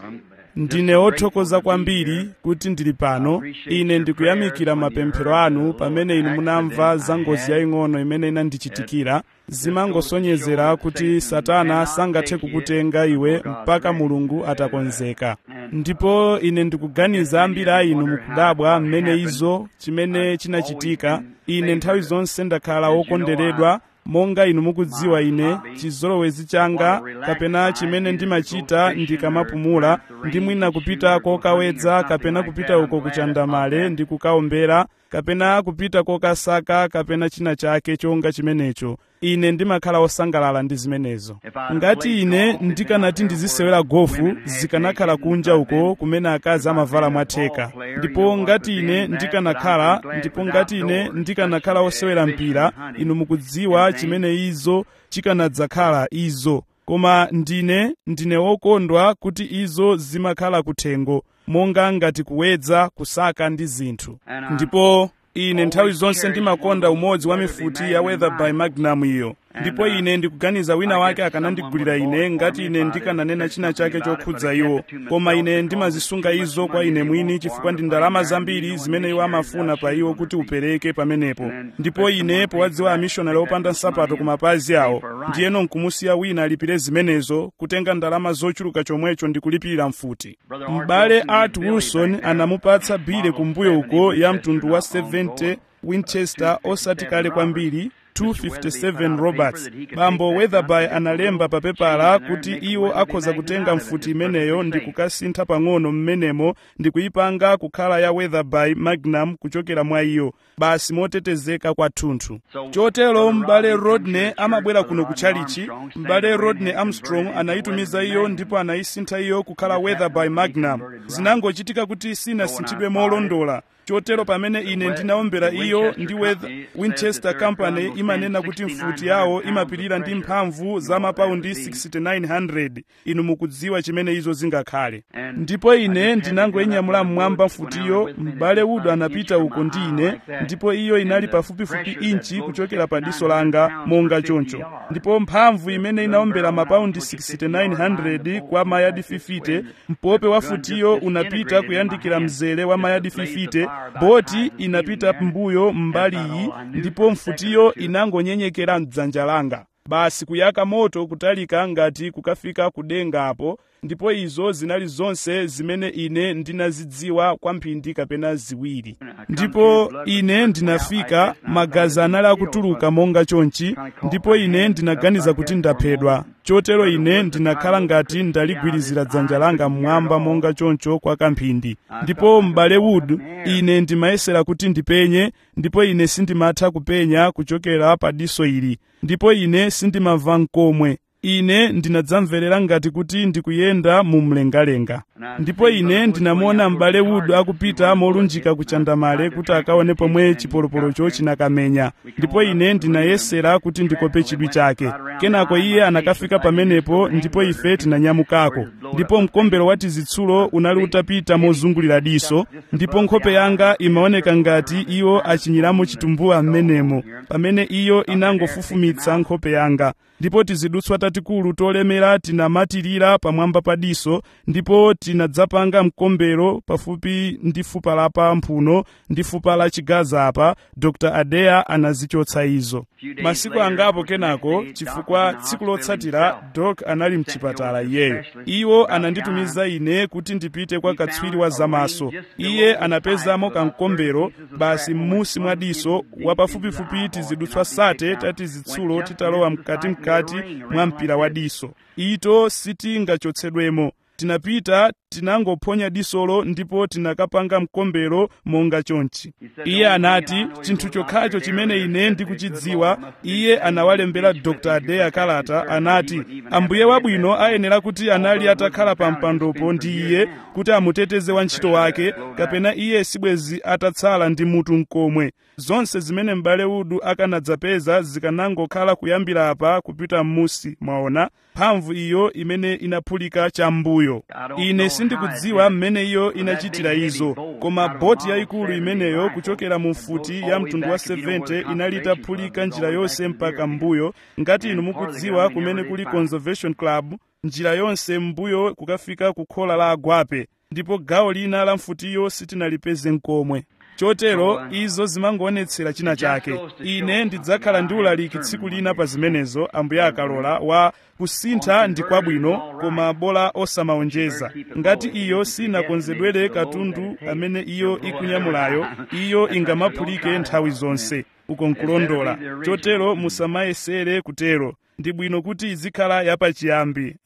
ndine wothokoza kwambiri kuti ndili pano ine ndikuyamikira mapemphero anu pamene inu munamva za ngozi yaying'ono imene inandichitikira zimangosonyezera kuti satana sangathe kukutenga iwe mpaka mulungu atakonzeka ndipo ine ndikuganiza ambiri a inu mukudabwa mmene izo chimene chinachitika ine nthawi zonse ndakhala wokondweredwa monga inu mukudziwa ine chizolowezi changa kapena chimene ndimachita ndikamapumula ndi mwina kupita kokawedza kapena kupita uko kuchandamale ndi kukaombera kapena kupita kokasaka kapena china chake chonga chimenecho ine ndimakhala wosangalala ndi zimenezo ngati ine ndikanati ndizisewera gofu zikanakhala kunja uko kumene akazi amavala mwatheka ndipo ngati ine ndikanakhala ndipo ngati ine ndikanakhala wosewera mpira inu mukudziwa chimene izo chikanadzakhala izo koma ndine ndine wokondwa kuti izo zimakhala kuthengo monga ngati kuwedza kusaka ndi zinthu ndipo ine nthawi zonse ndimakonda umodzi wa mifuti ya weather by magnum iyo ndipo ine ndikuganiza wina wake akanandigulira ine ngati ine ndikananena china chake chokhudza iwo koma ine ndimazisunga izo kwa ine mwini chifukwa ndi ndalama zambiri zimene iwo amafuna pa iwo kuti upereke pamenepo ndipo ine powadziwa amishonari opanda nsapato ku mapazi awo ndiyeno nkumusiya wina alipire zimenezo kutenga ndalama zochuluka chomwecho ndi kulipirira mfuti m'bale art wilson anamupatsa bile kumbuyo uko ya mtundu wa 70 winchester osati kale kwambiri 257 roberts bambo weatherby analemba pa pepala kuti iwo akhoza kutenga mfuti imeneyo ndi kukasintha pang'ono mmenemo ndi kuyipanga kukhala ya weatherby magnum kuchokera mwa iyo basi motetezeka kwathunthu chotero m'bale rodney amabwera kuno kutchalichi m'bale rodney armstrong anayitumiza iyo ndipo anayisintha iyo kukhala weatherby magnum zinangochitika kuti sinasinthidwe molondola chotero pamene ine ndinaombera iyo ndi winchester company imanena kuti mfuti yawo imapirira ndi mphamvu za mapaundi 6900 inu mukudziwa chimene izo zingakhale ndipo ine ndinangoyinyamula mmwamba mfutiyo m'bale wudo anapita uko ndi ine ndipo iyo inali pafupifupi inchi kuchokera pa diso langa monga choncho ndipo mphamvu imene inaombera mapaundi 6900 kwa mayadi 50 mpope wa futiyo unapita kuyandikira mzere wa mayadi 50 boti inapita mbuyo mbali iyi ndipo mfutiyo inangonyenyekera mdzanja langa basi kuyaka moto kutalika ngati kukafika kudenga apo ndipo izo zinali zonse zimene ine ndinazidziwa kwa mphindi kapena ziwiri ndipo ine ndinafika magazi anali akutuluka monga chonchi ndipo ine ndinaganiza kuti ndaphedwa chotero ine ndinakhala ngati ndaligwirizira dzanja langa mmwamba monga choncho kwa kamphindi ndipo m'bale wood ine ndimayesera kuti ndipenye ndipo ine sindimatha kupenya kuchokera pa diso ili ndipo ine sindimamva nkomwe ine ndinadzamverera ngati kuti ndikuyenda mu mlengalenga ndipo ine ndinamuona m'bale wudu akupita molunjika kuchandamale kuti akaone pomwe chipolopolocho chinakamenya ndipo ine ndinayesera kuti ndikope chidwi chake kenako iye anakafika pamenepo ndipo ife tinanyamukako ndipo mkombero wa tizitsulo unali utapita mozungulira diso ndipo nkhope yanga imaoneka ngati iwo achinyiramo chitumbuwa m'menemo pamene iyo inangofufumitsa nkhope yanga ndipo tizidutswa tatikulu tolemera tinamatirira pamwamba pa diso ndipo tinadzapanga mkombero pafupi ndi fupa la pamphuno ndi fupa la chigaza apa dr adeya anazichotsa izo masiku angapo kenako chifukwa tsiku lotsatira dok anali mchipatala iyeyo iwo ananditumiza ine kuti ndipite kwa katswiri wa zamaso iye anapezamo kamkombero basi m'musi mwa diso wapafupifupi tizidutswa sate tatizitsulo titalowa mkatimkati mwa mpira wa diso ito sitingachotsedwemo tinapita tinangophonya disolo ndipo tinakapanga mkombero monga chonchi iye anati chinthu chokhacho chimene ine ndikuchidziwa iye anawalembera dr adeya kalata anati ambuye wabwino ayenera kuti anali atakhala pa mpandopo ndi iye kuti amuteteze wantchito wake kapena iye sibwezi atatsala ndi mutu mkomwe zonse zimene m'bale udu akanadzapeza zikanangokhala kuyambira apa kupita m'musi mwaona mphamvu iyo imene inaphulika cham'mbuyo ine sindikudziwa mmene iyo inachitira izo koma boti yayikulu imeneyo kuchokera mu mfuti ya mtundu wa 70 inali itaphulika njira yonse mpaka m'mbuyo ngati inu mukudziwa kumene kuli conservation club njira yonse m'mbuyo kukafika ku khola la agwape ndipo gawo lina la mfutiyo sitinalipeze nkomwe chotero izo zimangoonetsera china chake ine ndidzakhala ndi ulaliki tsiku lina pa zimenezo ambuye akalola wa kusintha ndi kwabwino koma bola osamaonjeza ngati iyo sinakonzedwere katundu amene iyo ikunyamulayo iyo ingamaphulike nthawi zonse uko nkulondola chotero musamayesere kutero ndi bwino kuti izikhala yapachiyambi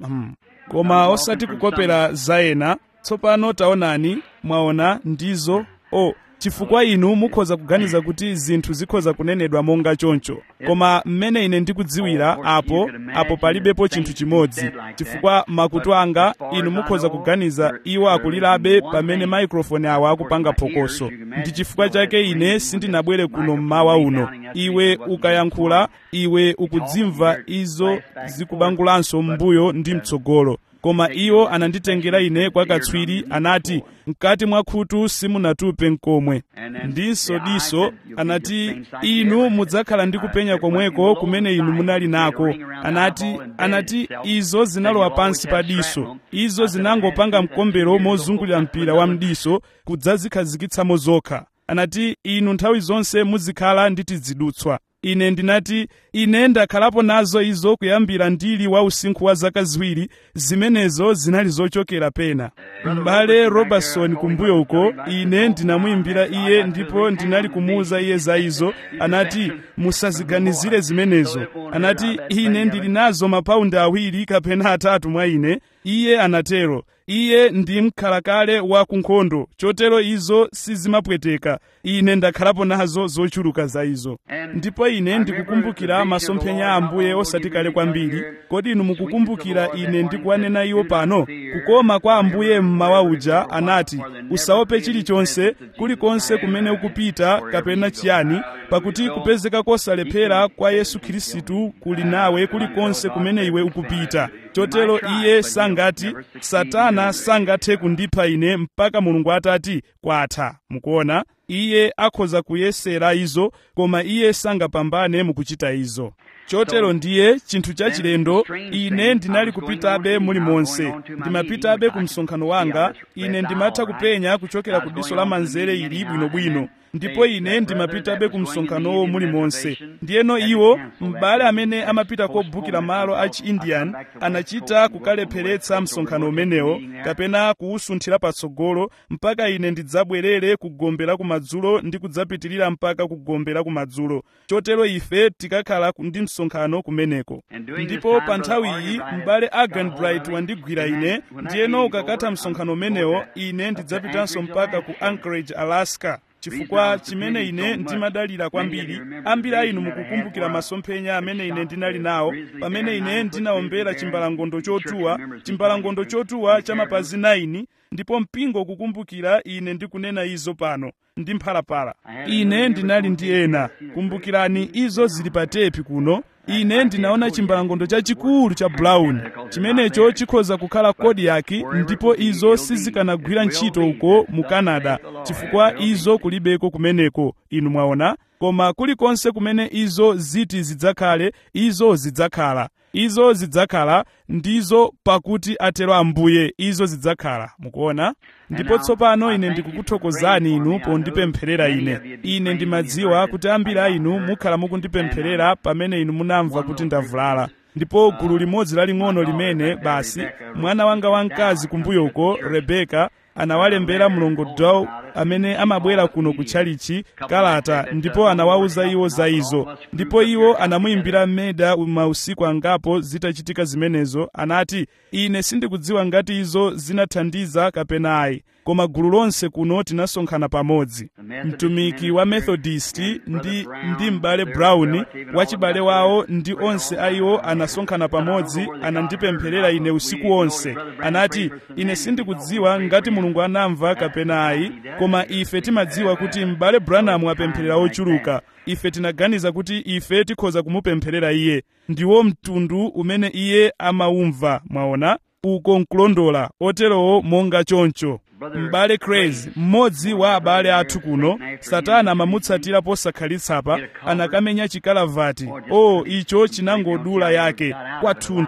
koma osati kukopera zayena tsopano taonani mwaona ndizo o oh, chifukwa inu mukhoza kuganiza kuti zinthu zikhoza kunenedwa monga choncho koma mmene ine ndikudziwira apo apo palibepo chinthu chimodzi chifukwa makutu anga inu mukhoza kuganiza iwo akulirabe pamene maikrofoni awo akupanga phokoso ndi chifukwa chake ine sindinabwere kuno mmawa uno iwe ukayankhula iwe ukudzimva izo zikubangulanso m'mbuyo ndi mtsogolo koma iwo ananditengera ine kwa katswiri anati mkati mwa khutu simunatupe nkomwe ndinso diso anati inu mudzakhala ndi kupenya komweko kumene inu munali nako anati anati izo zinalowa pansi pa diso izo zinangopanga mkombero mozungulira mpira wa mdiso kudzazikhazikitsamo zokha anati inu nthawi zonse muzikhala ndi tizidutswa ine ndinati ine ndakhalapo nazo izo kuyambira ndili wa usinkhu wa zaka ziwiri zimenezo zinali zochokera pena m'bale robertson kumbuyo uko ine ndinamuyimbira iye ndipo ndinali kumuwuza iye za izo anati musaziganizire zimenezo anati ine ndili nazo mapaundi awiri kapena atatu mwa ine iye anatero iye ndi mkhalakale wa kunkhondo chotero izo sizimapweteka ine ndakhalapo nazo zochuluka za izo ndipo ine ndikukumbukira masomphenya a ambuye osati kale kwambiri kodi inu mukukumbukira ine ndikuwanena iwo pano kukoma kwa ambuye mmawa uja anati usaope chilichonse kulikonse kumene ukupita kapena chiyani pakuti kupezeka kosalephera kwa yesu khristu kuli nawe kulikonse kumene iwe ukupita chotero iye sangati satana sangathe kundipha ine mpaka mulungu atati kwatha mukuona iye akhoza kuyesera izo koma iye sangapambane mukuchita izo chotero ndiye chinthu chachilendo ine ndinali kupitabe mulimonse ndimapitabe ku msonkhano wanga ine ndimatha kupenya kuchokera ku diso la manzere ili bwinobwino ndipo ine ndimapitabe ku msonkhanowo mulimonse ndiyeno iwo m'bale amene amapita kobukira malo a chi-indian anachita kukalepheretsa msonkhano umenewo kapena kuwusunthira patsogolo mpaka ine ndidzabwerere kugombera kumadzulo ndi kudzapitirira mpaka kugombera kumadzulo chotero ife tikakhala ndi msonkhano kumeneko ndipo pa nthawi iyi m'bale agan bright wandigwira ine ndiyeno ukakatha msonkhano umenewo ine ndidzapitanso mpaka ku anchorage alaska chifukwa chimene ine ndimadalira kwambiri ambiri a inu mukukumbukira masomphenya amene ine ndinali nawo pamene ine ndinawombera chimbalangondo chotuwa chimbalangondo chotuwa cha mapazi 9 ndipo mpingo kukumbukira ine ndikunena izo pano ndi mphalapala ine ndinali ndi ena kumbukirani izo zili pa tepi kuno ine ndinaona chimbalangondo chachikulu cha brown chimenecho chikhoza kukhala kodi yake ndipo izo sizikanagwira ntchito uko mu canada chifukwa izo kulibeko kumeneko inu mwaona koma kulikonse kumene izo ziti zidzakhale izo zidzakhala izo zidzakhala ndizo pakuti atero ambuye izo zidzakhala mukuona ndipo tsopano ine ndikukuthokozani inu pondipempherera ine ine ndimadziwa kuti ambiri a inu mukhala mukundipempherera pamene inu munamva kuti ndavulala ndipo gulu limodzi laling'ono limene basi mwana wanga wamkazi kumbuyo uko rebeka anawalembera mlongo dow amene amabwera kuno kutchalichi kalata ndipo anawawuza iwo za izo ndipo iwo anamuyimbira meda mausiku angapo zitachitika zimenezo anati ine sindikudziwa ngati izo zinathandiza kapena ayi koma gulu lonse kuno tinasonkhana pamodzi mtumiki wa methodist ndi, ndi m'bale brown wachibale wawo ndi onse a iwo anasonkhana pamodzi anandipempherera ine usiku wonse anati ine sindikudziwa ngati mulungu anamva kapena ayi koma ife timadziwa kuti m'bale branham apempherera ochuluka ife tinaganiza kuti ife tikhoza kumupempherera iye ndiwo mtundu umene iye amaumva mwaona uko nkulondola oterowo monga choncho m'bale crazy mmodzi wa abale athu kuno satana amamutsatira posakhalitsa anakamenya chikalavati o oh, icho chinangodula yake kwathunthu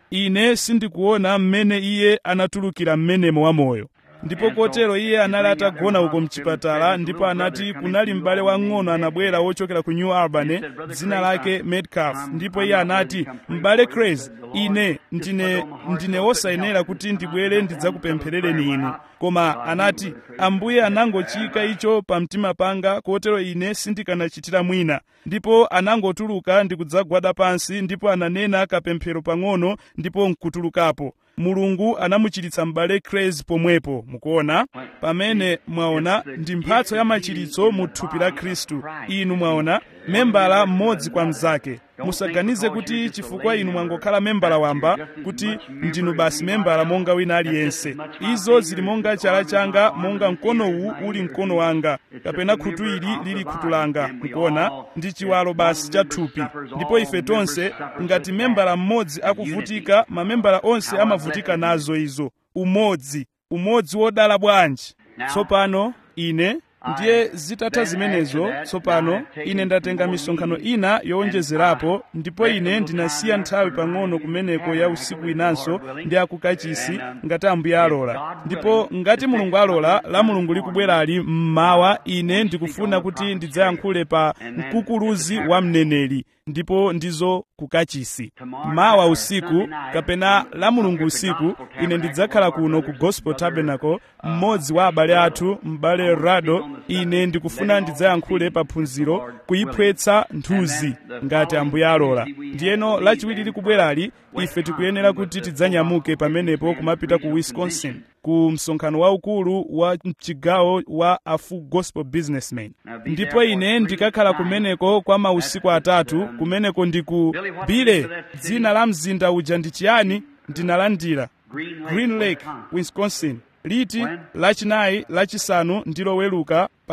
ine sindikuona mmene iye anatulukira mmenemo wamoyo ndipo kotero iye anali atagona uko mchipatala ndipo anati kunali m'bale wang'ono anabwera wochokera ku new albany dzina lake metcalf ndipo iye anati m'bale crazy ine ndine ndine wosayenera kuti ndibwere ndidzakupempherereni inu koma anati ambuye anangochika icho pa mtima panga kotero ine sindikanachitira mwina ndipo anangotuluka ndikudzagwada pansi ndipo ananena kapemphero pang'ono ndipo nkutulukapo mulungu anamuchiritsa m'bale crazy pomwepo mukuona pamene mwaona ndi mphatso ya machiritso mu thupi la khristu inu mwaona membala mmodzi kwa mnzake musaganize kuti chifukwa inu mwangokhala membala wamba kuti ndinu basi membala monga wina aliyense izo zili monga chala changa monga mkono uwu uli mkono wanga kapena khutu ili lili khutu langa mukuona ndi chiwalo basi cha thupi ndipo ife tonse ngati membala mmodzi akuvutika mamembala onse amavutika nazo izo umodzi umodzi wodala bwanji tsopano ine ndiye zitatha zimenezo tsopano ine ndatenga misonkhano ina yowonjezerapo ndipo ine ndinasiya nthawi pang'ono kumeneko ya usiku inanso ndi akukachisi ngati ambuye alola ndipo ngati mulungu alola la mulungu likubwerali mmawa ine ndikufuna kuti ndidzayankhule pa mkukuluzi wa mneneri ndipo ndizo kukachisi mawa usiku kapena la mulungu usiku ine ndidzakhala kuno ku gospel tabernacle mmodzi wa abale athu m'bale rado ine ndikufuna ndidzayankhule pa phunziro kuyiphwetsa nthuzi ngati ambuye alola ndiyeno lachiwiri likubwerali ife tikuyenera kuti tidzanyamuke pamenepo kumapita ku wisconsin ku msonkhano waukulu wa mchigawo wa a full gospel businessman ndipo ine ndikakhala kumeneko kwa mausiku atatu kumeneko ndiku bile dzina la mzinda uja ndi chiyani ndinalandira green lake wisconsin liti lachinayi lachisanu ndi loweluka pa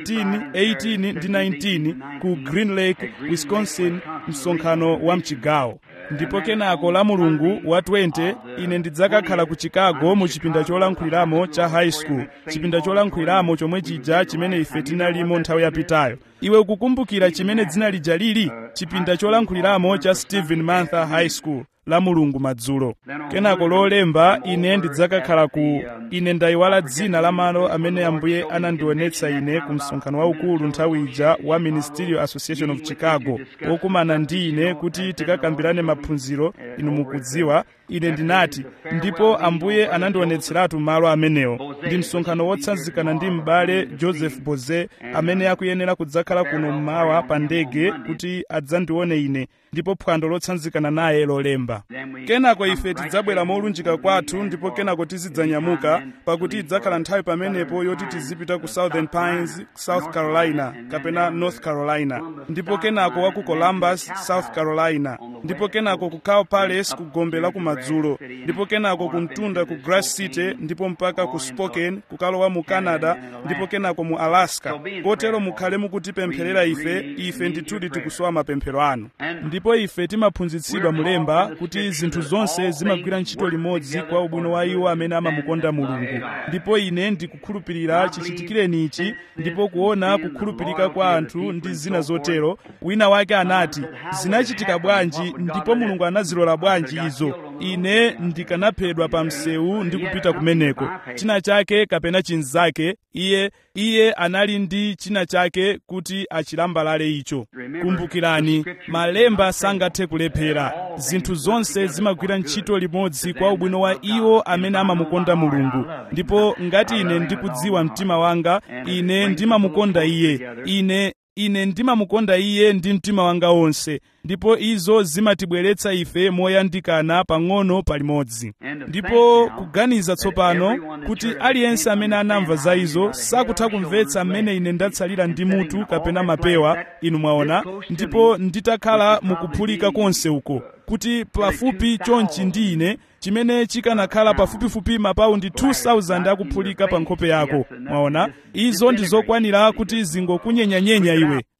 17 18 ndi 19 ku green lake wisconsin msonkhano wa mchigawo ndipo kenako la mulungu wa 20 ine ndidzakakhala ku chicago mu chipinda cholankhuliramo cha high school chipinda cholankhuliramo chomwe chija chimene ife tinalimo nthawi yapitayo iwe ukukumbukira chimene dzina lija lili chipinda cholankhuliramo cha stephen mantha high school la mulungu madzulo kenako lolemba ine ndidzakakhala ku ine ndayiwala dzina la malo amene ambuye anandionetsa ine ku msonkhano waukulu nthawi ija wa ministerial association of chicago wokumana ndi ine kuti tikakambirane maphunziro inu mukudziwa ine ndinati ndipo ambuye anandionetseratu malo amenewo ndi msonkhano wotsanzikana ndi m'bale joseph boze amene akuyenera kudzakhala kuno mmawa pa ndege kuti adzandione ine ndipo phwando lotsanzikana naye lolemba kenako ife tidzabwera molunjika kwathu ndipo kenako tizidzanyamuka pakuti idzakhala nthawi pamenepo yoti tizipita ku southern pines south carolina kapena north carolina ndipo kenako wa ku columbus south carolina ndipo kenako ku cow palace ku gombe la kumadzulo ndipo kenako ku mtunda ku grass city ndipo mpaka ku spokane kukalowa mu canada ndipo kenako mu alaska kotero mukhale mukutipempherera ife ife ndithudi tikusowa mapemphero anu ndipo ife timaphunzitsidwa mulemba kuti zinthu zonse zimagwira ntchito limodzi kwa ubwino wa iwo amene amamukonda mulungu ndipo ine ndikukhulupirira chichitikireni ichi ndipo kuona kukhulupirika kwa anthu ndi zina zotero wina wake anati zinachitika bwanji ndipo mulungu anazilola bwanji izo ine ndikanaphedwa pa msewu ndi kupita kumeneko china chake kapena chinzake iye iye anali ndi china chake kuti achilambalale icho kumbukirani malemba sangathe kulephera zinthu zonse zimagwira ntchito limodzi kwa ubwino wa iwo amene amamukonda mulungu ndipo ngati ine ndikudziwa mtima wanga ine ndimamukonda iye ine ine ndimamukonda iye ndi mtima wanga wonse ndipo izo zimatibweretsa ife moyandikana pang'ono palimodzi ndipo kuganiza tsopano kuti aliyense amene anamva za izo sakutha kumvetsa mmene ine ndatsalira ndi mutu kapena mapewa inu mwaona ndipo nditakhala mukuphulika konse uko kuti pafupi chonchi ndi ine chimene chikanakhala pafupifupi mapaundi 2000 akuphulika pa nkhope yako mwaona izo ndi zokwanira kuti zingokunyenyanyenya iwe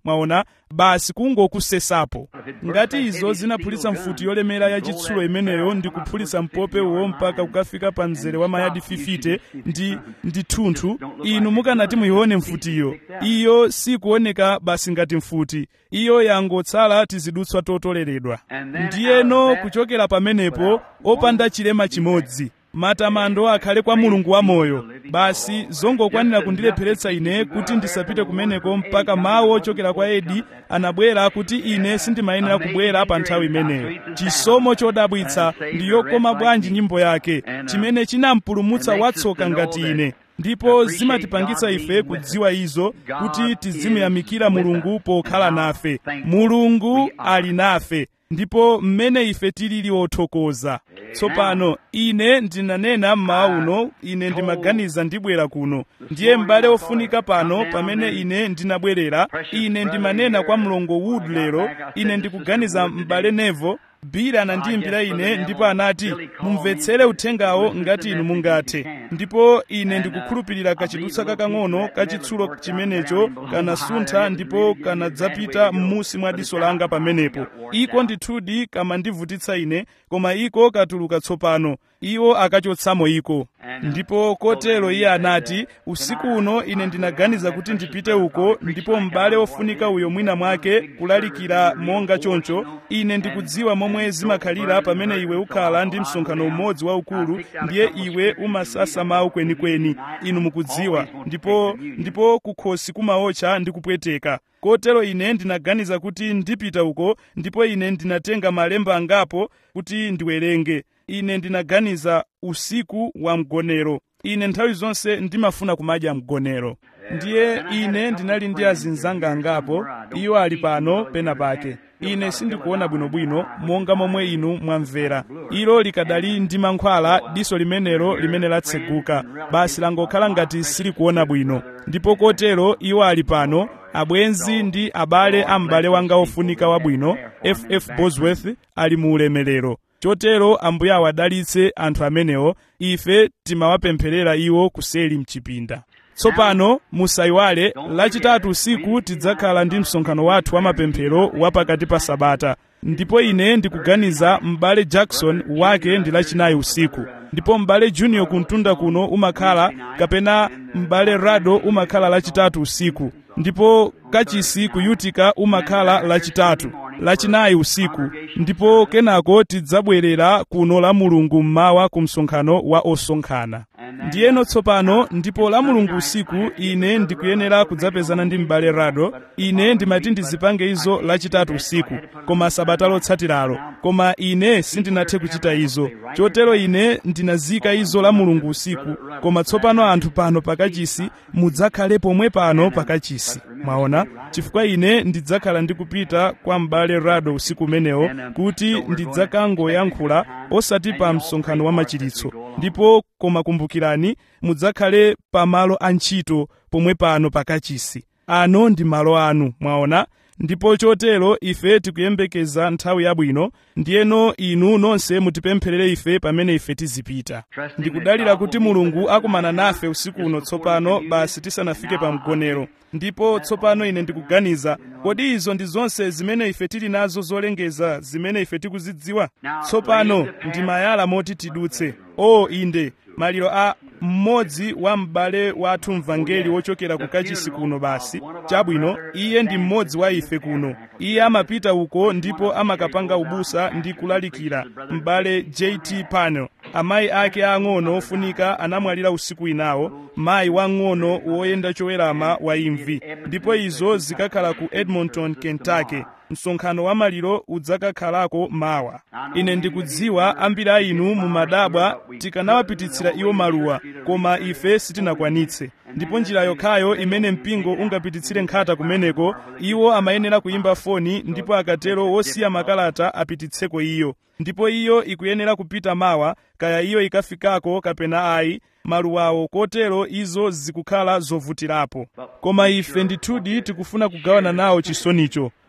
mwaona basi kungokusesapo ngati izo zinaphulitsa mfuti yolemera yachitsulo imeneyo ndi kuphulitsa mpope uwo mpaka kukafika pa mzere wa mayadi 50 ndi ndi thunthu inu mukanati muyione mfutiyo iyo sikuoneka basi ngati mfuti iyo yangotsala tizidutswa totoleredwa ndiyeno kuchokera pamenepo opanda chilema chimodzi matamando akhale kwa mulungu wamoyo basi zongokwanira kundilepheretsa ine kuti ndisapite kumeneko mpaka mawu ochokera kwa edi anabwera kuti ine sindimayenera kubwera pa nthawi imeneyo chisomo chodabwitsa ndi yokoma bwanji nyimbo yake chimene chinampulumutsa watsoka ngati ine ndipo zimatipangitsa ife kudziwa izo kuti tizimuyamikira mulungu pokhala nafe mulungu ali nafe ndipo mmene ife tilili othokoza tsopano ine ndinanena mmawa uno ine ndimaganiza ndibwera kuno ndiye m'bale ofunika pano pamene ine ndinabwerera ine ndimanena kwa mlongo wood lero ine ndikuganiza m'bale nevo bili anandiyimbira ine ndipo anati mumvetsere uthengawo ngati inu mungathe ndipo ine ndikukhulupirira kachidutsa kakang'ono kachitsulo chimenecho kanasuntha ndipo kanadzapita m'musi mwa diso langa pamenepo iko ndithudi kamandivutitsa ine koma iko katuluka tsopano iwo akachotsamo iko ndipo kotero iye anati usiku uno ine ndinaganiza kuti ndipite uko ndipo m'bale ofunika uyo mwina mwake kulalikira monga choncho ine ndikudziwa momwe zimakhalira pamene iwe ukhala ndi msonkhano umodzi waukulu ndiye iwe umasasa mawu kwenikweni inu mukudziwa ndipo ndipo kukhosi kumaotcha ndi kupweteka kotero ine ndinaganiza kuti ndipita uko ndipo ine ndinatenga malemba angapo kuti ndiwerenge ine ndinaganiza usiku wa mgonero ine nthawi zonse ndimafuna kumadya mgonero ndiye ine ndinali ndi azinzanga angapo iwo ali pano pena pake ine sindikuona bwinobwino monga momwe inu mwamvera ilo likadali ndi mankhwala diso limenelo limene latseguka basi langokhala ngati silikuona bwino ndipo kotero iwo ali pano abwenzi ndi abale a m'bale wanga ofunika wabwino ff bosworth ali mu ulemerero chotero ambuye awadalitse anthu amenewo ife timawapempherera iwo kuseli mchipinda tsopano musayiwale lachitatu usiku tidzakhala ndi msonkhano wathu wa mapemphero wa pakati pa sabata ndipo ine ndikuganiza m'bale jackson wake ndi lachinayi usiku ndipo m'bale junior kuntunda kuno umakhala kapena m'bale rado umakhala lachitatu usiku ndipo kachisi ku utica umakhala lachitatu lachinayi usiku ndipo kenako tidzabwerera kuno la mulungu mmawa ku msonkhano wa osonkhana ndiyeno tsopano ndipo la mulungu usiku ine ndikuyenera kudzapezana ndi m'bale rado ine ndimati ndizipange izo lachitatu usiku koma sabata lotsatiralo koma ine sindinathe kuchita izo chotero ine ndinazika izo la mulungu usiku koma tsopano anthu pano pakachisi mudzakhale pomwe pano pakachisi mwaona chifukwa ine ndidzakhala ndikupita kwa m'bale rado usiku umenewo kuti ndidzakangoyankhula osati pa msonkhano wa machiritso ndipo koma kumbukirani mudzakhale pa malo a ntchito pomwe pano pakachisi ano ndi malo anu mwaona ndipo chotero ife tikuyembekeza nthawi yabwino ndiyeno inu nonse mutipempherere ife pamene ife tizipita ndikudalira kuti mulungu akumana nafe usiku uno tsopano basi tisanafike pa mgonero ndipo tsopano ine ndikuganiza kodi izo ndi zonse zimene ife tili nazo zolengeza zimene ife tikuzidziwa tsopano ndi mayala moti tidutse o inde maliro a mmodzi wa m'bale wathu mvangeli wochokera ku kachisi kuno basi chabwino iye ndi mmodzi wa ife kuno iye amapita uko ndipo amakapanga ubusa ndi kulalikira m'bale jt panel amayi ake ang'ono ofunika anamwalira usiku inawo mayi wang'ono woyenda chowerama wa imvi ndipo izo zikakhala ku edmonton kentucky msonkhano wa maliro udzakakhalako mawa ine ndikudziwa ambiri a inu mumadabwa tikanawapititsira iwo maluwa koma ife sitinakwanitse ndipo njira yokhayo imene mpingo ungapititsire nkhata kumeneko iwo amayenera kuyimba foni ndipo akatero wosiya makalata apititseko iyo ndipo iyo ikuyenera kupita mawa kaya iyo ikafikako kapena ayi maluwawo kotero izo zikukhala zovutirapo koma ife ndithudi tikufuna kugawana nawo chisonicho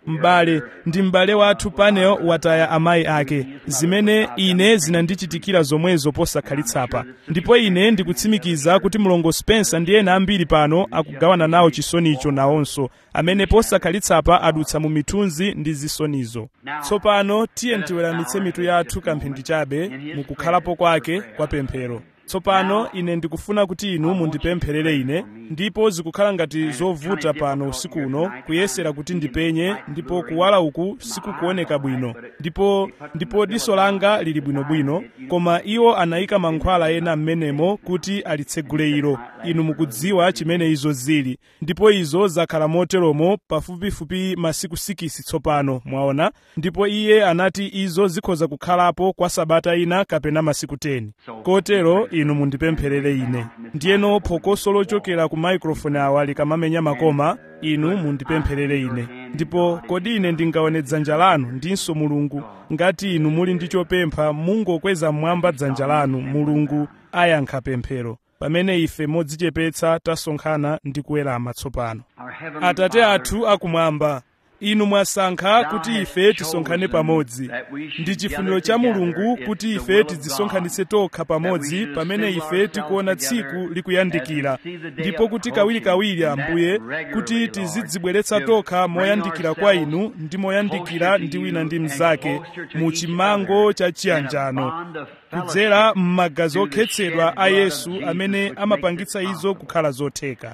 m'bale ndi m'bale wathu panel wataya amayi ake zimene ine zinandichitikira zomwezo posakhalitsa ndipo ine ndikutsimikiza kuti mlongo spencer ndi ena ambiri pano akugawana nawo chisonicho nawonso amene posakhalitsa adutsa mu mithunzi ndi zisonizo tsopano tiye tiweramitse mitu yathu kamphindi chabe mukukhalapo kwake kwa pemphero tsopano ine ndikufuna kuti inu mundipempherere ine ndipo zikukhala ngati zovuta pano usiku uno kuyesera kuti ndipenye ndipo kuwala uku sikukuoneka bwino ndipo ndipo diso langa lili bwinobwino koma iwo anayika mankhwala ena m'menemo kuti alitsegule ilo inu mukudziwa chimene izo zili ndipo izo zakhala moteromo pafupifupi masiku 6 tsopano mwaona ndipo iye anati izo zikhoza kukhalapo kwa sabata ina kapena masiku 10 kotero inu mundipempherere ine ndiyeno phokoso lochokera ku maikrofoni awa likamamenya makoma inu mundipempherere ine ndipo kodi ine ndingaone dzanja lanu ndinso mulungu ngati inu muli ndi chopempha mungokweza mmwamba dzanja lanu mulungu ayankha pemphero pamene ife modzichepetsa tasonkhana ndi kuwerama tsopano atate athu akumwamba inu mwasankha kuti ife tisonkhane pamodzi ndi chifuniro cha mulungu kuti ife tidzisonkhanitse tokha pamodzi pamene ife tikuona tsiku likuyandikira ndipo kuti kawirikawiri ambuye kuti tizidzibweretsa tokha moyandikira kwa inu ndi moyandikira ndi wina ndi mnzake mu chimango cha chiyanjano kudzera m'magazi okhetsedwa a yesu amene amapangitsa izo kukhala zotheka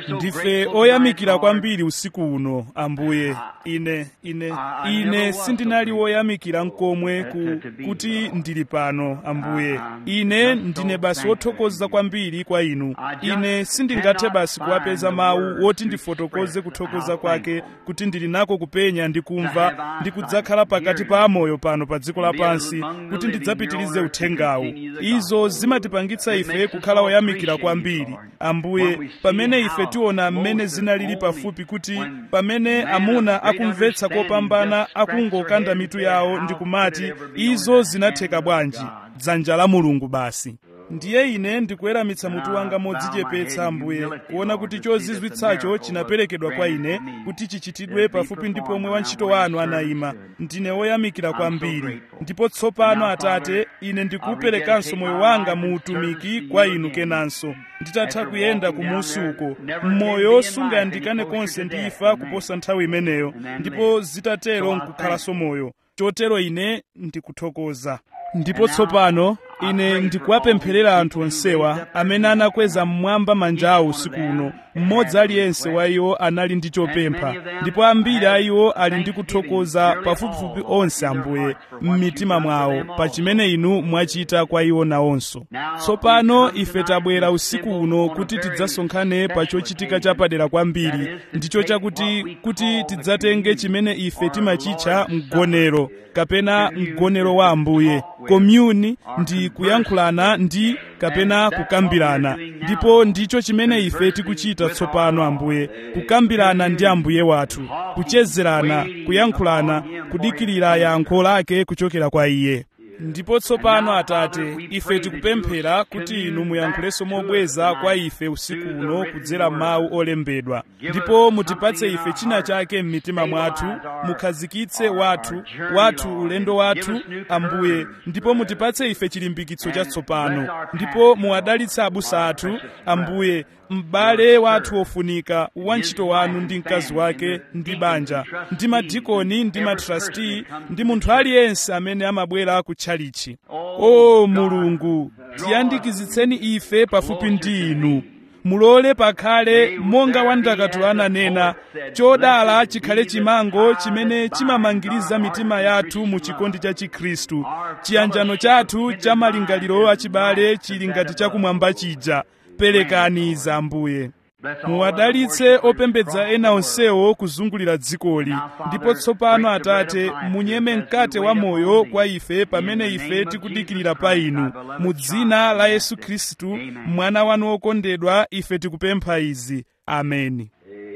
ndife oyamikira kwambiri usiku uno ambuye ine ine ine sindinali woyamikira nkomwe ku, kuti ndili pano ambuye ine ndine basi wothokoza kwambiri kwa inu ine sindingathe basi kuwapeza mawu woti ndifotokoze kuthokoza kwake kuti ndili nako kupenya ndi kumva ndi kudzakhala pakati pa amoyo pano pa dziko lapansi kuti ndidzapitirize uthengawu izo zimatipangitsa ife kukhala oyamikira kwambiri ambuye pamene ife tiona mmene zinalili pafupi kuti pamene amuna akumvetsa kopambana akungokanda mitu yawo ndi kumati izo zinatheka bwanji dzanja la mulungu basi ndiye ine ndikuweramitsa mutu wanga modzichepetsa ambuye kuona kuti chozizwitsacho chinaperekedwa kwa ine kuti chichitidwe pafupi ndi pomwe wantchito wanu anayima ndine woyamikira kwambiri ndipo tsopano atate ine ndikuperekanso moyo wanga mu utumiki kwa inu kenanso nditatha kuyenda kumusi uko mmoyo sungayandikane konse ndi ifa kuposa nthawi imeneyo ndipo zitatero nkukhalanso moyo chotero ine ndikuthokoza ndipo tsopano ine ndikuwapempherera anthu onsewa amene anakweza mmwamba manja awo usiku uno mmodzi aliyense wa iwo anali ndi chopempha ndipo ambiri a iwo ali ndi kuthokoza pafupifupi onse ambuye m'mitima mwawo pa chimene inu mwachita kwa iwo nawonso tsopano ife tabwera usiku uno kuti tidzasonkhane pa chochitika chapadera kwambiri ndicho chakuti kuti tidzatenge chimene ife timachitcha mgonero kapena mgonero wa ambuye komyuni ndi kuyankhulana ndi kapena kukambirana ndipo ndicho chimene ife tikuchita tsopano ambuye kukambirana ndi ambuye wathu kuchezerana kuyankhulana kudikirira yankho lake kuchokera kwa iye ndipo tsopano atate ife tikupemphera kuti inu muyankhulenso mobweza kwa ife usiku uno kudzera mawu olembedwa ndipo mutipatse ife china chake m'mitima mwathu mukhazikitse wathu wathu ulendo wathu ambuye ndipo mutipatse ife chilimbikitso chatsopano ndipo muwadalitse abusa athu ambuye m'bale wathu ofunika wantchito wanu ndi mkazi wake ndi banja ndi madikoni ndi matrasti ndi munthu aliyense amene amabwera ku tchalichi o mulungu tiyandikizitseni ife pafupi ndi inu mulole pakhale monga wandakatulo ananena chodala chikhale chimango chimene chimamangiriza mitima yathu mu chikondi cha chikhristu chiyanjano chathu cha malingaliro achibale chili ngati chakumwamba chija perekani iza ambuye muwadalitse opembedza ena onsewo kuzungulira dzikoli ndipo tsopano atate munyeme mkate wa moyo kwa ife pamene ife tikudikirira pa inu mu dzina la yesu khristu mwana wanu wokondedwa ife tikupempha izi ameni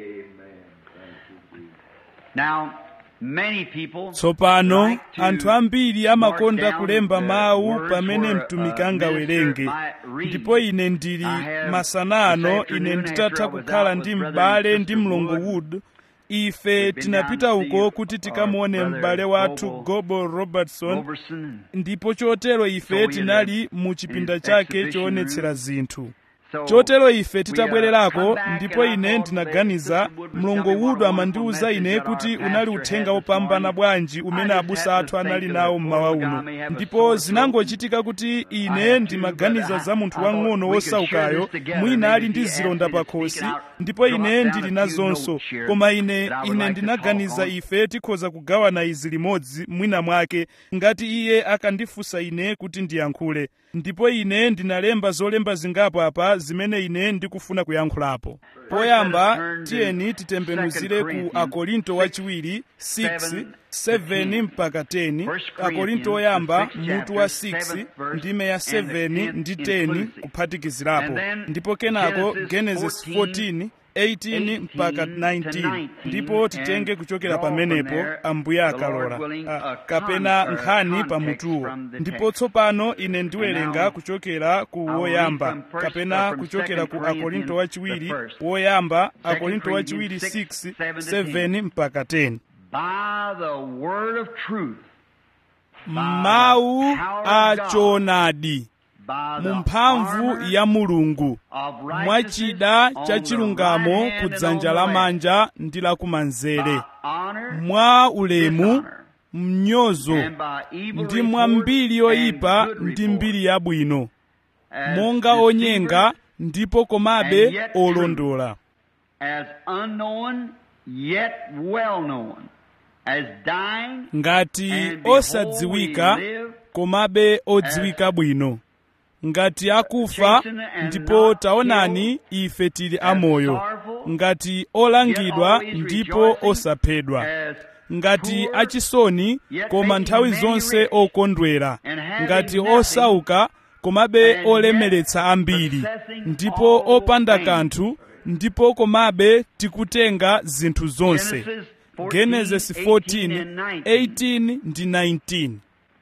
tsopano anthu ambiri amakonda kulemba mawu pamene mtumiki angawerenge ndipo ine ndili masana ano ine nditatha kukhala ndi m'bale ndi mlongo wood ife tinapita uko kuti tikamuone m'bale wathu gobo robertson ndipo chotero ife tinali mu chipinda chake choonetsera zinthu chotero ife titabwererako ndipo ine ndinaganiza mlongo wudu amandiwuza ine kuti unali uthenga wopambana bwanji umene abusa athu anali nawo mmawa uno ndipo zinangochitika kuti ine ndimaganiza za munthu wang'ono wosaukayo mwina ali ndi zilonda pakhosi ndipo ine ndili nazonso koma ine ine ndinaganiza ife tikhoza kugawana izi limodzi mwina mwake ngati iye akandifunsa ine kuti ndiyankhule ndipo ine ndinalemba zolemba zingapo apa zimene ine ndikufuna kuyankhulapo poyamba tiyeni titembenuzire ku akorinto wachiwiri 6 7 mpaka 10 akorinto oyamba mutu wa 6 ndime ya 7 ndi 10 kuphatikizirapo ndipo kenako genesis 14 18 mpaka 19 ndipo titenge kuchokera pamenepo ambuye akalola ah, kapena nkhani pamutuwo ndipo tsopano ine ndiwerenga kuchokera ku woyamba kapena kuchokera ku akorinto wachiwiri woyamba akorinto wachiwiri 6 7 mpaka 10 by the word of truth, mawu a choonadi by the mu mphamvu armor ya mulungu of mwachida righteousness cha on the chilungamo right hand ku and dzanja on the left. lamanja ndi lakumanzere By honor, mwa ulemu dishonor, mnyozo and by evil ndi mwa report mbiri and yoyipa good ndi report. mbiri yabwino As monga onyenga deceivers, ndipo komabe and yet true. olondola as unknown yet well known, as dying ngati and behold, osadziwika we live, komabe odziwika bwino ngati akufa chastened and ndipo not taonani ife tili amoyo sorrowful, ngati olangidwa always ndipo rejoicing, osaphedwa as ngati poor, achisoni yet koma making nthawi many zonse rich, okondwera and having ngati nothing, osauka komabe and olemeretsa yet ambiri possessing ndipo all opanda things. kanthu ndipo komabe tikutenga zinthu zonse Genesis 14, genesis 18 14 and 19. 18 ndi 19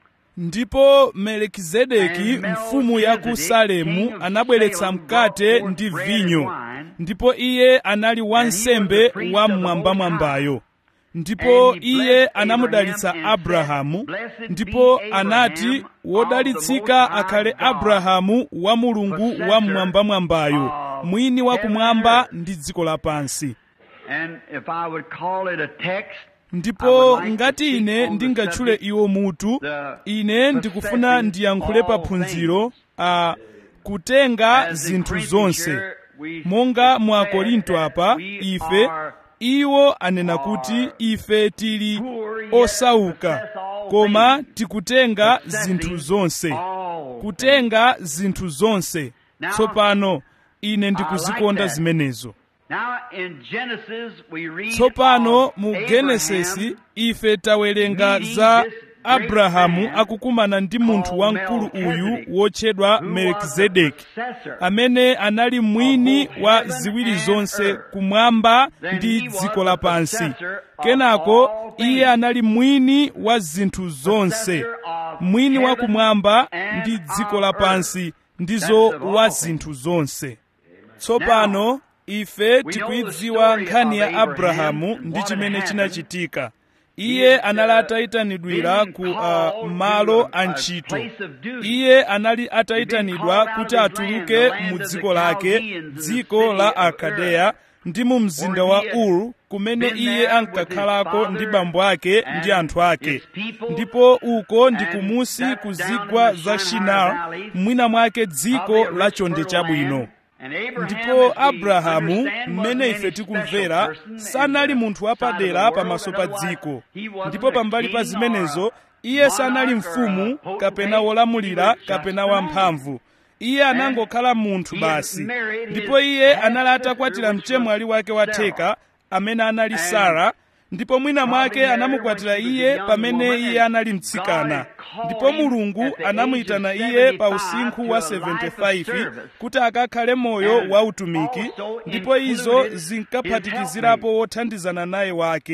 ndipo melikizedeki And mfumu ya ku Melchizedek, salemu king of anabweretsa Salem, mkate brought ndi forth bread vinyo and wine, ndipo iye anali wansembe the priest wa of the mmwambamwambayo ndipo And he iye blessed anamudalitsa Abraham and abrahamu said, "Blessed ndipo be Abraham anati of wodalitsika the Most akhale High God, abrahamu wa mulungu wa possessor mmwambamwambayo of mwini wa heaven and kumwamba earth." ndi dziko lapansi And if I would call it a text, I ndipo would like to ngati speak ine on the ndingatchule subject, iwo mutu the ine ndikufuna possessing ndiyankhule pa all phunziro a kutenga As in zinthu Corinthians zonse here, we monga mu said akorinto that apa we ife are iwo anena are kuti ife tili poor yet osauka possess all koma things, tikutenga possessing zinthu zonse all kutenga zinthu zonse Now, tsopano ine ndikuzikonda that. zimenezo Now in Genesis we read tsopano of mu Abraham genesisi ife tawerenga za abrahamu akukumana ndi munthu wamkulu uyu wotchedwa who was the melikizedeki possessor amene anali mwini wa ziwiri zonse kumwamba ndi dziko lapansi kenako iye anali mwini wa zinthu zonse mwini wa kumwamba ndi dziko lapansi ndizo wa zinthu zonse tsopano ife tikuidziwa nkhani ya abrahamu ndi chimene chinachitika iye anali atayitanidwira ku uh, malo a ntchito iye anali atayitanidwa kuti atuluke mu dziko lake dziko la akadeya ndi mu mzinda wa uru kumene iye ankakhalako ndi bambo ake ndi anthu ake ndipo uko ndi kumusi ku zigwa za shinar mwina mwake dziko la chonde chabwino ndipo abrahamu mmene ife tikumvera sanali munthu wapadera pamaso pa dziko ndipo pambali pa zimenezo iye sanali mfumu kapena wolamulira kapena wamphamvu iye anangokhala munthu basi ndipo iye anali atakwatira mchemwali wake watheka amene anali sara ndipo mwina mwake anamukwatira iye pamene iye anali mtsikana ndipo mulungu anamuyitana iye pa usinkhu wa 75 kuti akakhale moyo wa utumiki ndipo izo zinkaphatikizirapo wothandizana naye wake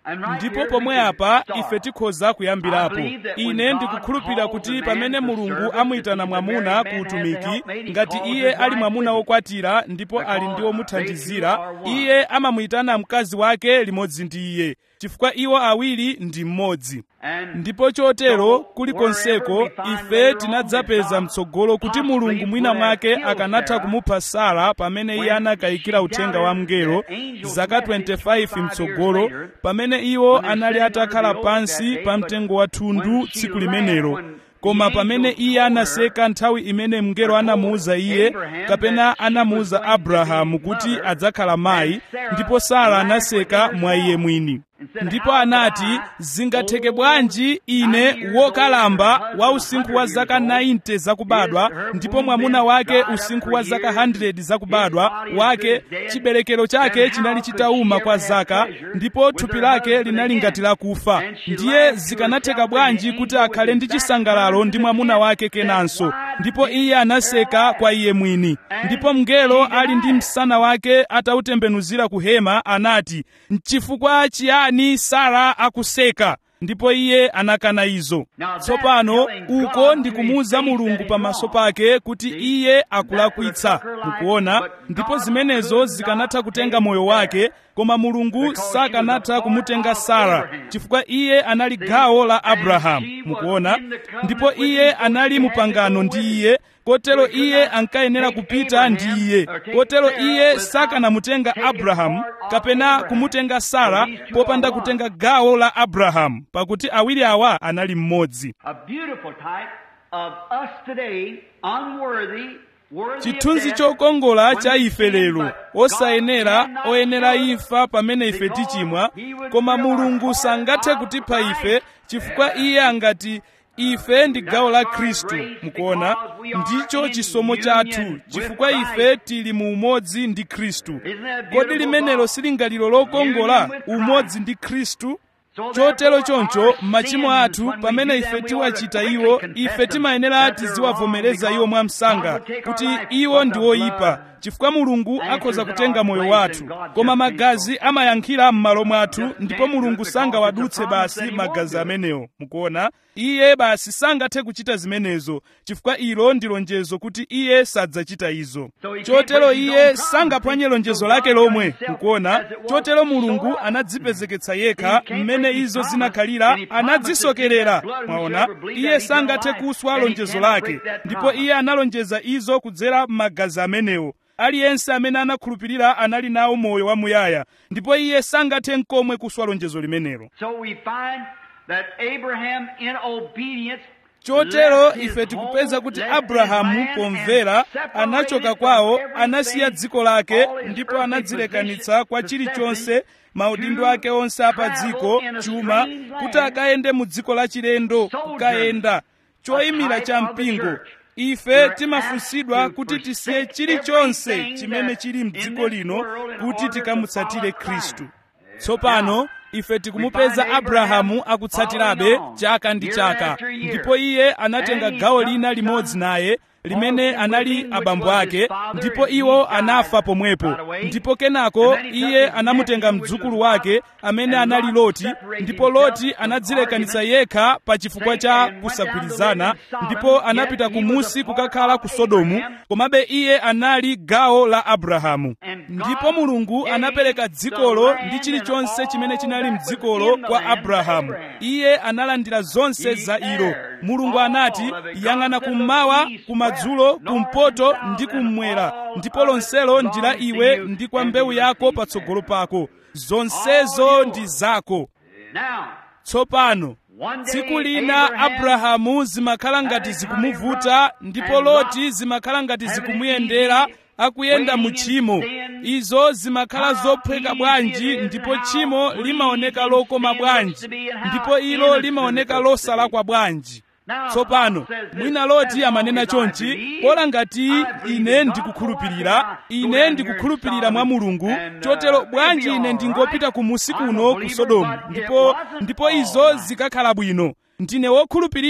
ndipo pomwe apa ife tikhoza kuyambirapo ine ndikukhulupirira kuti pamene mulungu amuyitana mwamuna ku utumiki ngati iye ali mwamuna wokwatira ndipo ali ndi womuthandizira iye amamuyitana mkazi wake limodzi ndi iye chifukwa iwo awiri ndi mmodzi ndipo chotero kulikonseko ife tinadzapeza mtsogolo kuti mulungu mwina mwake akanatha kumupha sara pamene iye anakayikira uthenga wa mngelo zaka 25 mtsogolo pamene iwo anali atakhala pansi pa mtengo wa thundu tsiku limenelo koma pamene iye anaseka nthawi imene mngelo anamuwuza iye kapena anamuwuza abrahamu kuti adzakhala mayi ndipo sara anaseka mwa iye mwini ndipo anati zingatheke bwanji ine wokalamba wa usinkhu wa zaka 90 zakubadwa ndipo mwamuna wake usinkhu wa zaka 100 zakubadwa wake chiberekero chake chinali chitauma kwa zaka ndipo thupi lake linali ngati lakufa ndiye zikanatheka bwanji kuti akhale ndi chisangalalo ndi mwamuna wake kenanso ndipo iye anaseka kwa iye mwini ndipo mngelo ali ndi msana wake atautembenuzira ku hema anati nchifukwa chiyani sara akuseka ndipo iye anakana izo tsopano uko ndikumuwuza mulungu pamaso pake kuti iye akulakwitsa mukuona ndipo zimenezo zikanatha kutenga moyo wake koma mulungu sakanatha kumutenga sara chifukwa iye anali gawo la abrahamu mukuona ndipo iye anali mupangano ndi iye kotero iye ankayenera kupita ndi iye kotero iye sakanamutenga abrahamu kapena kumutenga sara popanda kutenga gawo la abrahamu pakuti awiri awa anali mmodzi A beautiful type of us today, unworthy, worthy of chithunzi death, chokongola when cha we ife sin, lero but osayenera God cannot oyenera kill us imfa pamene ife because tichimwa he would koma fill our mulungu heart sangathe of kutipha ife Christ. chifukwa iye angati ife ndi gawo la khristu mukuona ndicho chisomo chathu chifukwa ife tili mu umodzi ndi khristu kodi limenelo silingaliro lokongola umodzi ndi khristu chotero choncho machimo athu pamene ife tiwachita iwo ife timayenera tiziwavomereza iwo mwamsanga kuti iwo ndi oyipa chifukwa mulungu akhoza kutenga moyo wathu koma magazi amayankhira m'malo mwathu ndipo mulungu sangawadutse basi magazi amenewo mukuona iye basi sangathe kuchita zimenezo chifukwa ilo ndi lonjezo kuti iye sadzachita izo chotero iye sangaphwanye lonjezo lake lomwe mukuona chotero mulungu anadzipezeketsa yekha mmene izo zinakhalira anadzisokerera mwaona iye sangathe kuswa lonjezo lake ndipo iye analonjeza izo kudzera m'magazi amenewo aliyense amene anakhulupirira anali nawo moyo wamuyaya ndipo iye sangathe nkomwe kuswa lonjezo limenelo So we find that Abraham in obedience chotero left his ife tikupeza home, kuti left his abrahamu land, pomvera and separated anachoka from kwawo everything, anasiya dziko lake all his ndipo earthly anadzilekanitsa kwa possessions, chilichonse maudindo to ake onse apa travel dziko in a chuma strange land, kuti akayende mu dziko la chilendo sojourn, kukayenda choyimira a type cha of the mpingo church. ife You're timafunsidwa asked to kuti tisiye forsake chilichonse everything chimene that's chili in mdziko this lino world in kuti order to tikamutsatire follow khristu Christ. tsopano ife tikumupeza find abrahamu Abraham akutsatirabe following on, chaka ndi year chaka after year. ndipo iye anatenga And he gawo took lina some limodzi naye limene of them anali with him, which abambo was his ake father, ndipo and iwo he died anafa pomwepo right away. ndipo kenako And then he took iye his anamutenga nephew, which mdzukulu was wake Lot, amene and anali Lot loti separated ndipo himself loti from anadzilekanitsa argument, yekha pa chifukwa cha and went down to kusagwirizana live in Sodom, ndipo yet anapita he was kumusi a part kukakhala of ku sodomu Abraham. komabe iye anali gawo la abrahamu And God ndipo mulungu gave anapereka the dzikolo land ndi and chilichonse chimene all chinali that was mdzikolo in the kwa land to abrahamu Abraham. iye analandira zonse He za ilo heired mulungu all anati of it. yang'ana God said, kummawa "Look east, kumadzulo west, north, kumpoto and ndi south, and kummwera all ndipo of it lonselo ndi la belongs to iwe you, ndi kwa and mbewu you yako receive patsogolo them." pako zonsezo All ndi yours. zako Now, tsopano one day tsiku lina Abraham abrahamu zimakhala ngati zikumuvuta ndipo loti zimakhala ngati zikumuyendera akuyenda mu tchimo izo zimakhala zophweka bwanji ndipo tchimo limaoneka lokoma bwanji ndipo ilo limaoneka losalakwa bwanji tsopano mwina loti amanena chonchi pola ngati ine ndikukhulupirira ine ndikukhulupirira mwa mulungu chotero bwanji ine ndingopita kumusi kuno ku sodomu ndipo ndipo izo zikakhala bwino ndine wokhulupirira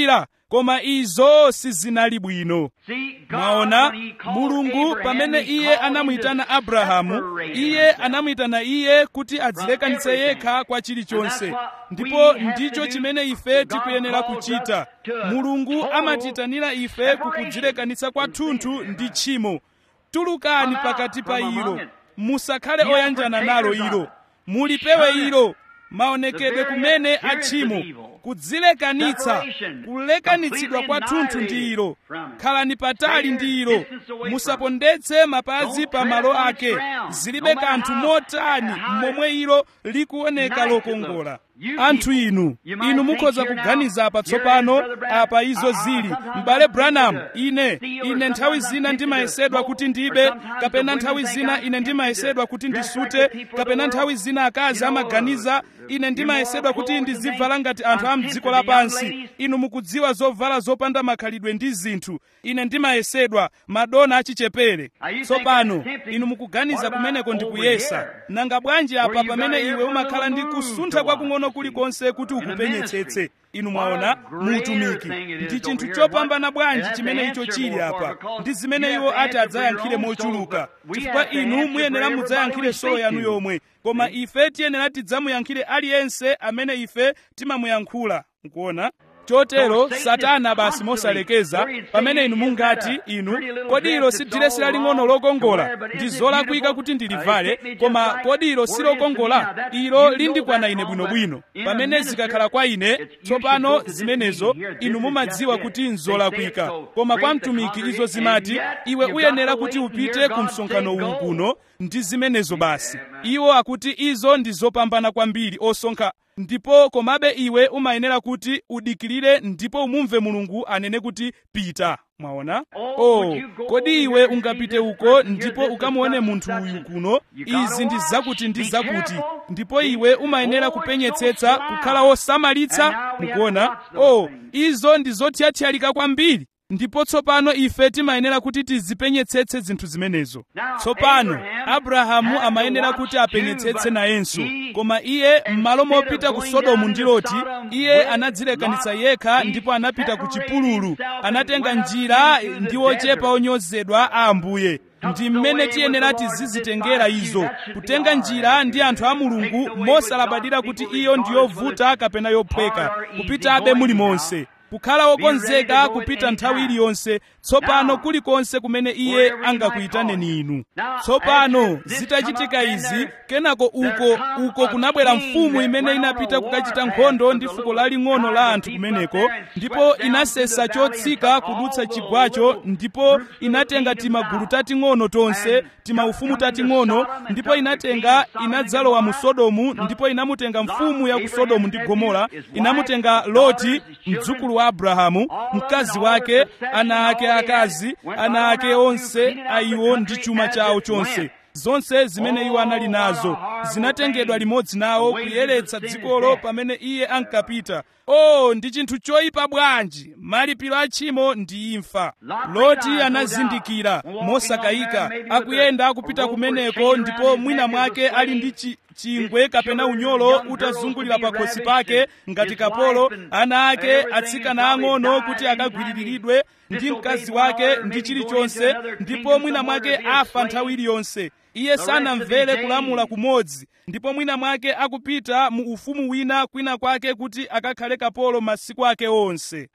koma izo sizinali bwino mwaona mulungu pamene iye anamuyitana abrahamu iye anamuyitana iye kuti adzilekanitse yekha kwa chilichonse ndipo ndicho chimene ife tikuyenera kuchita mulungu amatiyitanira ife kukudzilekanitsa kwathunthu ndi tchimo tulukani pakati pa ilo musakhale oyanjana nalo ilo mulipewe ilo maonekedwe kumene atchimo kudzilekanitsa kulekanitsidwa kwathunthu ndi ilo khalani patali ndi ilo musapondetse mapazi pa malo ake zilibe kanthu motani momwe ilo likuoneka lokongola anthu inu inu mukhoza kuganiza apa tsopano apa izo zili m'bale branham ine ine nthawi zina ndimayesedwa kuti ndibe kapena nthawi zina ine ndimayesedwa kuti ndisute kapena nthawi zina akazi amaganiza ine ndimayesedwa kuti ndizivala ngati anthu a mdziko lapansi inu mukudziwa zovala zopanda makhalidwe ndi zinthu ine ndimayesedwa madona achichepere tsopano inu mukuganiza kumeneko ndikuyesa nanga bwanji apa pamene iwe umakhala ndi kusuntha kwakung'ono kulikonse kuti ukupenyetsetse inu mwaona muutumiki ndi chinthu chopambana bwanji chimene icho chili apa ndi zimene iwo ati adzayankhire mochuluka chifukwa inu muyenera mudzayankhire solo yanu yomwe koma ife tiyenera tidzamuyankhire aliyense amene ife timamuyankhula nkuona chotero satana basi mosalekeza pamene inu mungati inu kodi ilo si diresi laling'ono lokongola ndi zolakwika kuti ndilivale koma kodi ilo si lokongola ilo lindikwana ine bwinobwino pamene zikakhala kwa ine tsopano zimenezo inu mumadziwa kuti nzolakwika koma kwa mtumiki izo zimati iwe uyenera kuti upite ku msonkhano uwu kuno ndi zimenezo basi iwo akuti izo ndi zopambana kwambiri osonkha ndipo komabe iwe umayenera kuti udikirire ndipo umumve mulungu anene kuti pita mwaona oh kodi iwe ungapite uko ndipo ukamuone munthu uyu kuno izi ndi zakuti ndi zakuti ndipo iwe umayenera kupenyetsetsa kukhala wosamalitsa mukuona oh izo ndi zothyathyalika kwambiri ndipo tsopano ife timayenera kuti tizipenyetsetse zinthu zimenezo tsopano abrahamu amayenera kuti apenyetsetse nayenso koma iye m'malo mopita ku sodomu ndi loti iye anadzilekanitsa yekha ndipo anapita ku chipululu anatenga njira ndi ochepa onyozedwa a ambuye ndi mmene tiyenera tizizitengera izo kutenga njira ndi anthu a mulungu mosalabadira kuti iyo ndi yovuta kapena yophweka kupitabe mulimonse kukhala wokonzeka kupita nthawi iliyonse tsopano kulikonse kumene iye angakuyitaneni inu tsopano zitachitika izi kenako uko uko kunabwera mfumu imene inapita kukachita nkhondo ndi fuko laling'ono la anthu kumeneko ndipo inasesa chotsika kudutsa chigwacho ndipo inatenga timagulu tating'ono tonse timaufumu tating'ono ndipo inatenga inadzalowa mu sodomu ndipo inamutenga mfumu ya ku sodomu ndi gomora inamutenga loti mdzukulu wa abrahamu mkazi wake ana ake akazi ana ake onse aiwo ndi chuma chawo chonse zonse zimene iwo anali nazo zinatengedwa limodzi nawo kuyeretsa dzikolo pamene iye ankapita oh ndi chinthu choyipa bwanji malipiro a tchimo ndi imfa loti anazindikira mosakayika akuyenda akupita kumeneko ndipo mwina mwake ali ndi chi chingwe kapena unyolo utazungulira pakhosi pake ngati kapolo ana ake atsikana ang'ono kuti akagwiriridwe ndi mkazi wake ndi chilichonse ndipo mwina mwake afa nthawi iliyonse iye sanamvere kulamula kumodzi ndipo mwina mwake akupita mu ufumu wina kwina kwake kuti akakhale kapolo masiku ake onse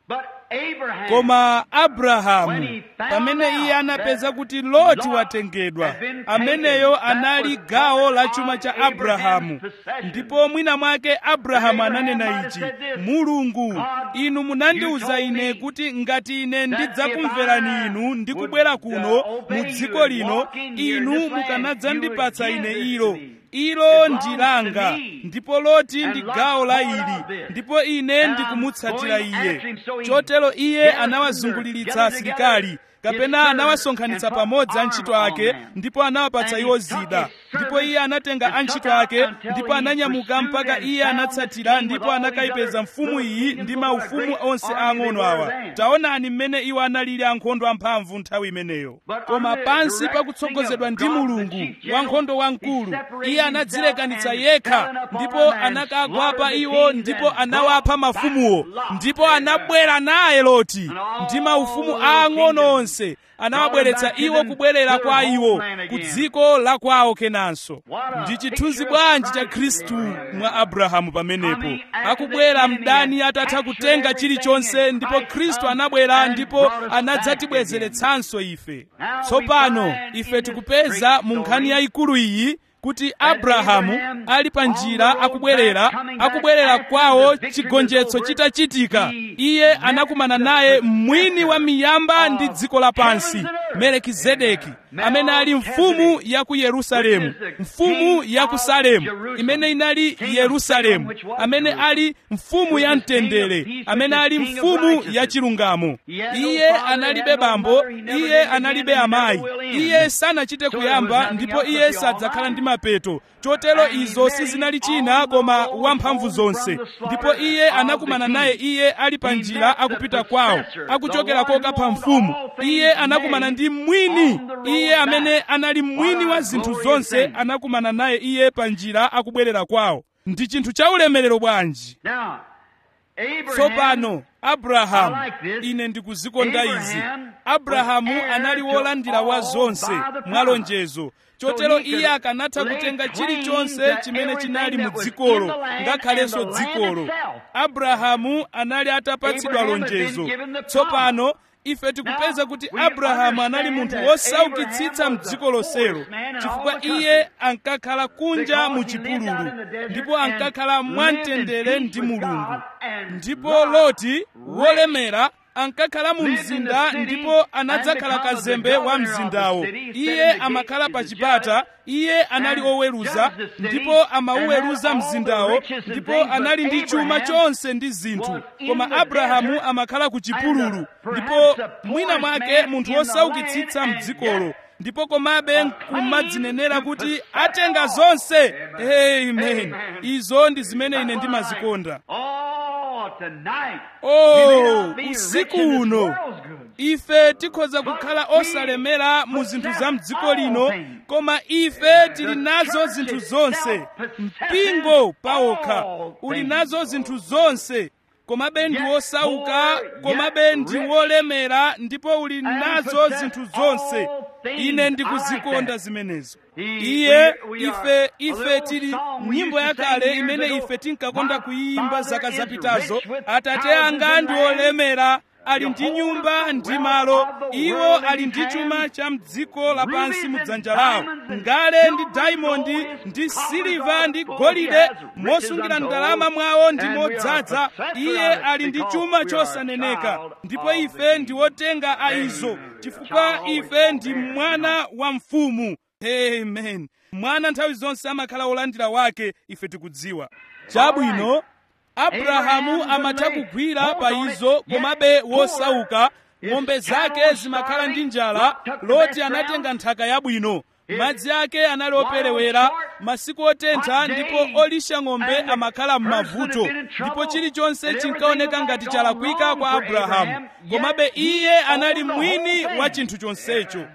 koma abrahamu pamene iye anapeza kuti loti watengedwa ameneyo anali gawo la chuma cha abrahamu ndipo mwina mwake abrahamu ananena ichi mulungu inu munandiwuza ine kuti ngati ine ndidzakumverani inu ndi kubwera kuno mu dziko lino inu mukanadzandipatsa ine ilo ilo ndi langa ndipo loti ndi gawo la ili ndipo ine ndikumutsatira iye chotero iye anawazunguliritsa asilikali kapena anawasonkhanitsa pamodzi antchito ake ndipo anawapatsa iwo zida ndipo iye anatenga antchito ake ndipo ananyamuka mpaka iye anatsatira ndipo anakayipeza mfumu iyi ndi maufumu onse ang'ono awa taonani mmene iwo analili ankhondo amphamvu nthawi imeneyo koma pansi pakutsogozedwa ndi mulungu wankhondo wamkulu iye anadzilekanitsa yekha ndipo anakagwa pa iwo ndipo anawapha mafumuwo ndipo anabwera naye loti ndi maufumu aang'ono onse anawabweretsa iwo kubwerera kwa iwo ku dziko la kwawo kenanso ndi chithunzi bwanji cha khristu mwa abrahamu pamenepo akubwera mdani atatha kutenga chilichonse ndipo khristu anabwera ndipo anadzatibwezeretsanso ife tsopano ife tikupeza mu nkhani yayikulu iyi kuti abrahamu ali pa njira akubwerera akubwerera kwawo chigonjetso chitachitika iye anakumana naye mwini wa miyamba ndi dziko lapansi melekizedeki amene ali mfumu ya ku yerusalemu mfumu ya ku salemu imene inali yerusalemu amene ali mfumu ya mtendere amene ali mfumu ya chilungamo iye analibe bambo iye analibe amayi iye sanachite kuyamba ndipo iye sadzakhala ndi mapeto chotero izo sizinali china koma wamphamvu zonse ndipo iye anakumana naye iye ali pa njira akupita kwawo akuchokera kokapha mfumu iye anakumana ndi mwini iye amene anali mwini wa zinthu zonse anakumana naye iye pa njira akubwerera kwawo ndi chinthu cha ulemerero bwanji tsopano abrahamu ine ndikuzikonda izi abrahamu anali wolandira wa zonse mwa lonjezo chotero iye akanatha kutenga chilichonse chimene chinali mu dzikolo ngakhalenso dzikolo abrahamu anali atapatsidwa lonjezo tsopano ife tikupeza kuti abrahamu anali munthu wosaukitsitsa mdziko lonselo chifukwa iye ankakhala kunja mu chipululu ndipo ankakhala mwamtendere ndi mulungu ndipo loti wolemera ankakhala mu mzinda ndipo anadzakhala kazembe wa mzindawo iye amakhala pa chipata iye anali oweruza ndipo amauweruza mzindawo ndipo anali ndi chuma chonse ndi zinthu koma abrahamu amakhala ku chipululu ndipo mwina mwake munthu wosaukitsitsa mdzikolo ndipo komabe kumadzinenera kuti atenga zonse amen izo ndi zimene ine ndimazikonda oh usiku uno ife tikhoza kukhala osalemera mu zinthu za mdziko lino koma ife tili nazo zinthu zonse mpingo pawokha uli nazo zinthu zonse komabe ndi wosauka komabe ndi wolemera ndipo uli nazo zinthu zonse ine ndikuzikonda zimenezo iye ife ife tili nyimbo yakale imene ife tinkakonda kuyimba zaka zapitazo atate anga ndi olemera ali ndi nyumba ndi malo iwo ali ndi chuma cha mdziko lapansi mu dzanja lawo ngale ndi daimondi ndi siliva ndi golide mosungira ndalama mwawo ndi modzaza iye ali ndi chuma chosaneneka ndipo ife ndi wotenga a izo chifukwa ife ndi mwana wa mfumu amen mwana nthawi zonse amakhala wolandira wake ife tikudziwa chabwino abrahamu amatha kugwira pa izo komabe wosauka ng'ombe zake zimakhala ndi njala loti anatenga nthaka yabwino madzi ake anali operewera masiku otentha ndipo olisha ng'ombe amakhala m'mavuto ndipo chilichonse chinkaoneka ngati chalakwika kwa abrahamu komabe iye anali mwini wa chinthu chonsecho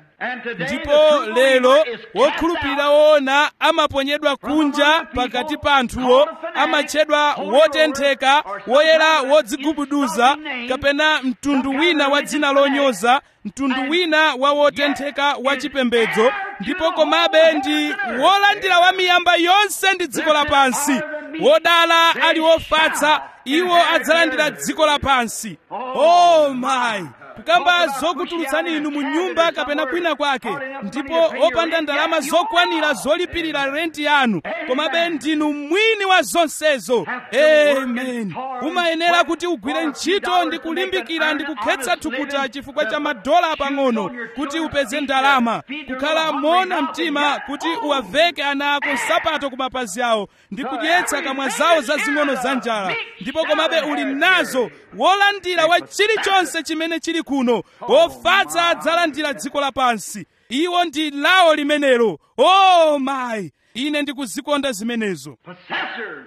ndipo lero wokhulupirira woona amaponyedwa kunja pakati pa anthuwo amatchedwa wotentheka woyera wodzigubuduza kapena mtundu wina wa dzina lonyoza mtundu wina wa wotentheka wa chipembedzo ndipo komabe ndi wolandira wa miyamba yonse ndi dziko lapansi wodala ali wofatsa iwo adzalandira dziko lapansi oh my kukamba zokutulutsani inu mu nyumba kapena kwina kwake ndipo opanda ndalama zokwanira zolipirira renti yanu komabe ndinu mwini wa zonsezo amen umayenera kuti ugwire ntchito ndi kulimbikira ndi kukhetsa thukuta chifukwa cha madola pang'ono kuti upeze ndalama kukhala mona mtima kuti uwaveke ana ako nsapato ku mapazi awo ndi kudyetsa kamwa zawo zazing'ono za njala ndipo komabe uli nazo wolandira wa chilichonse chimene chili kuno ofatsa adzalandira dziko lapansi iwo ndi lawo limenelo o mayi ine ndikuzikonda zimenezo Possessor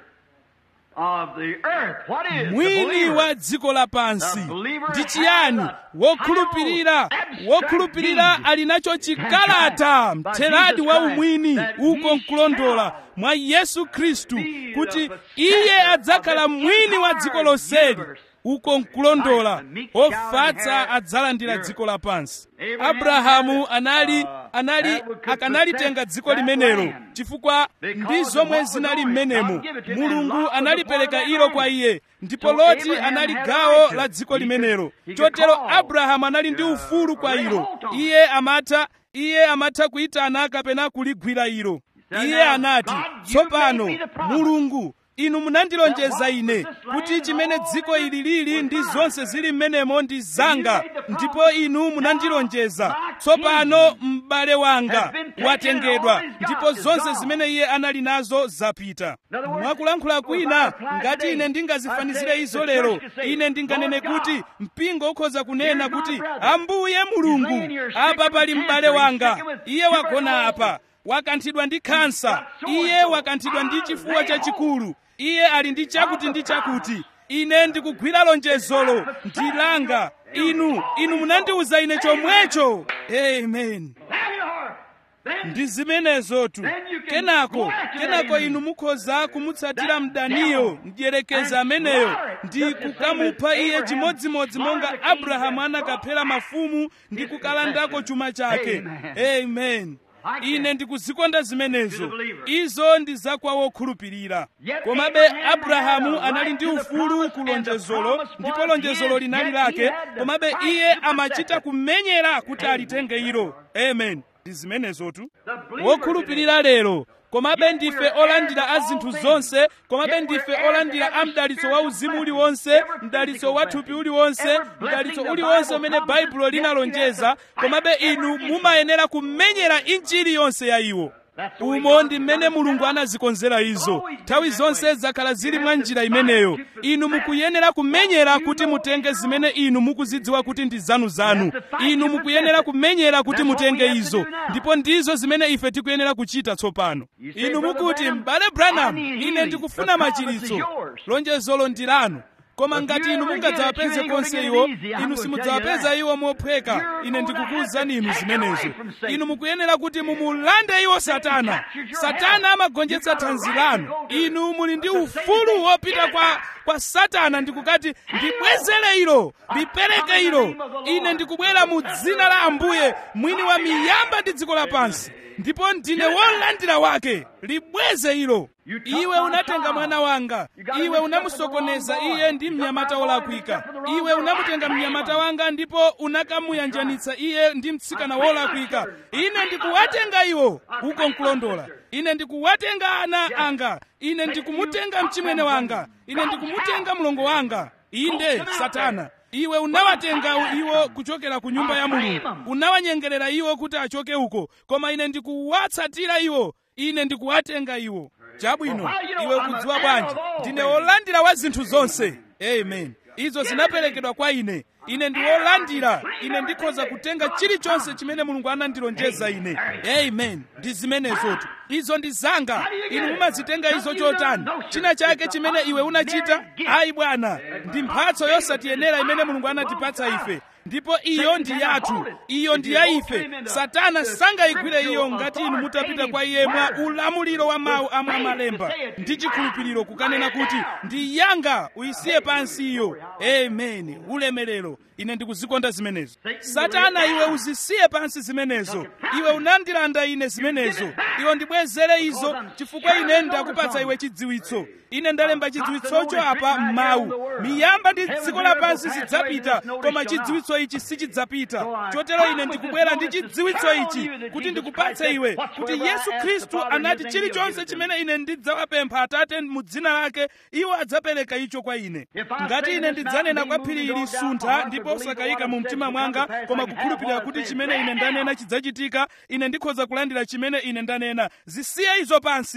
of the earth. What is the mwini believer? wa dziko lapansi The believer ndi has chiyani a wokhulupirira final wokhulupirira abstract ali nacho chikalata By mtheradi Jesus wa Christ, umwini that uko he nkulondola shall mwa yesu khristu be kuti the iye possessor adzakhala of the mwini wa entire dziko lonseli universe. uko nkulondola Right, the meek shall ofatsa inherit adzalandira the earth. dziko lapansi Abraham abrahamu had, anali uh, anali that would could akanalitenga possess dziko that limenelo land. chifukwa Because ndi of zomwe what was zinali on it. mmenemo God gave it to him, and mulungu Lot was a analipereka part of that ilo kwa land. iye ndipo So loti Abraham anali had gawo right to la it. dziko He could- limenelo he could chotero call. abrahamu anali ndi Uh, ufulu kwa lay ilo hold on. iye amatha iye amatha kuyitana kapena kuligwira ilo said, iye "Now, anati God, you tsopano made me the promise. mulungu inu munandilonjeza That ine what was this kuti land chimene and all dziko in it ili lili was ndi mine. zonse zili mmenemo ndi zanga made the promise. ndipo inu munandilonjeza Now, my tsopano kingdom m'bale wanga has been taken watengedwa and all he's ndipo got is zonse gone. zimene iye anali nazo zapita In other words, mwakulankhula if I kwina apply ngati today, ine I ndingazifanizire say izo the lero church could say, ine ndinganene "Lord God, kuti mpingo ukhoza kunena here's my kuti brother. ambuye He's mulungu laying here apa stricken pali with m'bale cancer. He's wanga stricken with iye wagona tuberculosis. apa wakanthidwa ndi khansa got so and iye so. wakanthidwa ndi Ah, chifuwa lay chachikulu iye ali ndi chakuti ndi chakuti ine ndikugwira lonjezolo ndilanga inu inu munandiwuza ine chomwecho amen There you are. Then ndi zimenezotu kenako kenako inu mukhoza kumutsatira mdaniyo mdyerekeza ameneyo ndi kukamupha iye chimodzimodzi monga abrahamu anakaphera mafumu ndi kukalandako chuma chake amen ine ndikuzikonda zimenezo izo ndi zakwa wokhulupirira komabe abrahamu anali ndi ufulu ku lonjezolo ndipo lonjezolo linali lake komabe iye amachita kumenyera kuti alitenge ilo amen ndi zimenezotu wokhulupirira lero komabe ndife olandira a zinthu zonse komabe ndife olandira a mdalitso wa uzimu uliwonse mdalitso wa thupi uliwonse mdalitso uliwonse umene baibulo linalonjeza komabe inu mumayenera kumenyera injili yonse ya iwo umo ndi mmene mulungu anazikonzera izo nthawi zonse zakhala zili mwa njira imeneyo inu mukuyenera kumenyera kuti mutenge zimene inu mukuzidziwa kuti ndi zanuzanu inu mukuyenera kumenyera kuti mutenge izo ndipo ndizo zimene ife tikuyenera kuchita tsopano inu mukuti m'bale branham ine ndikufuna machiritso lonjezolo ndi lanu koma ngati inu mungadzawapeze konse iwo inu simudzawapeza iwo mophweka ine ndikukuwuzani inu zimenezo inu mukuyenera kuti mumulande iwo satana satana amagonjetsa thanzi lanu inu muli ndi ufulu wopita kwa kwa satana ndikukati ndibwezere ilo lipereke ilo ine ndikubwera mu dzina la ambuye mwini wa miyamba ndi dziko lapansi ndipo ndine wolandira wake libweze ilo iwe unatenga mwana wanga iwe unamusokoneza iye ndi mnyamata wolakwika iwe unamutenga mnyamata wanga ndipo unakamuyanjanitsa iye ndi mtsikana wolakwika ine ndikuwatenga iwo uko nkulondola ine ndikuwatenga ana anga ine ndikumutenga mchimwene wanga ine ndikumutenga mlongo wanga inde satana iwe unawatenga iwo kuchokera ku nyumba ya mulungu unawanyengerera iwo kuti achoke uko koma ine ndikuwatsatira iwo ine ndikuwatenga iwo chabwino iwe ukudziwa bwanji ndine wolandira wa zinthu zonse amen izo zinaperekedwa kwa ine ine ndi wolandira ine ndikhoza kutenga chilichonse chimene mulungu anandilonjeza ine amen ndi zimenezotu izo ndi zanga inu mumazitenga izo chotani china chake chimene iwe unachita ayi bwana ndi mphatso yosatiyenera imene mulungu anatipatsa ife ndipo iyo ndi yathu iyo ndi ya ife satana sangayigwire iyo ngati inu mutapita kwa iye mwa ulamuliro wa mawu amwe amalemba ndi chikhulupiriro kukanena kuti ndi yanga uyisiye pansi iyo amen ulemerero ine ndikuzikonda zimenezo satana iwe uzisiye pansi zimenezo iwe unandilanda ine zimenezo iwe ndibwezere izo chifukwa ine ndakupatsa iwe chidziwitso ine ndalemba chidziwitsocho apa m'mawu miyamba ndi dziko lapansi zidzapita koma chidziwitso ichi sichidzapita chotero ine ndikubwera ndi chidziwitso ichi kuti ndikupatse iwe kuti yesu khristu anati chilichonse chimene ine ndidzawapempha atate mu dzina lake iwo adzapereka icho kwa ine ngati ine ndidzanena kwa phiri ili suntha ndipo usakayika mu mtima mwanga koma kukhulupirira kuti chimene ine ndanena chidzachitika ine ndikhoza kulandira chimene ine ndanena zisiye izo pansi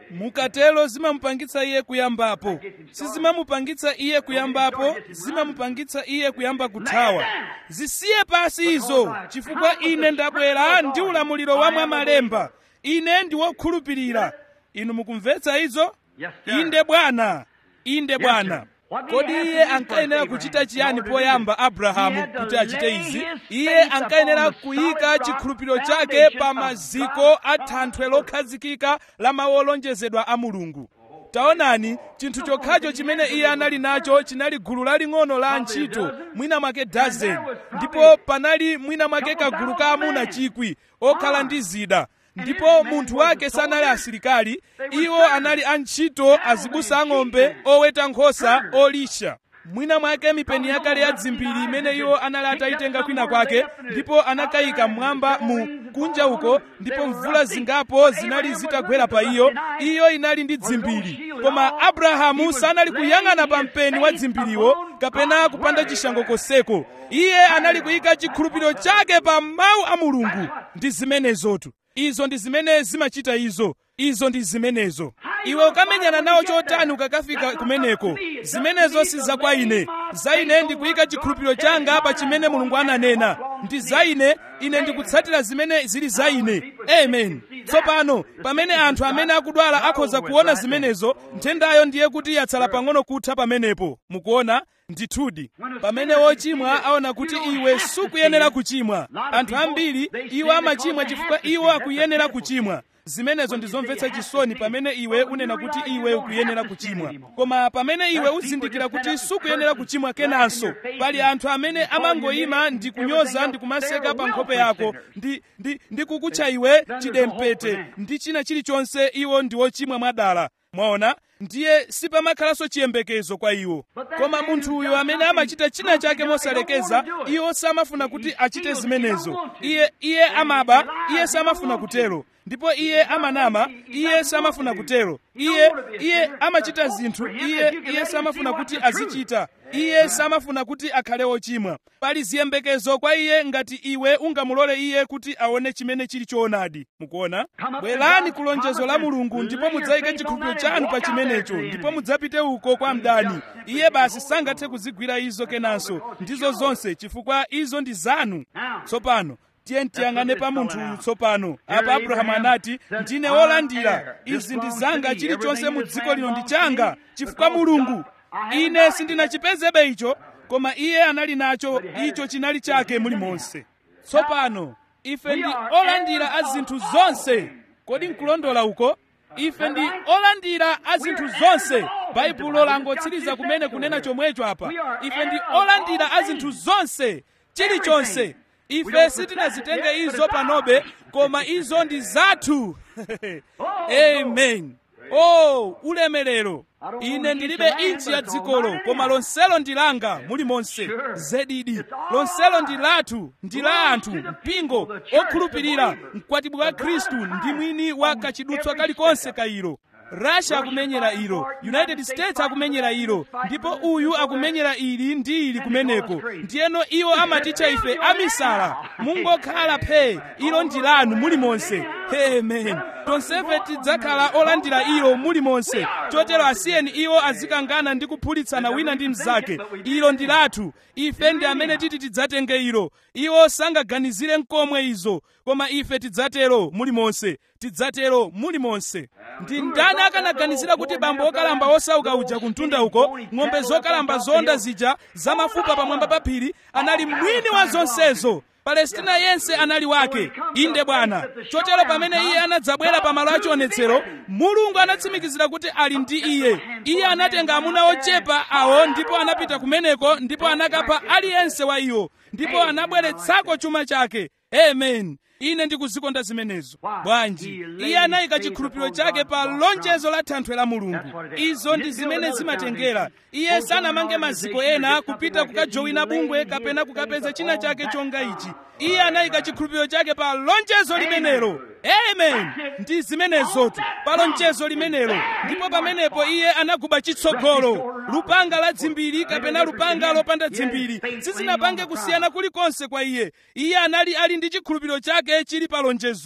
mukatelo zimamupangitsa iye kuyambapo sizimamupangitsa iye kuyambapo zimamupangitsa iye kuyamba kuthawa zisiye pasi izo chifukwa ine ndabwera ndi ulamuliro wa mwamalemba ine ndi wokhulupirira inu mukumvetsa izo inde bwana inde bwana kodi iye ankayenera kuchita chiyani poyamba abrahamu kuti achite izi iye ankayenera kuyika chikhulupiriro chake pa maziko a thanthwe lokhazikika la mawu olonjezedwa a mulungu taonani chinthu chokhacho chimene iye anali nacho chinali gulu laling'ono la antchito mwina mwake dazeni ndipo panali mwina mwake kagulu ka amuna chikwi okhala ndi zida ndipo munthu wake sanali asilikali iwo anali antchito azibusa ang'ombe oweta nkhosa olisha mwina mwake mipeni yakale ya dzimbiri imene iwo anali atayitenga kwina kwake ndipo anakayika mmwamba mu kunja uko ndipo mvula zingapo zinali zitagwera pa iyo iyo inali ndi dzimbiri koma abrahamu sanali kuyang'ana pa mpeni wa dzimbiriwo kapena kupanda chishango koseko iye anali kuyika chikhulupiriro chake pa mawu a mulungu ndi zimenezotu izo ndi zimene zimachita izo izo ndi zimenezo iwe ukamenyana nawo chotani ukakafika kumeneko zimenezo si za kwa ine za ine ndikuyika chikhulupiriro changa pa chimene mulungu ananena ndi za ine ine ndikutsatira zimene zili za ine amen tsopano pamene anthu amene akudwala akhoza kuona zimenezo nthendayo ndiye kuti yatsala pang'ono kutha pamenepo mukuona ndithudi pamene wochimwa aona kuti iwe sukuyenera kuchimwa anthu ambiri iwo amachimwa chifukwa iwo akuyenera kuchimwa zimenezo ndizomvetsa chisoni pamene iwe unena kuti iwe ukuyenera kuchimwa koma pamene iwe uzindikira kuti sukuyenera kuchimwa kenanso pali anthu amene amangoyima ndi kunyoza ndi kumaseka pa nkhope yako ndi, ndi, ndi kukutcha iwe chidempete ndi china chilichonse iwo ndi wochimwa mwadala mwaona ndiye sipamakhalanso chiyembekezo kwa iwo koma munthu uyo amene amachita china chake mosalekeza iwo samafuna kuti achite zimenezo iye iye amaba iye samafuna kutero ndipo iye amanama iye samafuna kutero iye iye amachita zinthu iye iye samafuna kuti azichita iye samafuna kuti akhale wochimwa pali ziyembekezo kwa iye ngati iwe ungamulole iye kuti aone chimene chili choonadi mukuona bwerani ku lonjezo la mulungu ndipo mudzayike chikhulupiriro chanu pa chimenecho ndipo mudzapite uko kwa mdani iye basi sangathe kuzigwira izo kenanso ndizo zonse chifukwa izo ndi zanu tsopano tiye tiyang'ane pa munthu uyu tsopano apa abrahamu anati ndine wolandira izi ndi zanga chilichonse mu dziko lino ndi changa chifukwa mulungu ine sindinachipezebe icho koma iye anali nacho icho chinali chake mulimonse tsopano ife ndi olandira a zinthu zonse kodi nkulondola uko ife ndi olandira a zinthu zonse baibulo langotsiriza kumene kunena chomwecho apa ife ndi olandira a zinthu zonse chilichonse ife sitinazitenge izo panobe koma izo ndi zathu amen oh ulemerero ine ndilibe inchi ya dzikolo koma lonselo ndi langa mulimonse zedidi lonselo ndi lathu ndi la anthu mpingo okhulupirira mkwatibwi wa khristu ndi mwini wa kachidutswa kalikonse ka ilo russia akumenyera ilo united states akumenyera ilo ndipo uyu akumenyera ili ndi ili kumeneko ndiyeno iwo amatitcha ife amisala mungokhala phe ilo ndi lanu mulimonse amen tonsefe tidzakhala olandira ilo mulimonse chotero asiyeni iwo azikangana ndi kuphulitsana wina ndi mnzake ilo ndi lathu ife ndi amene titi tidzatenge ilo iwo sangaganizire nkomwe izo koma ife tidzatero mulimonse tidzatero mulimonse ndi ndani akanaganizira kuti bambo okalamba osauka uja kumtunda uko ng'ombe zokalamba zonda zija zamafupa pamwamba pa phiri anali mwini wa zonsezo palestina yense anali wake inde bwana chotero pamene iye anadzabwera pamalo achionetsero mulungu anatsimikizira kuti ali ndi iye iye anatenga amuna ochepa awo ndipo anapita kumeneko ndipo anakapha aliyense wa iwo ndipo anabweretsako chuma chake amen ine ndikuzikonda zimenezo bwanji iye anayika chikhulupiriro chake pa lonjezo la thanthwe la mulungu izo ndi zimene zimatengera iye sanamange maziko ena kupita kukajowina bungwe kapena kukapeza china chake chonga ichi iye anayika chikhulupiriro chake pa lonjezo limenelo amen ndi zimenezotu pa lonjezo limenelo ndipo pamenepo iye anaguba chitsogolo lupanga la dzimbiri kapena lupanga lopanda dzimbiri sizinapange kusiyana kulikonse kwa iye iye anali ali ndi chikhulupiriro chake chili pa lonjezolo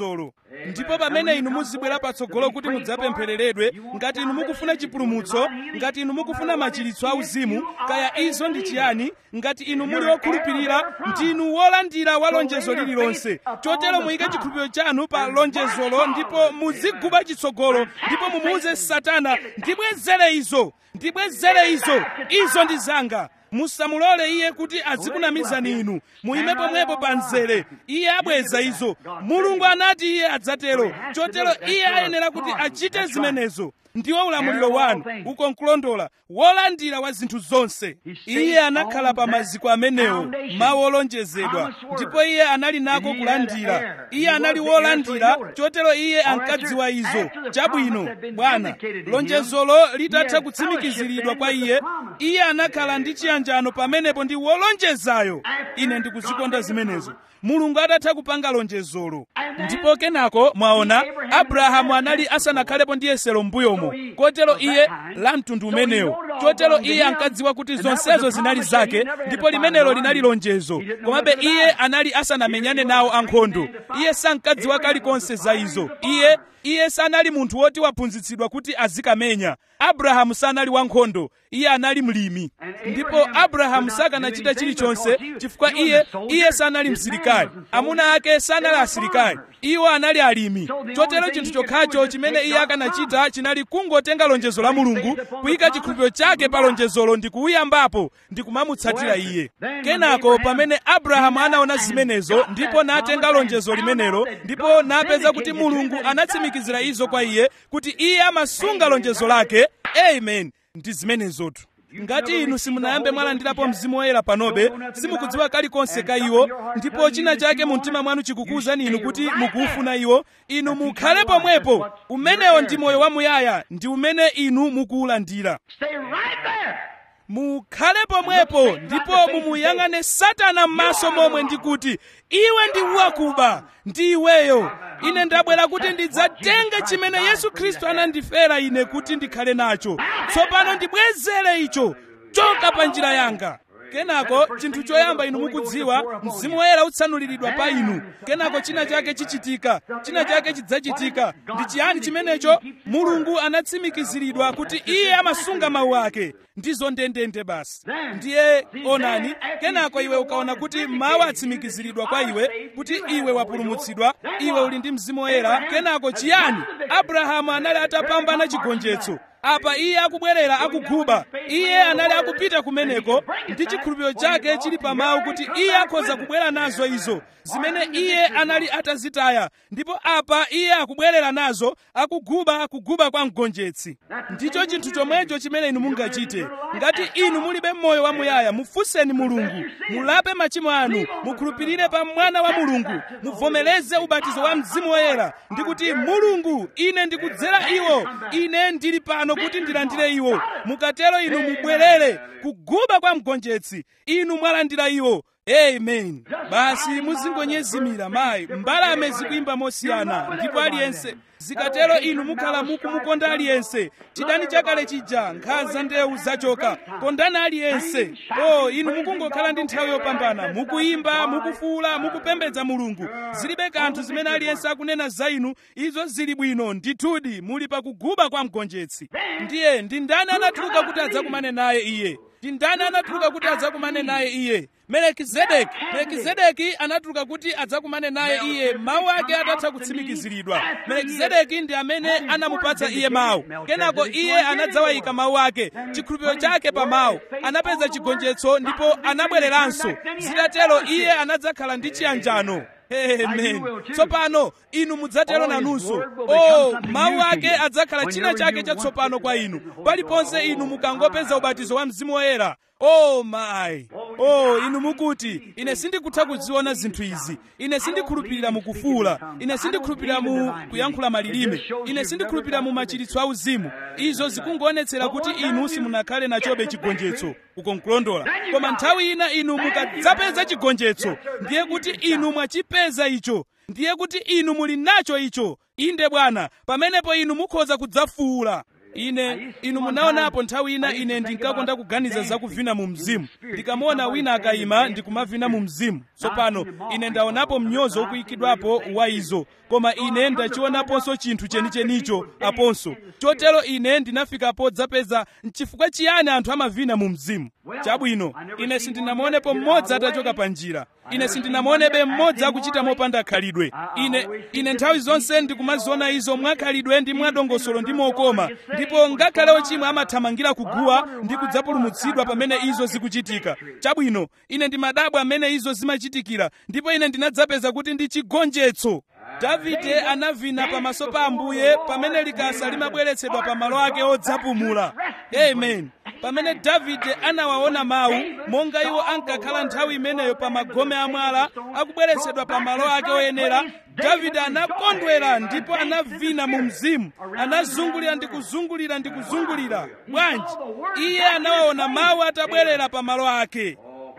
ndipo pamene inu muzibwera patsogolo kuti mudzapemphereredwe ngati inu mukufuna chipulumutso ngati inu mukufuna machiritso auzimu kaya izo ndi chiyani ngati inu muli okhulupirira ndinu wolandira wa lonjezo lililonse chotero muyike chikhulupiriro chanu pa lonjezolo ndipo muziguba chitsogolo ndipo mumuuze satana ndibwezere izo ndibwezere izo izo ndi zanga musamulole iye kuti azikunamizani inu muyime pomwepo pa mzere iye abweza izo mulungu anati iye adzatero chotero iye ayenera kuti achite zimenezo ndiwo ulamuliro wanu uko nkulondola wolandira wa zinthu zonse iye anakhala pa maziko amenewo mawu olonjezedwa ndipo iye anali nako kulandira iye anali wolandira chotero iye ankadziwa izo chabwino bwana lonjezolo litatha kutsimikiziridwa kwa iye iye anakhala ndi chiyanjano pamenepo ndi wolonjezayo ine ndikuzikonda zimenezo mulungu atatha kupanga lonjezolo ndipo kenako mwaona abrahamu anali asanakhalepo ndi yesero m'mbuyomo kotero iye la mtundu umenewo chotero iye ankadziwa kuti zonsezo zinali zake ndipo limenelo linali lonjezo komabe iye anali asanamenyane nawo ankhondo iye sankadziwa kalikonse za izo iye iye sanali munthu woti waphunzitsidwa kuti azikamenya abrahamu sanali wankhondo iye anali mlimi ndipo abrahamu sakanachita chilichonse chifukwa iye iye sanali msilikali amuna ake sanali asilikali iwo anali alimi chotero chinthu chokhacho chimene iye akanachita chinali kungotenga lonjezo la mulungu kuyika chikhulupiriro chake pa lonjezolo ndi kuuyambapo ndi kumamutsatira iye kenako pamene abrahamu anaona zimenezo ndipo natenga lonjezo limenelo ndipo napeza kuti mulungu anatsimikizira izo kwa iye kuti iye amasunga lonjezo lake amen ndi zimenezotu ngati inu simunayambe mwalandirapo mzimu woyera panobe simukudziwa kalikonse ka iwo ndipo china chake mu mtima mwanu chikukuwuzani inu kuti mukuufuna iwo inu mukhale pomwepo umenewo ndi moyo wamuyaya ndi umene inu mukuwulandira Stay right there. mukhale pomwepo ndipo mumuyang'ane satana m'maso momwe ndi kuti iwe ndi wakuba ndi iweyo ine ndabwera kuti ndidzatenge chimene yesu khristu anandifera ine kuti ndikhale nacho tsopano ndibwezere icho choka pa njira yanga kenako chinthu choyamba inu mukudziwa mzimu woyera utsanuliridwa pa inu kenako china chake chichitika china chake chidzachitika ndi chiyani chimenecho mulungu anatsimikiziridwa kuti iye amasunga mawu ake ndizo ndendende basi ndiye onani kenako iwe ukaona kuti mawu atsimikiziridwa kwa iwe kuti iwe wapulumutsidwa iwe uli ndi mzimu woyera kenako chiyani abrahamu anali atapambana chigonjetso apa iye akubwerera akuguba iye anali akupita kumeneko ndi chikhulupiriro chake chili pa mawu kuti iye akhoza kubwera nazo izo zimene iye anali atazitaya ndipo apa iye akubwerera nazo akuguba kuguba kwa mgonjetsi ndicho chinthu chomwecho chimene inu mungachite ngati inu mulibe moyo wamuyaya mufunseni mulungu mulape machimo anu mukhulupirire pa mwana wa mulungu muvomereze ubatizo wa mzimu woyera ndi kuti mulungu ine ndikudzera iwo ine ndili pano kuti ndilandire iwo mukatero inu mubwerere kuguba kwa mgonjetsi inu mwalandira iwo amen basi muzingonyezimira mayi mbalame zikuyimba mosiyana ndipo aliyense zikatero inu mukhala mukumukonda aliyense chidani chakale chija nkhanza ndewu zachoka kondani aliyense o inu mukungokhala ndi nthawi yopambana mukuyimba mukufuula mukupembedza mulungu zilibe kanthu zimene aliyense akunena za inu izo zili bwino ndithudi muli pakuguba kwa mgonjetsi ndiye ndi ndani anatuluka kuti adzakumane naye iye ndi ndani anatuluka kuti adzakumane naye iye melekizedeki melekizedeki anatuluka kuti adzakumane naye iye mawu ake atatha kutsimikiziridwa melekizedeki ndi amene anamupatsa iye mawu kenako iye anadzawayika mawu ake chikhulupiriro chake pa mawu anapeza chigonjetso ndipo anabwereranso zitatero iye anadzakhala ndi chiyanjano amen tsopano inu mudzatero nanunso o mawu ake adzakhala china chake chatsopano kwa inu paliponse inu mukangopeza ubatizo wa mzimu woyera o mayi o inu mukuti ine sindikutha kuziona zinthu izi ine sindikhulupirira mukufuula ine sindikhulupirira mu kuyankhula malilime ine sindikhulupirira mu machiritso auzimu izo zikungoonetsera kuti inu simunakhale nachobe chigonjetso uko nkulondola koma nthawi ina inu mukadzapeza chigonjetso ndiye kuti inu mwachipeza icho ndiye kuti inu muli nacho icho inde bwana pamenepo inu mukhoza kudzafuula ine inu munaonapo nthawi ina ine ndinkakonda kuganiza za kuvina mu mzimu ndikamaona wina akayima ndikumavina mu mzimu tsopano ine ndaonapo mnyozo ukuyikidwapo wa izo koma ine ndachionaponso chinthu chenichenicho aponso chotero ine ndinafikapo dzapeza nchifukwa chiyani anthu amavina mu mzimu chabwino ine sindinamuonepo mmodzi atachoka pa njira ine sindinamuonebe mmodzi akuchita mopanda khalidwe ine ine nthawi zonse ndikumaziona izo mwakhalidwe ndi mwadongosolo ndi mokoma ndipo ngakhale ochimwa amathamangira kuguwa ndi kudzapulumutsidwa pamene izo zikuchitika chabwino ine ndimadabwa amene izo zimachitikira ndipo ine ndinadzapeza kuti ndi chigonjetso davide anavina pamaso pa ambuye pamene likasa limabweretsedwa pa malo ake odzapumula amen pamene davide anawaona mawu monga iwo ankakhala nthawi imeneyo pa magome amwala akubweretsedwa pa malo ake oyenera davide anakondwera ndipo anavina mu mzimu anazungulira ndi kuzungulira ndi kuzungulira bwanji iye anawaona mawu atabwerera pa malo ake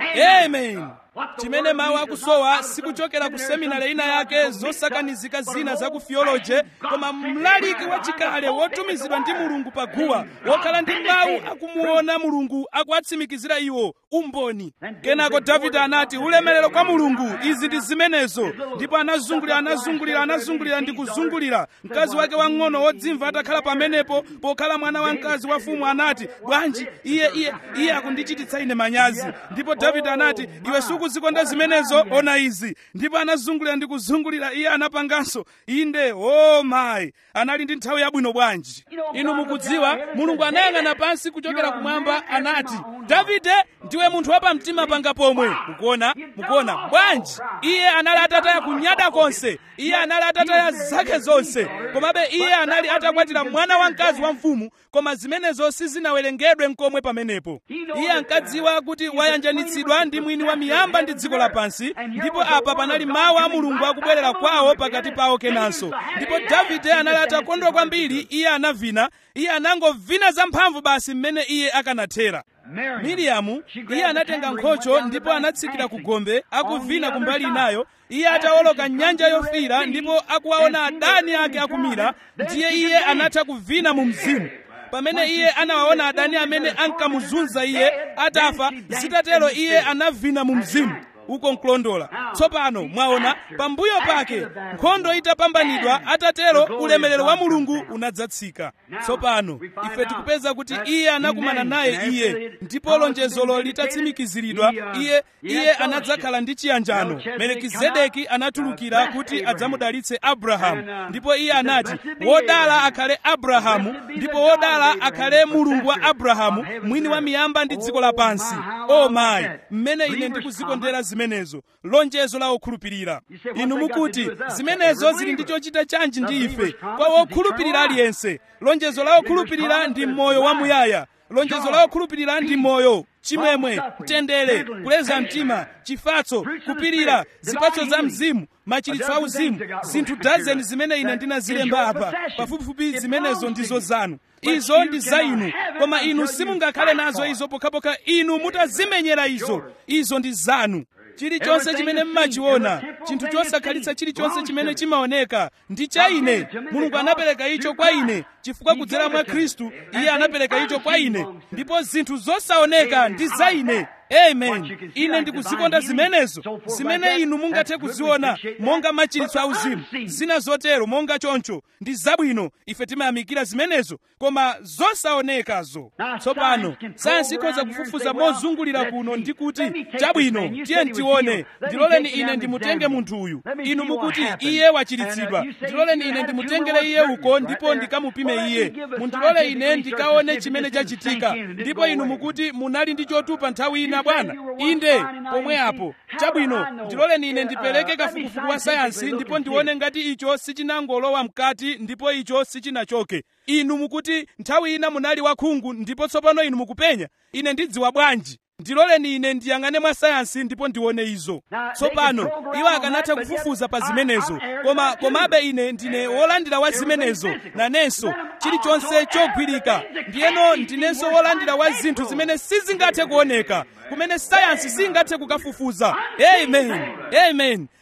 amen chimene mawu akusowa sikuchokera ku seminari ina yake zosakanizika zina za ku theology koma mlaliki wachikale wotumizidwa ndi mulungu paguwa wokhala ndi mawu akumuona mulungu akuatsimikizira iwo umboni kenako davide anati ulemerero kwa mulungu izi ndi zimenezo ndipo anazungulira anazungulira anazungulira ndi kuzungulira mkazi wake wang'ono wodzimva atakhala pamenepo pokhala mwana wa mkazi wa fumu anati bwanji iye iye iye akundichititsa ine manyazi ndipo davide anati iwe sukuzikonda zimenezo ona izi ndipo anazungulira ndi kuzungulira iye anapanganso inde o mayi anali ndi nthawi yabwino bwanji inu mukudziwa mulungu anayang'ana pansi kuchokera kumwamba anati davide ndiwe munthu wapamtima panga pomwe mukuona mukuona bwanji iye anali atataya kunyada konse iye anali atataya zake zonse komabe iye anali atakwatira mwana wamkazi wa mfumu koma zimenezo sizinawerengedwe mkomwe pamenepo iye ankadziwa kuti wayanjanitsidwa ndi mwini wa miyamba ndi dziko lapansi ndipo apa panali mawu a mulungu akubwerera kwawo pakati pawo kenanso ndipo davide anali atakondwa kwambiri iye anavina iye anangovina zamphamvu basi mmene iye akanathera miriyamu iye anatenga nkhocho ndipo anatsikira ku gombe akuvina kumbali inayo iye atawoloka nyanja yofiira ndipo akuwaona adani ake akumira ndiye iye anatha kuvina mu mzimu pamene iye anawaona adani amene ankamuzunza iye atafa zitatero iye anavina mu mzimu uko nkulondola tsopano mwaona pambuyo pake nkhondo itapambanidwa atatero ulemerero wa mulungu unadzatsika tsopano ife tikupeza kuti iye anakumana naye iye ndipo lonjezolo litatsimikiziridwa iye iye anadzakhala ndi chiyanjano melikizedeki anatulukira kuti adzamudalitse abrahamu ndipo iye anati wodala akhale abrahamu ndipo wodala akhale mulungu wa abrahamu mwini wa miyamba ndi dziko lapansi o mayi mmene ine ndikuzikondera zimenezo lonjezo la okhulupirira inu mukuti zimenezo zili ndi chochita chanji ndi ife kwa wokhulupirira aliyense lonjezo la okhulupirira ndi moyo wamuyaya lonjezo la okhulupirira ndi moyo chimwemwe mtendere kuleza mtima chifatso kupirira zipatso za mzimu machiritso auzimu zinthu dazeni zimene ine ndinazilemba apa pafupifupi zimenezo ndizo zanu izo ndi za inu koma inu simungakhale nazo izo pokhapokha inu mutazimenyera izo izo ndi zanu chilichonse chimene mmachiona chinthu chosakhalitsa chilichonse chimene chimaoneka ndi cha ine mulungu anapereka icho kwa ine chifukwa kudzera mwa khristu iye anapereka icho kwa ine ndipo zinthu zosaoneka ndi za ine amen ine ndikuzikonda zimenezo zimene inu mungathe kuziona monga machiritso auzimu zina zotero monga choncho ndi zabwino ife timayamikira zimenezo koma zosaonekazo tsopano sayansi ikhoza kufufuza mozungulira kuno ndi kuti chabwino tiye ntione ndiloleni ine ndimutenge munthu uyu inu mukuti iye wachiritsidwa ndiloleni ine ndimutengere iye uko ndipo ndikamupime iye mundilole ine ndikaone chimene chachitika ndipo inu mukuti munali ndi chotupa nthawi ina bwana inde pomwe apo chabwino ndiloleni ine ndipereke kafukufuku wa sayansi ndipo ndione ngati icho sichinangolowa mkati ndipo icho sichinachoke inu mukuti nthawi ina munali wakhungu ndipo tsopano inu mukupenya ine ndidziwa bwanji ndiloleni ine ndiyang'ane mwa sayansi ndipo ndione izo tsopano iwo akanatha kufufuza pa zimenezo koma komabe ine ndine wolandira wa zimenezo nanenso chilichonse chogwirika ndiyeno ndinenso wolandira wa zinthu zimene sizingathe kuoneka kumene sayansi singathe kukafufuza amen amen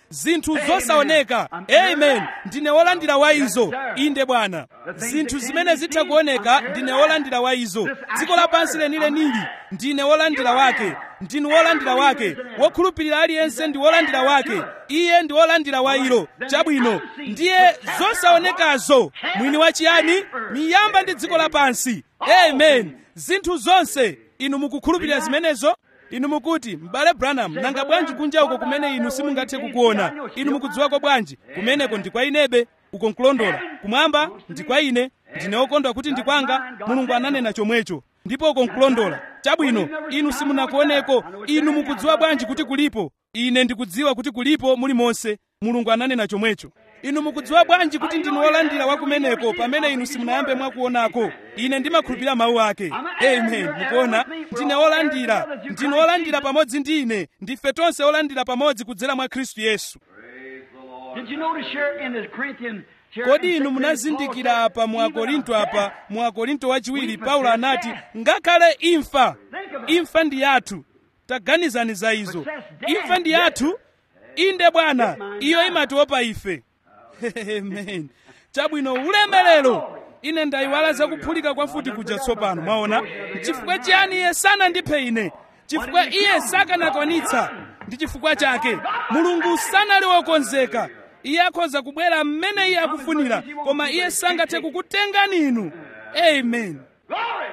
zinthu zosaoneka amen ndine wolandira wa izo inde bwana zinthu zimene zitha kuoneka ndine wolandira wa izo dziko lapansi lenileni ndine wolandira wake ndinu wolandira wake wokhulupirira aliyense ndi wolandira wake iye ndi wolandira wa ilo chabwino ndiye zosaonekazo mwini wachiyani miyamba ndi dziko lapansi amen zinthu zonse inu mukukhulupirira zimenezo inu mukuti m'bale branham nanga bwanji kunja uko kumene inu simungathe kukuona inu mukudziwako bwanji kumeneko ndi kwa inebe uko nkulondola kumwamba ndi kwa ine ndine wokondwa kuti ndi kwanga mulungu ananena chomwecho ndipo uko nkulondola chabwino inu simunakuoneko inu mukudziwa bwanji kuti kulipo ine ndikudziwa kuti kulipo mulimonse mulungu ananena chomwecho inu mukudziwa bwanji kuti ndinu wolandira wa kumeneko pamene inu simunayambe mwakuonako ine ndimakhulupirira mawu ake amen mukuona ndine wolandira ndinu wolandira pamodzi ndi ine ndife tonse olandira pamodzi kudzera mwa khristu yesu Did you notice here in the Corinthian here kodi in inu 2 munazindikira Paul apa said, mu akorinto even apa death, mu akorinto wachiwiri paulo anati ngakhale imfa imfa ndi yathu taganizani za izo imfa ndi yathu inde bwana iyo imatiopa ife amen chabwino ulemerero ine ndayiwala zakuphulika kwa futi kuja tsopano mwaona chifukwa chiyani iye sanandiphe ine chifukwa iye sakanakwanitsa ndi chifukwa chake mulungu sanali wokonzeka iye akhoza kubwera mmene iye akufunira koma iye sangathe kukutengani inu amen Glory!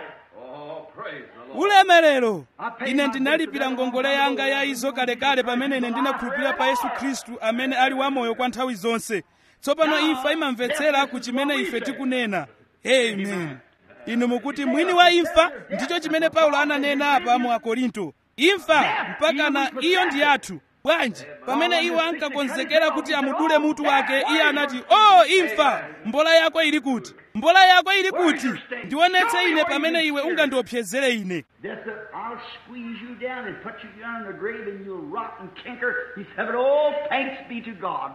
ulemerero ine ndinalipira ngongole yanga ya izo kalekale pamene ine ndinakhulupirira pa yesu khristu amene ali wamoyo kwa nthawi zonse tsopano imfa imamvetsera ku chimene ife tikunena amen inu mukuti mwini wa imfa ndicho chimene paulo ananena apa mu akorinto imfa mpakana iyo ndi yathu bwanji pamene iwo ankakonzekera kuti amudule mutu wake iye anati o oh, imfa mbola yako ili kuti mbola yako ili kuti ndionetse ine pamene iwe ungandiopsezere ine Death, said, I'll squeeze you down and put you down in the grave and you'll rot and canker. He said, Oh, thanks be to God.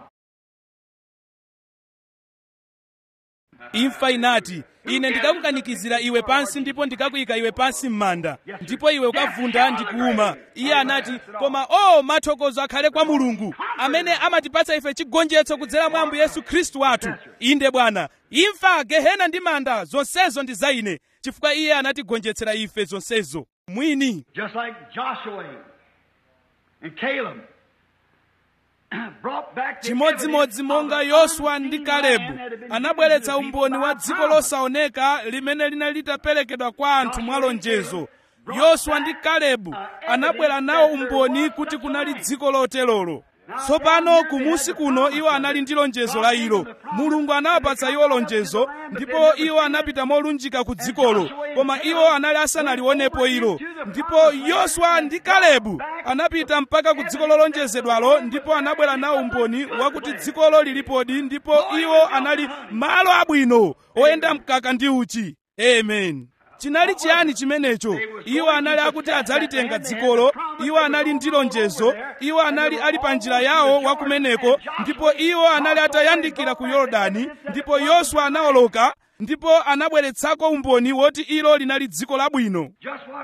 imfa inati ine ndikakukanikizira iwe pansi ndipo ndikakuyika iwe pansi m'manda ndipo iwe ukavunda ndi kuuma iye anati koma o mathokozo akhale kwa mulungu amene amatipatsa ife chigonjetso kudzera mwa ambuye yesu khristu wathu inde bwana imfa gehena ndi manda zonsezo ndi za ine chifukwa iye anatigonjetsera ife zonsezo mwini Just like Joshua and Caleb brought back the chimodzimodzi evidence monga of the yoswa ndi unseen kalebu land that had been anabweretsa given to the umboni wa people dziko by promise. losaoneka limene linali litaperekedwa kwa anthu mwa lonjezo yoswa ndi kalebu anabwera nawo umboni kuti kunali dziko lotelolo tsopano kumusi kuno iwo anali ndi lonjezo la ilo mulungu anawapatsa iwo lonjezo ndipo iwo anapita molunjika ku dzikolo koma iwo anali asanalionepo ilo ndipo yoswa ndi kalebu anapita mpaka ku dziko lolonjezedwalo ndipo anabwera nawo umboni wakuti dzikolo lilipodi ndipo iwo anali malo abwino oyenda mkaka ndi uchi amen chinali chiyani chimenecho iwo anali akuti adzalitenga dzikolo iwo anali ndi lonjezo iwo anali ali pa njira yawo wakumeneko ndipo iwo anali atayandikira ku yorodani ndipo yoswa anawoloka ndipo anabweretsako umboni woti ilo linali dziko labwino Just what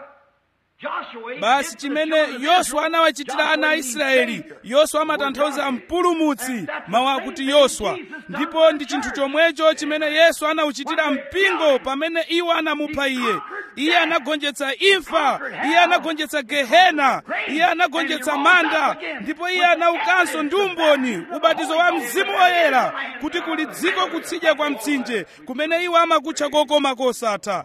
Joshua basi did to the chimene children of yoswa Israel. anawachitira ana a Joshua means israeli Savior. yoswa amatanthauza mpulumutsi mawu akuti yoswa ndipo ndi chinthu chomwecho chimene yesu anawuchitira mpingo pamene iwo anamupha iye iye anagonjetsa imfa iye anagonjetsa gehena iye anagonjetsa manda ndipo iye anaukanso ndi umboni ubatizo wa mzimu woyera kuti kuli dziko kutsidya kwa mtsinje kumene iwo amakutcha kokoma kosatha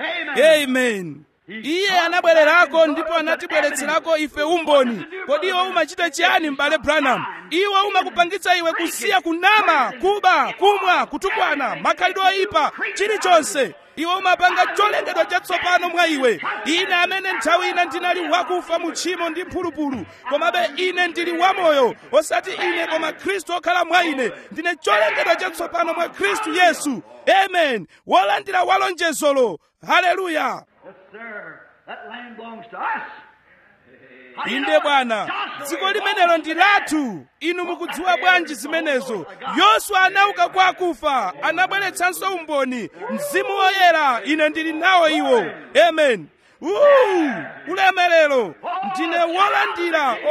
amen iye anabwererako ndipo anatibweretserako ife umboni kodi iwo umachita chiyani m'bale branham iwo umakupangitsa iwe kusiya kunama kuba kumwa kutukwana makhalidwe oyipa chilichonse iwe umapanga cholengedwa chatsopano mwa iwe ine amene nthawi ina ndinali wakufa mu tchimo ndi mphulupulu komabe ine ndili wamoyo osati ine koma khristu okhala mwa ine ndine cholengedwa chatsopano mwa khristu yesu amen wolandira walonjezolo haleluya Yes, sir. That land belongs to us. How do you know inde it? bwana Joshua dziko belongs limenelo to ndi them. lathu inu mukudziwa bwanji zimenezo yoswa anauka kwa akufa anabweretsanso umboni mzimu woyera ine ndili nawo iwo amen Uu, ulemerero ndine wolandira o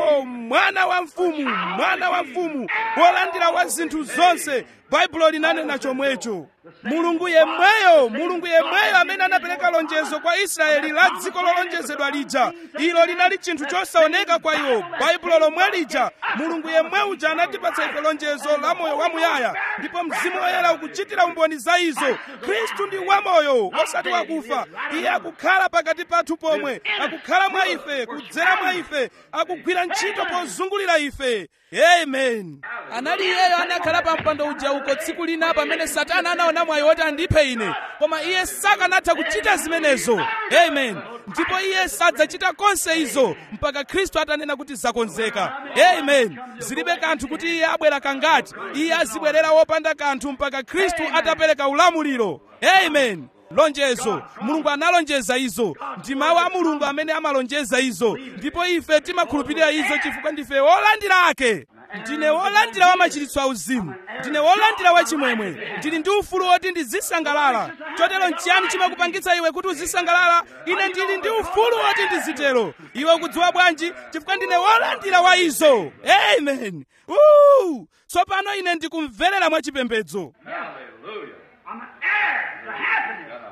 mwana wa mfumu mwana wa mfumu wolandira wa zinthu zonse baibulo linanena chomwecho mulungu yemweyo mulungu yemweyo amene anapereka lonjezo kwa israeli la dziko lolonjezedwa lija ilo linali chinthu chosaoneka kwa iwo baibulo lomwe lija mulungu yemwe uja anatipatsa ife lonjezo la moyo wamuyaya ndipo mzimu woyera ukuchitira umboni za izo khristu ndi wamoyo osati wakufa iye akukhala pakati pathu pomwe akukhala mwa ife kudzera mwa ife akugwira ntchito pozungulira ife amen anali iyeyo anakhala pa mpando uja uko tsiku lina pamene satana anaona mwayi woti andiphe ine koma iye sakanatha kuchita zimenezo amen ndipo iye sadzachita konse izo mpaka khristu atanena kuti zakonzeka amen zilibe kanthu kuti iye abwera kangati iye azibwerera wopanda kanthu mpaka khristu atapereka ulamuliro amen lonjezo mulungu analonjeza izo ndi mawu a mulungu amene amalonjeza izo ndipo ife timakhulupirira izo chifukwa ndife wolandira ake ndine wolandira wa machiritso auzimu ndine wolandira wa chimwemwe ndili ndi ufulu woti ndizisangalala chotero nchiyani chimakupangitsa iwe kuti uzisangalala ine ndili ndi ufulu woti ndizitero iwe ukudziwa bwanji chifukwa ndine wolandira wa izo amen Woo! tsopano ine ndikumverera mwachipembedzo Hallelujah. I'm an heir to happiness.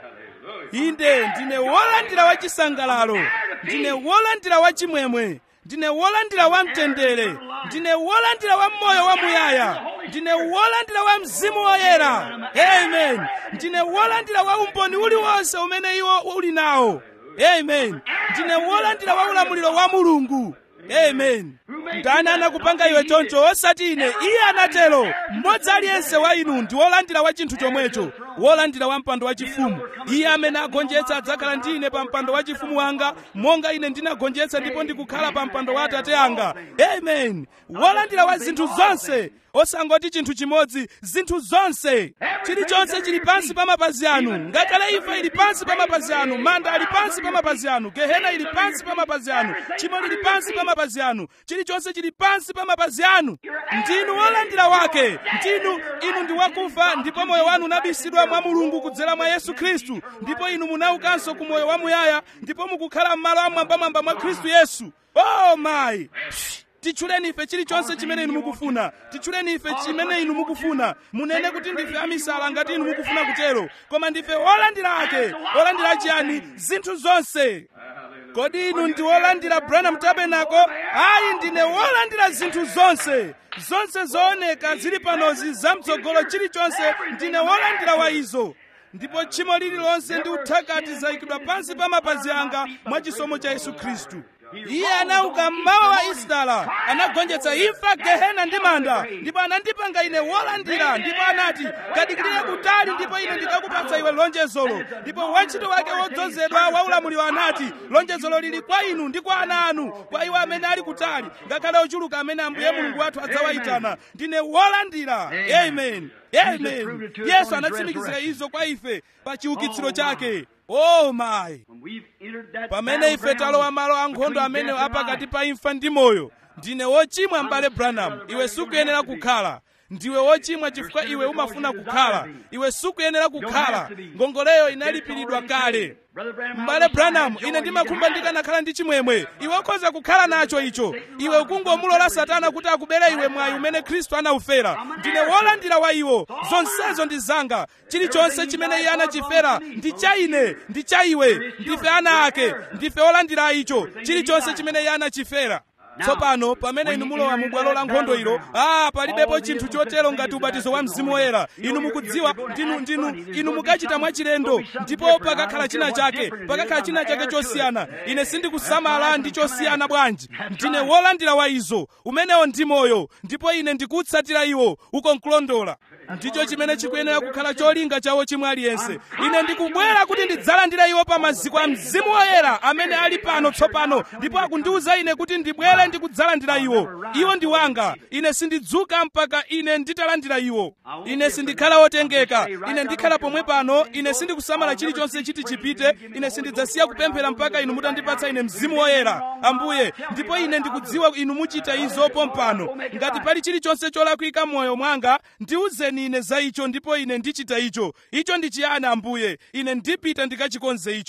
inde ndine wolandira wa chisangalalo ndine wolandira wa chimwemwe ndine wolandira wa mtendere ndine wolandira wa moyo wa muyaya ndine wolandira wa mzimu woyera amen ndine wolandira wa umboni uliwonse umene iwo uli nawo amen ndine wolandira wa ulamuliro wa mulungu amen ndani anakupanga iwe choncho osati ine iye anatero mmodzi aliyense wa inu ndi wolandira wa chinthu chomwecho wolandira wa mpando wachifumu iye amene agonjetsa adzakhala ndi ine pa mpando wachifumu wanga monga ine ndinagonjetsa ndipo ndikukhala pa mpando wa atate anga amen wolandira wa zinthu zonse osangoti chinthu chimodzi zinthu zonse chilichonse chili pansi pa mapazi anu ngakhale imfa ili pansi pa mapazi anu manda ali pansi pa mapazi anu gehena ili pansi pa mapazi anu chimo lili pansi pa mapazi anu chilichonse chili pansi pa mapazi anu ndinu wolandira wake ndinu inu ndi wakufa ndipo moyo wanu unabisidwa mwa mulungu kudzera mwa yesu khristu ndipo inu munaukanso ku moyo wamuyaya ndipo mukukhala m'malo amwambamwamba mwa khristu yesu oh my titchuleni ife chilichonse chimene inu mukufuna titchuleni ife chimene inu mukufuna munene kuti ndife amisala ngati inu mukufuna kutero koma ndife olandira ake olandira chiyani zinthu zonse kodi inu ndi wolandira branham tabernacle ayi ndine wolandira zinthu zonse zonse zooneka zili panozi zamtsogolo chilichonse ndine wolandira wa izo ndipo tchimo lililonse ndi uthakati zayikidwa pansi pa mapazi anga mwa chisomo cha yesu khristu iye anauka mmawa wa isitala anagonjetsa imfa gehena ndi manda ndipo anandipanga ine wolandira ndipo anati kadikirire kutali ndipo ine ndikakupatsa iwe lonjezolo ndipo wantchito wake wodzozedwa wa ulamuliro anati lonjezolo lili kwa inu ndi kwa ana anu kwa iwo amene ali kutali ngakhale ochuluka amene ambuye mulungu wathu adzawayitana ndine wolandira amen amen yesu anatsimikizira izo kwa ife pa chiukitsiro chake oh my When we've entered that pamene ife talowa malo ankhondo amene apakati pa imfa ndi moyo ndine wochimwa m'bale branham iwe sukuyenera kukhala ndiwe wochimwa chifukwa iwe umafuna kukhala iwe sukuyenera kukhala ngongoleyo inalipiridwa kale m'bale branham ine ndimakhumba ndikanakhala ndi chimwemwe iwe ukhoza kukhala nacho icho iwe ukungomulola satana kuti akubere iwe mwayi umene khristu anaufera ndine wolandira wa iwo zonsezo ndi zanga chilichonse chimene iye anachifera ndi cha ine ndi cha iwe ndife ana ake ndife olandira icho chilichonse chimene iye anachifera tsopano pamene inu mulowa mu bwalo la nkhondo ilo ah palibepo chinthu chotero ngati ubatizo wa mzimu woyera inu mukudziwa ndinu ndinu inu mukachita mwachilendo ndipo pakakhala china chake pakakhala china chake chosiyana ine sindikusamala ndi chosiyana bwanji ndine wolandira wa izo umenewo ndi moyo ndipo ine ndikutsatira iwo uko nkulondola ndicho chimene chikuyenera kukhala cholinga chawo chimwe aliyense ine ndikubwera kuti ndidzalandira iwo pa maziko a mzimu woyera amene ali pano tsopano ndipo akundiwuza ine kuti ndibwere ndikudzalandira iwo iwo ndi wanga ine sindidzuka mpaka ine nditalandira iwo ine sindikhala wotengeka ine ndikhala pomwe pano ine sindikusamala chilichonse chiti chipite ine sindidzasiya kupemphera mpaka inu mutandipatsa ine mzimu woyera ambuye ndipo ine ndikudziwa inu muchita izo pompano ngati pali chilichonse cholakwika m'moyo mwanga ndiwuzeni ine za icho ndipo ine ndichita icho icho ndi chiyani ambuye ine ndipita ndikachikonze icho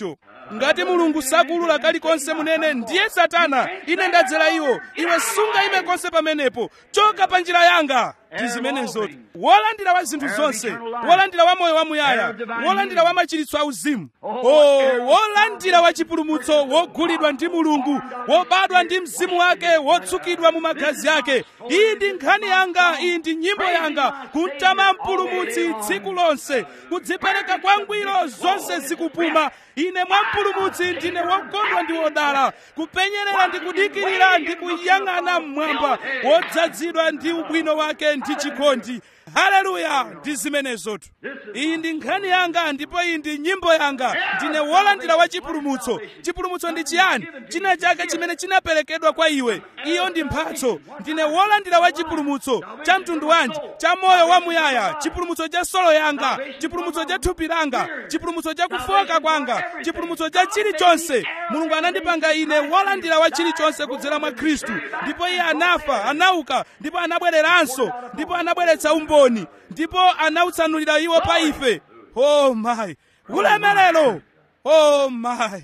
ngati mulungu sakulula kalikonse munene ndiye satana ine ndadzera iwo iwe sungayime konse pamenepo choka pa njira yanga ndi zimenezotu wolandira wa zinthu zonse wolandira wa moyo wamuyaya wolandira wa machiritso auzimu o wolandira wa chipulumutso wogulidwa ndi mulungu wobadwa ndi mzimu wake wotsukidwa mu magazi ake iyi ndi nkhani yanga iyi ndi nyimbo yanga kumtama mpulumutsi tsiku lonse kudzipereka kwa ngwiro zonse zikupuma ine mwa mpulumutsi ndine wokondwa ndi wodala kupenyerera ndi kudikirira ndi kuyang'ana mmwamba wodzazidwa ndi ubwino wake ndi chikondi haleluya ndi zimenezotu iyi ndi nkhani yanga ndipo iyi ndi nyimbo yanga ndine wolandira wa chipulumutso chipulumutso ndi chiyani china chake chimene chinaperekedwa kwa iwe iyo ndi mphatso ndine wolandira wa chipulumutso cha mtundu wanji cha moyo wamuyaya chipulumutso cha solo yanga chipulumutso cha thupi langa chipulumutso cha kufoka kwanga chipulumutso cha chilichonse mulungu anandipanga ine wolandira wa chilichonse kudzera mwa khristu ndipo iye anafa anauka ndipo anabwereranso ndipo anabweretsa umboni ndipo anautsanulira iwo pa ife oh my ulemerero oh my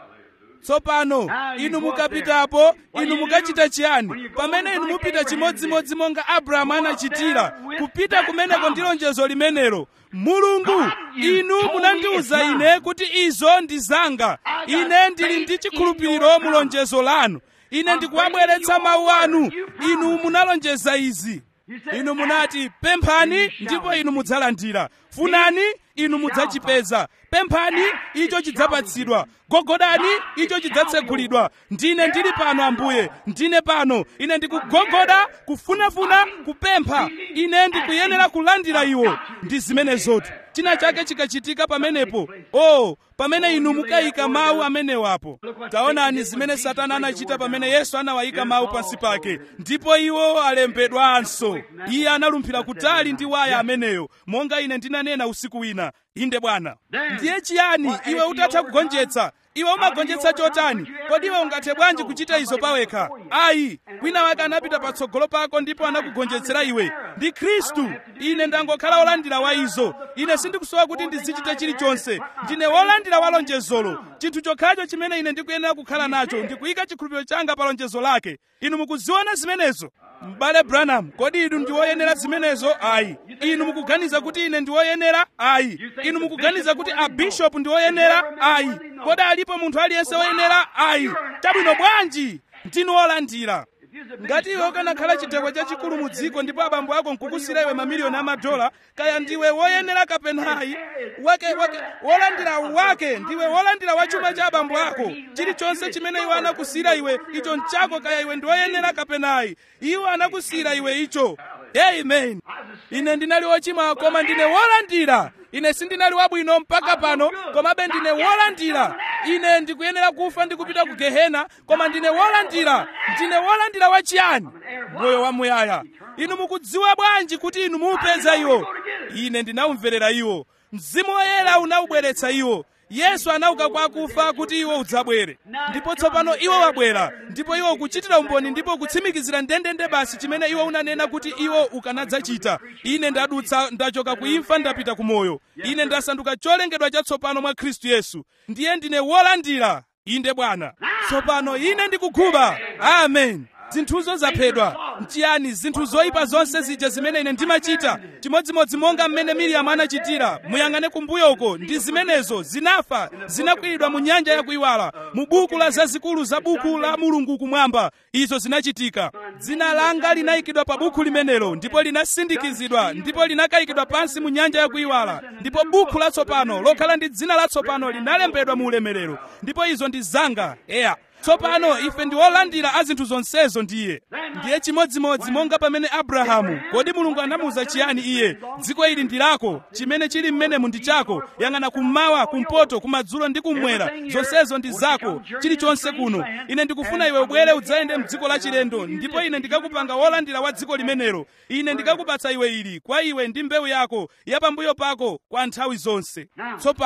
tsopano inu mukapitapo inu mukachita chiyani pamene inu mupita chimodzimodzi monga abrahamu anachitira kupita kumeneko ndi lonjezo limenelo mulungu inu munandiwuza ine kuti izo ndi zanga ine ndili ndi chikhulupiriro mu lonjezo lanu ine ndikuwabweretsa mawu anu inu munalonjeza izi inu munati pemphani ndipo inu mudzalandira funani inu mudzachipeza pemphani icho chidzapatsidwa gogodani icho chidzatsegulidwa ndine ndili pano ambuye ndine pano ine ndikugogoda kufunafuna kupempha ine ndikuyenera kulandira iwo ndi zimenezotu china chake chikachitika pamenepo oh pamene inu mukayika mawu amenewapo taonani zimene satana anachita pamene yesu anawayika mawu pansi pake ndipo iwo alembedwanso iye analumphira kutali ndi waya ameneyo monga ine ndinanena usiku wina inde bwana ndiye chiyani iwe utatha kugonjetsa iwe umagonjetsa chotani kodi iwe ungathe bwanji kuchita izo pawekha ayi wina wake anapita patsogolo pako ndipo anakugonjetsera iwe ndi khristu ine ndangokhala wolandira wa izo ine sindikusowa kuti ndizichita chilichonse ndine wolandira wa lonjezolo chinthu chokhacho chimene ine ndikuyenera kukhala nacho ndikuyika chikhulupiriro changa pa lonjezo lake inu mukuziona zimenezo m'bale branham kodi inu ndi woyenera zimenezo ayi inu mukuganiza kuti ine ndi woyenera ayi inu mukuganiza kuti abishopu ndi woyenera ayi kodi alipo munthu aliyense woyenera ayi chabwino bwanji ndinu wolandira ngati iwe ukanakhala chidekwe chachikulu mu dziko ndipo abambo ako nkukusira iwe mamiliyoni amadola kaya ndiwe woyenera kapenayi wake wake wolandira wake ndiwe wolandira wa chuma cha abambo ako chilichonse chimene iwe anakusira iwe icho nchako kaya iwe ndi woyenera kapenayi iwo anakusira iwe icho amen ine ndinali wochimwa koma ndine wolandira ine sindinali wabwino mpaka pano komabe ndine wolandira ine ndikuyenera kufa ndi kupita ku gehena koma ndine wolandira ndine wolandira wachiyani moyo wamuyaya inu mukudziwa bwanji kuti inu muupeza iwo ine ndinawumverera iwo mzimu woyera unawubweretsa iwo yesu anauka kwa akufa kuti iwo udzabwere ndipo tsopano iwo wabwera ndipo iwo ukuchitira umboni ndipo ukutsimikizira ndendende basi chimene iwo unanena kuti iwo ukanadzachita ine ndadutsa ndachoka ku imfa ndapita ku moyo ine ndasanduka cholengedwa chatsopano mwa khristu yesu ndiye ndine wolandira inde bwana tsopano ine ndikuguba amen zinthuzo zaphedwa nchiyani zinthu zoyipa zonse zija zimene ine ndimachita chimodzimodzi monga mmene miriyamu anachitira muyang'ane kumbuyoko ndi zimenezo zinafa zinakwiridwa mu nyanja yakuiwala mu buku la zazikulu za buku la mulungu kumwamba izo zinachitika dzina langa linayikidwa pa buku limenelo ndipo linasindikizidwa ndipo linakayikidwa pansi mu nyanja yakuiwala ndipo buku latsopano lokhala ndi dzina latsopano linalembedwa mu ulemerero ndipo izo ndi zanga eya tsopano ife ndi olandira a zinthu zonsezo ndiye ndiye chimodzimodzi monga pamene abrahamu kodi mulungu anamuwuza chiyani iye dziko ili ndi lako chimene chili m'menemu ndi chako yang'ana kummawa kumpoto kumadzulo ndi kummwera zonsezo ndi zako chilichonse kuno ine ndikufuna iwe ubwere udzayende mdziko lachilendo ndipo ine ndikakupanga wolandira wa dziko limenelo ine ndikakupatsa iwe ili kwa iwe ndi mbewu yako ya pambuyo pako kwa nthawi zonse tsopano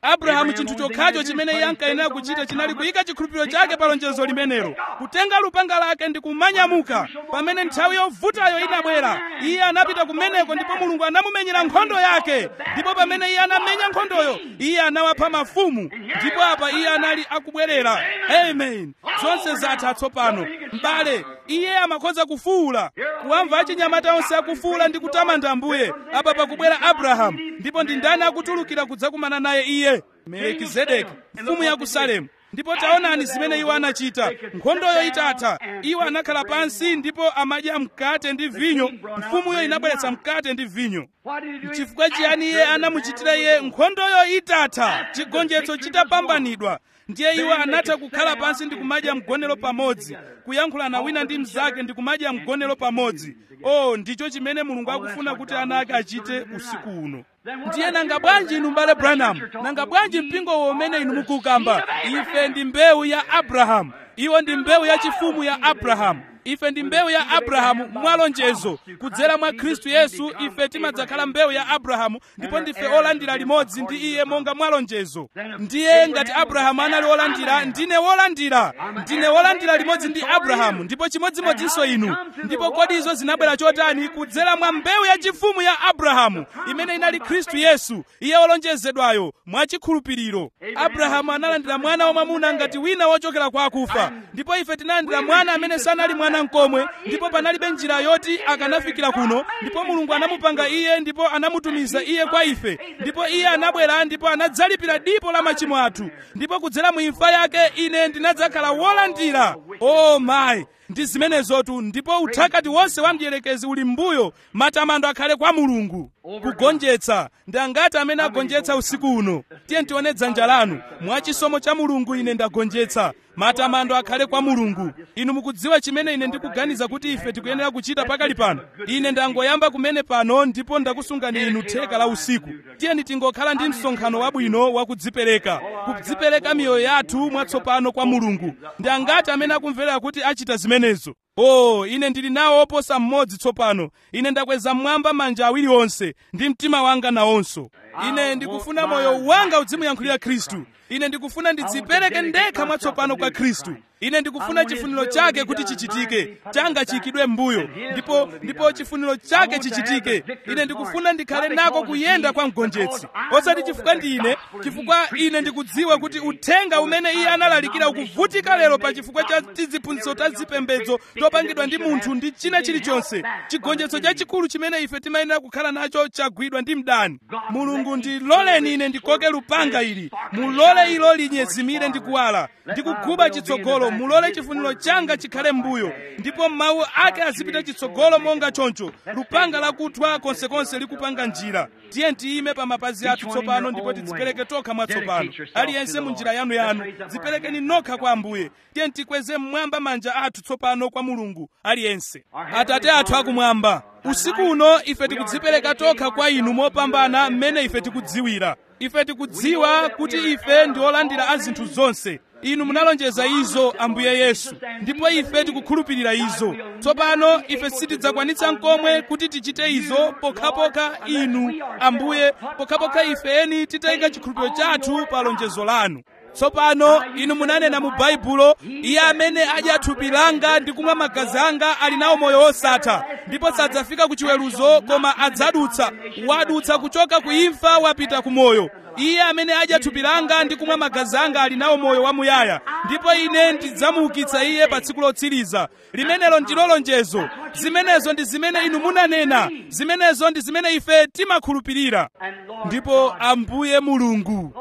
abrahamu chinthu chokhacho chimene iye ankayenera kuchita chinali kuyika chikhulupiriro chake pa lonjezo limenelo kutenga lupanga lake ndi kumanyamuka pamene nthawi yovutayo inabwera iye anapita kumeneko ndipo mulungu anamumenyera nkhondo yake ndipo pamene iye anamenya nkhondoyo iye anawapha mafumu ndipo apa iye anali akubwerera amen zonse zatha tsopano m'bale iye amakhoza kufuwula kuwamva achinyamata onse akufuwula ndi kutamanda ambuye apa pakubwera abrahamu ndipo ndi ndani akutulukira kudzakumana naye iye melekizedeki mfumu ya ku salemu ndipo taonani zimene iwo anachita nkhondoyo itatha iwo anakhala pansi ndipo amadya mkate ndi vinyo mfumuyo inabweretsa mkate ndi vinyo chifukwa chiyani iye anamuchitira iye nkhondoyo itatha chigonjetso chitapambanidwa ndiye iwo anatha kukhala pansi ndi kumadya mgonero pamodzi kuyankhulana wina ndi mnzake ndi kumadya mgonero pamodzi oh ndicho chimene mulungu akufuna kuti ana ake achite usiku uno ndiye nanga bwanji inu mbale branham nanga bwanji mpingowo umene inu mukukamba ife ndi mbewu ya abrahamu iwo ndi mbewu yachifumu ya abrahamu ife ndi mbewu ya abrahamu mwalonjezo kudzera mwa khristu yesu ife timadzakhala mbewu ya abrahamu ndipo ndife olandira limodzi ndi iye monga mwalonjezo ndiye ngati abrahamu anali olandira ndine wolandira ndine wolandira limodzi ndi abrahamu ndipo chimodzimodzinso inu ndipo kodi izo zinabwera chotani kudzera mwa mbewu yachifumu ya abrahamu imene inali khristu yesu iye wolonjezedwayo mwachikhulupiriro abrahamu analandira mwana wamwamuna ngati wina wochokera kwa akufa ndipo ife tinalandira mwana amene sanali mwana mkomwe ndipo panalibe njira yoti akanafikira kuno ndipo mulungu anamupanga iye ndipo anamutumiza iye kwa ife ndipo iye anabwera ndipo anadzalipira dipo la machimo athu ndipo kudzera mu imfa yake ine ndinadzakhala wolandira o oh mayi ndi zimenezotu ndipo uthakati wonse wa mdierekezi uli m'mbuyo matamando akhale kwa mulungu kugonjetsa ndi angati amene agonjetsa usiku uno tiye tione dzanja lanu mwachisomo cha mulungu ine ndagonjetsa matamando akhale kwa mulungu inu mukudziwa chimene ine ndikuganiza kuti ife tikuyenera kuchita pakali pano ine ndangoyamba kumene pano ndipo ndakusungani inu theka la usiku tiyeni tingokhala ndi msonkhano wabwino wakudzipereka kudzipereka miyoyo yathu mwatsopano kwa mulungu ndi angati amene akumverera kuti achita zimenezo oh ine ndili nawo oposa mmodzi tsopano ine ndakweza mmwamba manja awiri onse ndi mtima wanga nawonso ine ndikufuna moyo wanga udzimuyankhulira khristu ine ndikufuna ndidzipereke ndekha mwatsopano kwa khristu ine ndikufuna chifuniro chake kuti chichitike changa chiyikidwe m'mbuyo ndipo ndipo chifuniro chake chichitike ine ndikufuna ndikhale nako kuyenda kwa mgonjetsi osati chifukwa ndi ine chifukwa ine ndikudziwa kuti uthenga umene iye analalikira ukuvutika lero pa chifukwa cha tiziphunzitso ta zipembedzo topangidwa ndi munthu ndi china chilichonse chigonjetso chachikulu chimene ife timayenera kukhala nacho chagwidwa ndi mdani mulungu ndiloleni ine ndikoke lupanga ili mulole ilo linyezimire ndi kuwala ndikuguba chitsogolo mulole chifuniro changa chikhale m'mbuyo ndipo mawu ake azipita chitsogolo monga choncho lupanga lakuthwa konsekonse likupanga njira tiye tiyime pa mapazi athu tsopano ndipo tidzipereke tokha mwatsopano aliyense mu njira yanuyanu dziperekeni nokha kwa ambuye tiye tikweze mmwamba manja athu tsopano kwa mulungu aliyense atate athu akumwamba usiku uno ife tikudzipereka tokha kwa inu mopambana mmene ife tikudziwira ife tikudziwa kuti ife ndi olandira a zinthu zonse inu munalonjeza izo ambuye yesu ndipo ife tikukhulupirira izo tsopano ife sitidzakwanitsa nkomwe kuti tichite izo pokhapokha inu ambuye pokhapokha ifeni titayika chikhulupiriro chathu pa lonjezo lanu tsopano inu munanena mu baibulo iye amene adya thupi langa ndi kumwa magazi anga ali nawo moyo wosatha ndipo sadzafika ku chiweruzo koma adzadutsa wadutsa kuchoka ku imfa wapita ku moyo iye amene adya thupi langa ndi kumwa magazi anga ali nawo moyo wamuyaya ndipo ine ndidzamuukitsa iye pa tsiku lotsiriza limenelo ndilo lonjezo zimenezo ndi zimene inu munanena zimenezo ndi zimene ife timakhulupirira ndipo ambuye mulungu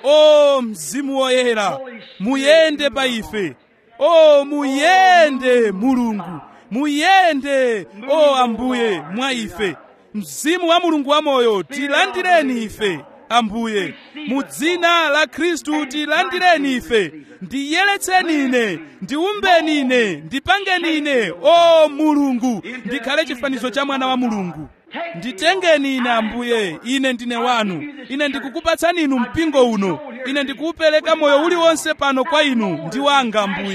o mzimu woyera muyende pa ife o muyende mulungu muyende o ambuye mwa ife mzimu wa mulungu wamoyo tilandireni ife ambuye mu dzina la khristu tilandireni ife ndiyeretseni ine ndiumbeni ine ndipangeni ine o mulungu ndikhale chifanizo cha mwana wa mulungu nditengeni ine ambuye ine ndine wanu ine ndikukupatsani inu mpingo uno ine ndikuupereka moyo uliwonse pano kwa inu ndi wanga ambuye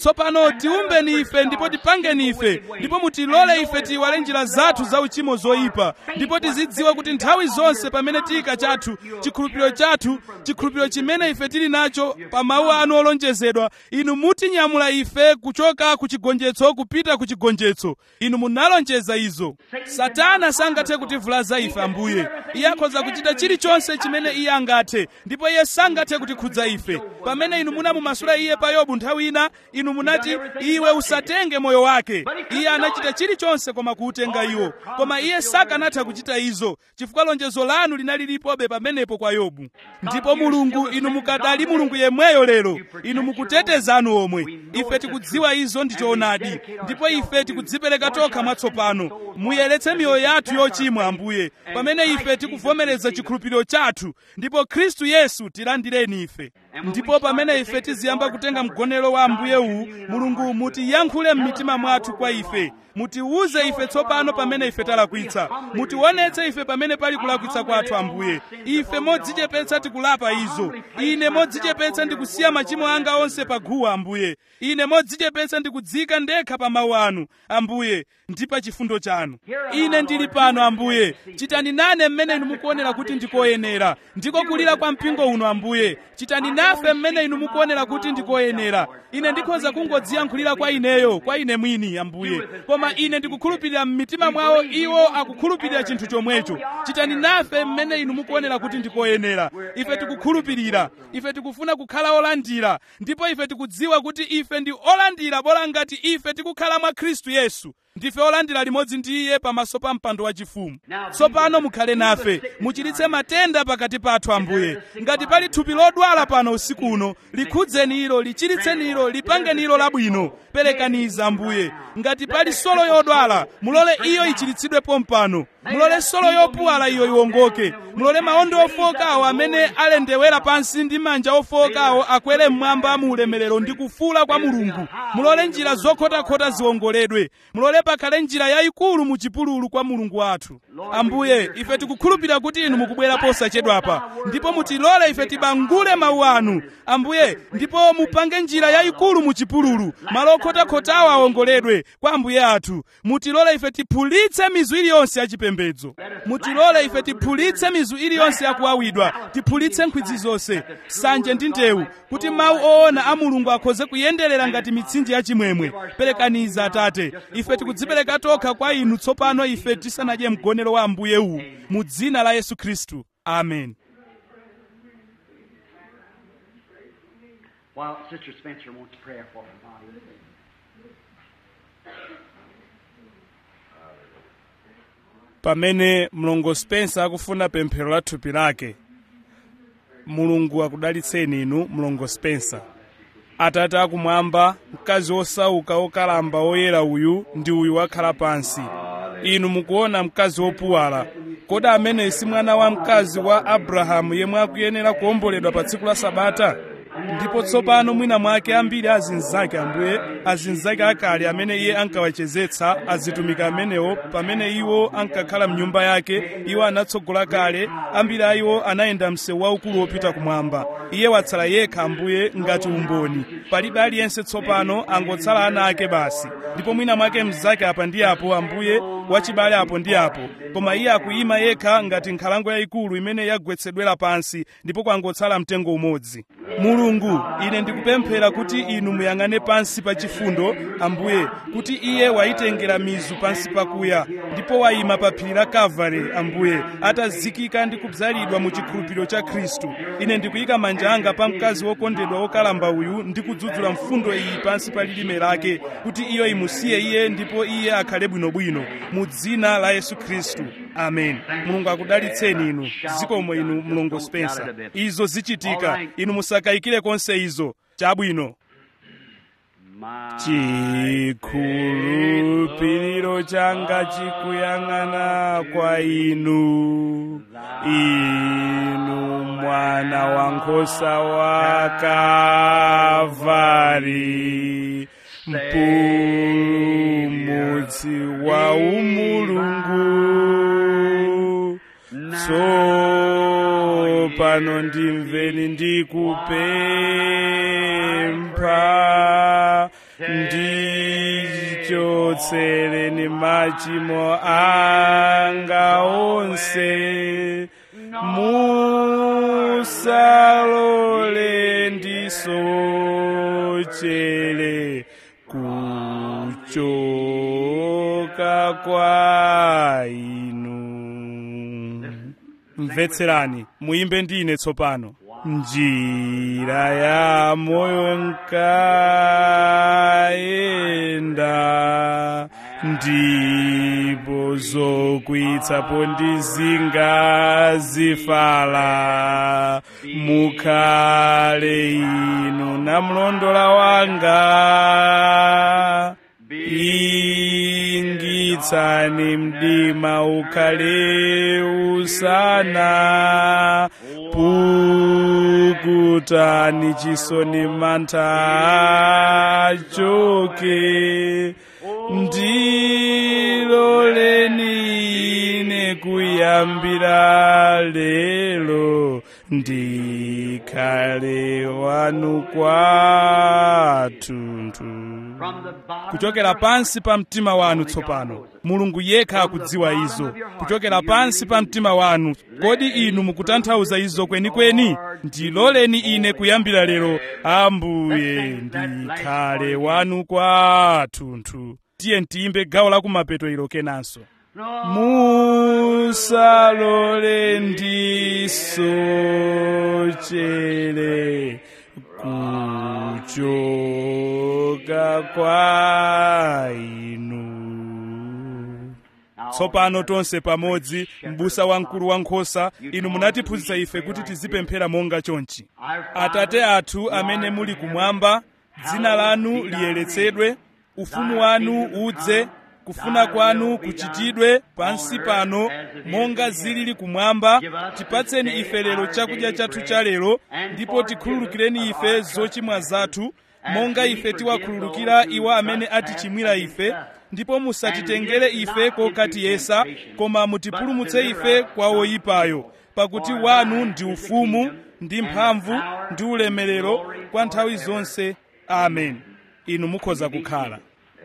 tsopano tiumbeni ife ndipo tipangeni ife ndipo mutilole ife tiyiwale njira zathu za uchimo zoyipa ndipo tizidziwa kuti nthawi zonse pamene tiyika chathu chikhulupiriro chathu chikhulupiriro chimene ife tili nacho pa mawu anu olonjezedwa inu mutinyamula ife kuchoka ku chigonjetso kupita ku chigonjetso inu munalonjeza izo satana sangathe kutivulaza ife ambuye iye akhoza kuchita chilichonse chimene iye angathe ndipo iye sangathe kutikhudza ife pamene inu munamumasula iye pa yobu nthawi ina inu munati iwe usatenge moyo wake iye anachita chilichonse koma kuutenga iwo koma iye sakanatha kuchita izo chifukwa lonjezo lanu linali lipobe pamenepo kwa yobu ndipo mulungu inu mukadali mulungu yemweyo lero inu mukuteteza anu omwe ife tikudziwa izo ndi choonadi ndipo ife tikudzipereka tokha mwatsopano muyeretse miyoyo yathu yochimwa ambuye pamene ife tikuvomereza chikhulupiriro chathu ndipo khristu yesu tilandireni ife ndipo pamene ife tiziyamba kutenga mgonero wa ambuye uwu mulungu mutiyankhule m'mitima mwathu kwa ife mutiwuze ife tsopano pamene ife talakwitsa mutionetse ife pamene pali kulakwitsa kwathu ambuye ife modzichepetsa tikulapa izo ine modzichepetsa ndikusiya machimo anga onse pa guwa ambuye ine modzichepetsa ndikudzika ndekha pa mawu anu ambuye ndi pa chifundo chanu ine ndili pano ambuye chitani nane mmene inu mukuonera kuti ndikoyenera ndiko kulira kwa mpingo uno ambuye chitani nafe mmene inu mukuonera kuti ndikoyenera ine ndikhoza kungodziyankhulira kwa ineyo kwa ine mwini ambuye koma ine ndikukhulupirira m'mitima mwawo iwo akukhulupirira chinthu chomwecho chitani nafe mmene inu mukuonera kuti ndikoyenera ife tikukhulupirira ife tikufuna kukhala olandira ndipo ife tikudziwa kuti ife ndi olandira bola ngati ife tikukhala mwa khristu yesu ndife olandira limodzi ndi iye pamaso pa mpando wachifumu tsopano mukhale nafe muchiritse matenda pakati pathu ambuye ngati pali thupi lodwala pano usiku uno likhudzeni ilo lichiritseni ilo lipangeni ilo labwino perekaniza ambuye ngati pali solo yodwala mulole iyo ichiritsidwepo mpano mulole solo yopuwala iyo iwongoke mulole maondo ofowokawo amene alendewera pansi ndi manja ofowokawo akwere mmwamba mu ulemerero ndi kufuula kwa mulungu mulole njira zokhotakhota ziwongoledwe mulole pakhale njira yayikulu mu chipululu kwa mulungu wathu ambuye ife tikukhulupirira kuti inu mukubwera posachedwapa ndipo mutilole ife tibangule mawu anu ambuye ndipo mupange njira yayikulu mu chipululu malo okhotakhotawo awongoledwe kwa ambuye athu mutilole ife tiphulitse mizu iliyonse yachipembedzo mutilole ife tiphulitse mizu iliyonse yakuwawidwa tiphulitse nkhwidzi zonse sanje ndi ndewu kuti mawu oona a mulungu akhoze kuyenderera ngati mitsinje yachimwemwe perekaniza atate ife tikudzipereka tokha kwa inu tsopano ife tisanadye mgonero wa ambuye uwu mu dzina la yesu khristu amen While Sister Spencer wants prayer for her body. pamene mlongo spencer akufuna pemphero la thupi lake mulungu akudalitseni inu mlongo spencer atate akumwamba mkazi wosauka wokalamba woyera uyu ndi uyu wakhala pansi inu mukuona mkazi wopuwala kodi ameneyi si mwana wa mkazi wa abrahamu yemwe akuyenera kuwomboledwa pa tsiku la sabata ndipo tsopano mwina mwake ambiri azinzake ambuye azinzake akale amene iye ankawachezetsa azitumika amenewo pamene iwo ankakhala mnyumba yake iwo anatsogola kale ambiri a iwo anayenda msewu waukulu wopita kumwamba iye watsala yekha ambuye ngati umboni palibe aliyense tsopano angotsala ana ake basi ndipo mwina mwake mnzake apa ndi apo ambuye wachibale apo ndi apo koma iye akuyima yekha ngati nkhalango yayikulu imene yagwetsedwera pansi ndipo kwangotsala mtengo umodzi mulungu ine ndikupemphera kuti inu muyang'ane pansi pa chifundo ambuye kuti iye wayitengera mizu pansi pakuya ndipo wayima pa phiri la kalvari ambuye atazikika ndi kubzalidwa mu chikhulupiriro cha khristu ine ndikuyika manja anga pa mkazi wokondedwa wokalamba uyu ndi kudzudzula mfundo iyi pansi pa lilime lake kuti iyo imusiye iye ndipo iye akhale bwinobwino mu dzina la yesu khristu amen mulungu akudalitseni inu zikomo inu mlongo spencer izo zichitika inu musakayikire konse izo chabwino chikhulupiriro changa chikuyang'ana kwa inu inu mwana wa nkhosa wa kavari mpulumutsi wa umulungu tsopano ndimveni ndikupempha ndikupempha ndichotsereni machimo anga onse musalole ndisochere kuchoka kwa inu mvetserani muimbe ndine tsopano njira ya moyo nkaenda ndipo zokwitsapo ndizinga zifala mukhale inu namlondola wanga ingitsani mdima ukhale usana pukutani chisoni mantha achoke ndiloleni ine kuyambira lero ndikhale wanu kwathunthu kuchokera pansi pa mtima wanu tsopano mulungu yekha akudziwa izo kuchokera pansi pa mtima wanu kodi inu mukutanthauza izo kwenikweni ndiloleni ine kuyambira lero ambuye ndikhale wanu kwathunthu tiye ntiyimbe gawo la kumapeto ilo kenanso musalole ndisochere kuchoka kwa inu tsopano tonse pamodzi m'busa wamkulu wankhosa inu munatiphunzitsa ife kuti tizipemphera monga chonchi atate athu amene muli kumwamba dzina lanu liyeretsedwe ufumu wanu udze kufuna kwanu kuchitidwe pansi pano monga zilili kumwamba tipatseni ife lero chakudya chathu cha lero ndipo tikhululukireni ife zochimwa zathu monga ife tiwakhululukira iwo amene atichimwira ife ndipo musatitengere ife kokatiyesa koma mutipulumutse ife kwa woyipayo pakuti wanu ndi ufumu ndi mphamvu ndi ulemerero kwa nthawi zonse amen inu mukhoza kukhala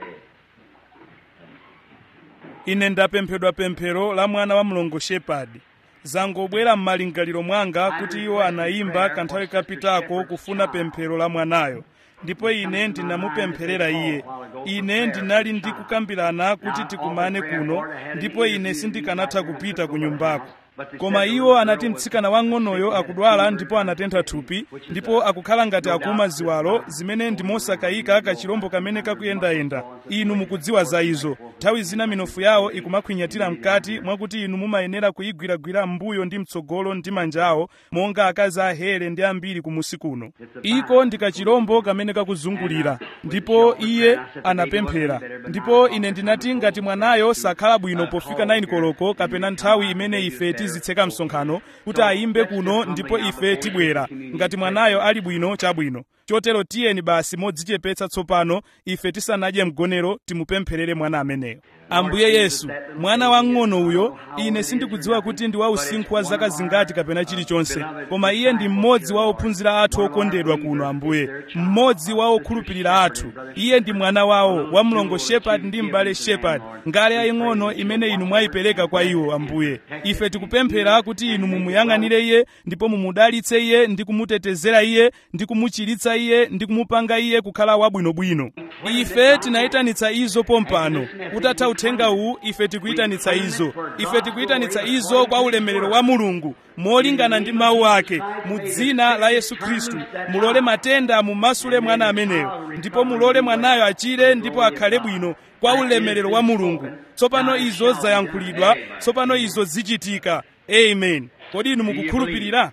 ine ndapemphedwa pemphero la mwana wa mlongo shepadi zangobwera m'malingaliro mwanga kuti iwo anayimba kanthawi kapitako kufuna pemphero la mwanayo ndipo ine ndinamupempherera iye ine ndinali ndikukambirana kuti tikumane kuno ndipo ine sindikanatha kupita ku nyumbako koma iwo anati mtsikana wang'onoyo akudwala ndipo anatentha thupi ndipo akukhala ngati akuma ziwalo zimene ndi mosakayika kachirombo kamene kakuyendayenda inu mukudziwa za izo nthawi zina minofu yawo ikumakhwinyatira mkati mwakuti inu mumayenera kuyigwiragwira m'mbuyo ndi mtsogolo ndi manja awo monga akazi ahere ndi ambiri kumusi kuno iko ndi kachirombo kamene kakuzungulira ndipo iye anapemphera ndipo ine ndinati ngati mwanayo sakhala bwino pofika 9 koloko kapena nthawi imene ife tizitseka msonkhano kuti ayimbe kuno ndipo ife tibwera ngati mwanayo ali bwino chabwino chotero tiyeni basi modzichepetsa tsopano ife tisanadye mgonero timupempherere mwana ameneyo ambuye yesu mwana wang'ono uyo ine sindikudziwa kuti ndi wa usinkhu wa zaka zingati kapena chilichonse koma iye ndi mmodzi wa ophunzira athu okondedwa kuno ambuye mmodzi wa okhulupirira athu iye ndi mwana wawo wa mlongo shepard ndi m'bale shepard ngale yaying'ono imene inu mwayipereka kwa iwo ambuye ife tikupemphera kuti inu mumuyang'anire iye ndipo mumudalitse iye ndi kumutetezera iye ndi kumuchiritsa iye ndi kumupanga iye kukhala wabwinobwino ife tinayitanitsa izo pompano utatha uthenga uwu ife tikuyitanitsa izo ife tikuyitanitsa izo kwa ulemerero wa mulungu molingana ndi mawu ake mu dzina la yesu khristu mulole matenda mumasule mwana ameneyo ndipo mulole mwanayo achire ndipo akhale bwino kwa ulemerero wa mulungu tsopano izo zayankhulidwa tsopano izo zichitika amen kodi inu mukukhulupirira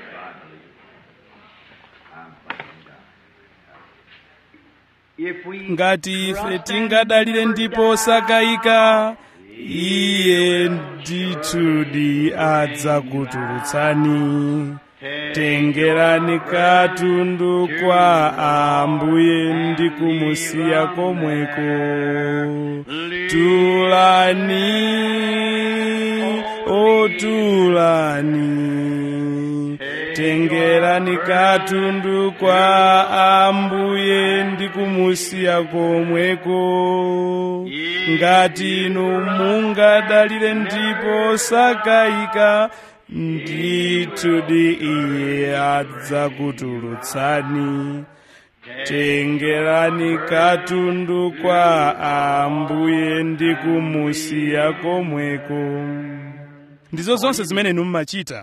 ngati ife tingadalire ndipo sakayika iye ndithudi adzakutulutsani tengerani katundu kwa ambuye ndi kumusiya komweko tulani otulani tengerani katundu kwa ambuye ndi kumusiya komweko ngati inu mungadalire ndipo sakayika ndithudi iye adzakutulutsani tengerani katundu kwa ambuye ndi kumusiya komweko ndizo zonse zimene inu mumachita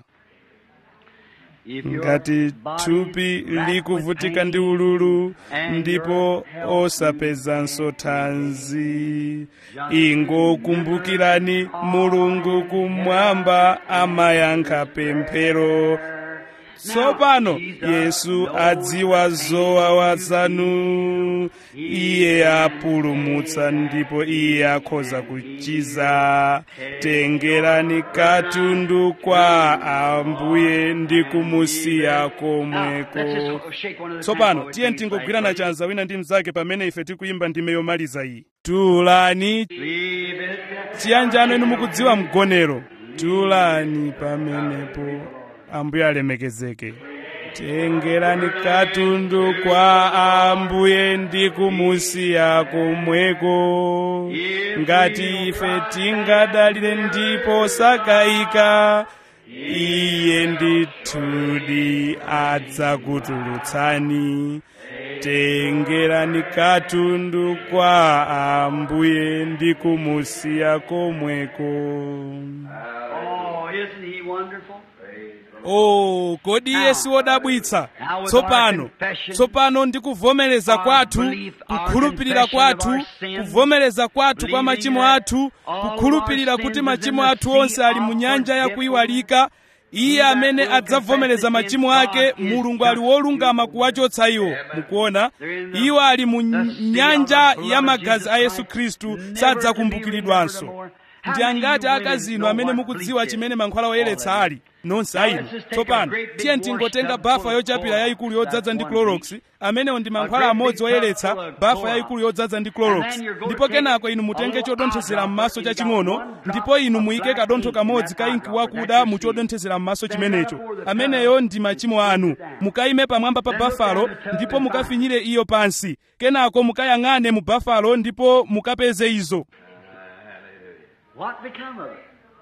ngati thupi likuvutika ndi ululu ndipo osapezanso thanzi ingokumbukirani mulungu kumwamba amayankha pemphero tsopano yesu adziwa zowawa zanu iye apulumutsa ndipo iye akhoza kuchiza tengerani katundu kwa ambuye ndi kumusiya komweko tsopano tiye tingogwirana chanza wina ndi mnzake pamene ife tikuyimba ndime yomaliza iyi tulani chiyanjano inu mukudziwa mgonero tulani pamenepo ambuye alemekezeke tengerani katundu kwa ambuye ndi kumusiya komweko ngati ife tingadalire ndipo sakayika iye ndithudi adzakutulutsani tengerani katundu kwa ambuye ndi kumusiya komweko Oh, isn't he wonderful? oh kodi iye si wodabwitsa tsopano tsopano ndi kuvomereza kwathu kukhulupirira kwathu kuvomereza kwathu kwa machimo athu kukhulupirira kuti machimo athu onse ali mu nyanja yakuyiwalika iye amene adzavomereza machimo ake mulungu ali wolungama kuwachotsa iwo mukuona iwo ali mu nyanja ya magazi a yesu khristu sadzakumbukiridwanso ndi angati akazino amene mukudziwa chimene mankhwala oyeretsa ali nonse ayino tsopano tiye tingotenga bafa yochapira yayikulu yodzaza ndi clorox amenewo ndi mankhwala amodzi oyeretsa bafa yayikulu yodzaza ndi clorox ndipo kenako inu mutenge chodonthezera m'maso chaching'ono ndipo inu muyike kadontho kamodzi ka inki wakuda mu chodonthezera m'maso chimenecho ameneyo ndi machimo anu mukayime pamwamba pa bafalo ndipo mukafinyire iyo pansi kenako mukayang'ane mu bafalo ndipo mukapeze izo What become of it?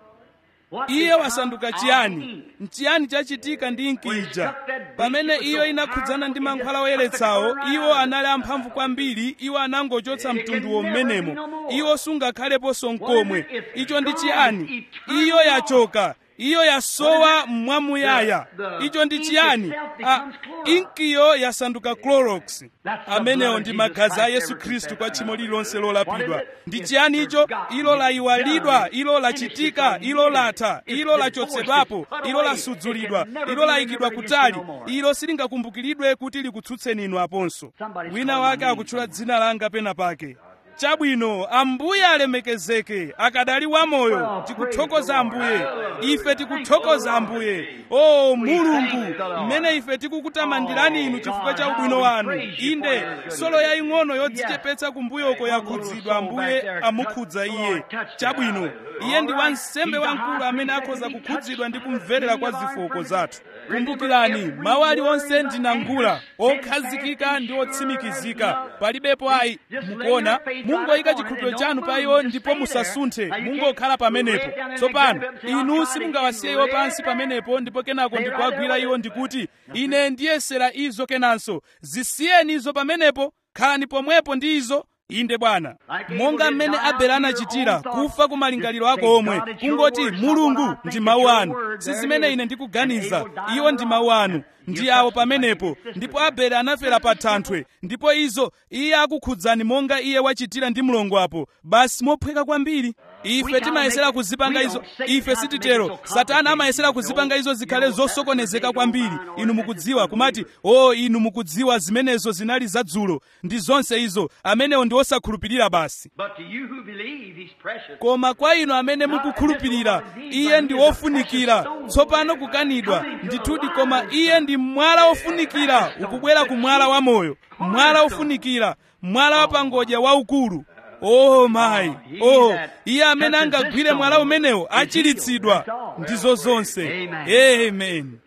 What iye become wasanduka of chiyani him? nchiyani chachitika ndi inkija pamene iyo inakhudzana ndi mankhwala oyeretsawo iwo anali amphamvu kwambiri iwo anangochotsa mtunduwo mmenemo iwo sungakhaleponso nkomwe icho ndi chiyani iyo yachoka iyo yasowa mwamuyaya icho ndi chiyani Ah, inkiyo yasanduka clorox amenewo ndi magazi a yesu khristu kwa tchimo lililonse lolapidwa ndi chiyani icho ilo layiwalidwa ilo lachitika ilo latha ilo lachotsedwapo ilo lasudzulidwa ilo layikidwa kutali ilo silingakumbukiridwe kuti likutsutseni inu aponso wina wake akutchula dzina langa pena pake chabwino ambuye alemekezeke akadali wamoyo tikuthokoza ambuye ife tikuthokoza ambuye o mulungu mmene ife tikukutamandirani inu chifukwa cha ubwino wanu inde solo yaying'ono yodzichepetsa kumbuyoko yakhudzidwa ambuye amukhudza iye chabwino iye ndi wansembe wamkulu amene akhoza kukhudzidwa ndi kumverera kwa zofooka zathu kumbukirani mawu aliwonse ndinangula okhazikika ndi otsimikizika palibepo ayi mukuona mungoyika chikhulupiriro chanu pa iwo ndipo musasunthe mungokhala pamenepo tsopano inu simungawasiye iwo pansi pamenepo ndipo kenako ndikuwagwira iwo ndikuti ine ndiyesera izo kenanso zisiyeni izo pamenepo khalani pomwepo ndi izo inde bwana monga mmene abele anachitira kufa ku malingaliro ako omwe kungoti mulungu ndi mawu anu si zimene ine ndikuganiza iwo ndi mawu anu ndi awo pamenepo ndipo abele anafera pa thanthwe ndipo izo iye akukhudzani monga iye wachitira ndi mlongo apo basi mophweka kwambiri ife timayesera kuzipanga izo ife sititero satana amayesera kuzipanga izo zikhale zosokonezeka kwambiri inu mukudziwa kumati o oh, inu mukudziwa zimenezo zinali zadzulo ndi zonse izo amenewo ndi osakhulupirira basi But to you who believe, he's precious. koma kwa inu amene mukukhulupirira iye ndi wofunikira tsopano kukanidwa ndithudi koma iye ndi mwala wofunikira ukubwera ku mwala wamoyo mwala wofunikira mwala wapangodya waukulu oh mayi oh iye amene angagwire mwala umenewo achiritsidwa ndizo zonse amen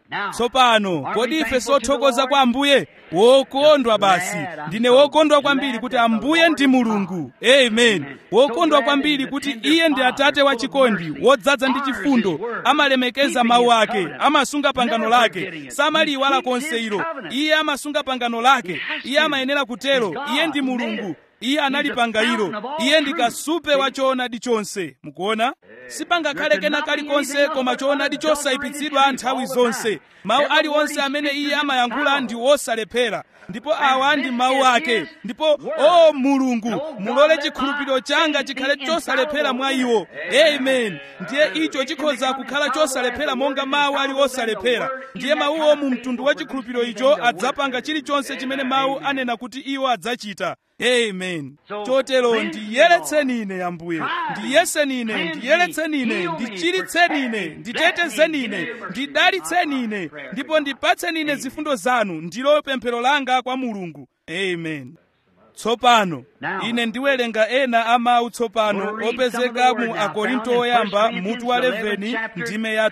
tsopano kodi ife sothokoza kwa ambuye wokondwa basi ndine wokondwa kwambiri kuti ambuye ndi mulungu amen wokondwa kwambiri kuti iye ndi atate wachikondi wodzaza ndi chifundo amalemekeza mawu ake amasunga pangano lake samaliyiwala konse ilo iye amasunga pangano lake iye amayenera kutero iye ndi mulungu iye analipanga ilo iye ndi kasupe wa choonadi chonse mukuona sipangakhale kena kalikonse koma choonadi chosayipitsidwa nthawi zonse mawu aliwonse amene iye amayankhula ndi osalephera ndipo awa ndi mawu ake ndipo o mulungu mulole chikhulupiriro changa chikhale chosalephera mwa iwo amen ndiye icho chikhoza kukhala chosalephera monga mawu ali osalephera ndiye mawuwo mu mtundu wa chikhulupiriro icho adzapanga chilichonse chimene mawu anena kuti iwo adzachita amen chotero ndiyeretseni ine ambuye ndiyeseni ine ndiyeretseni ine ndichiritseni ine nditetezeni ine ndidalitseni ine ndipo ndipatseni ine zifundo zanu ndilo pemphero langa kwa mulungu amen tsopano ine ndiwerenga ena a mawu tsopano opezeka mu akorinto oyamba mutu wa 11 ndime ya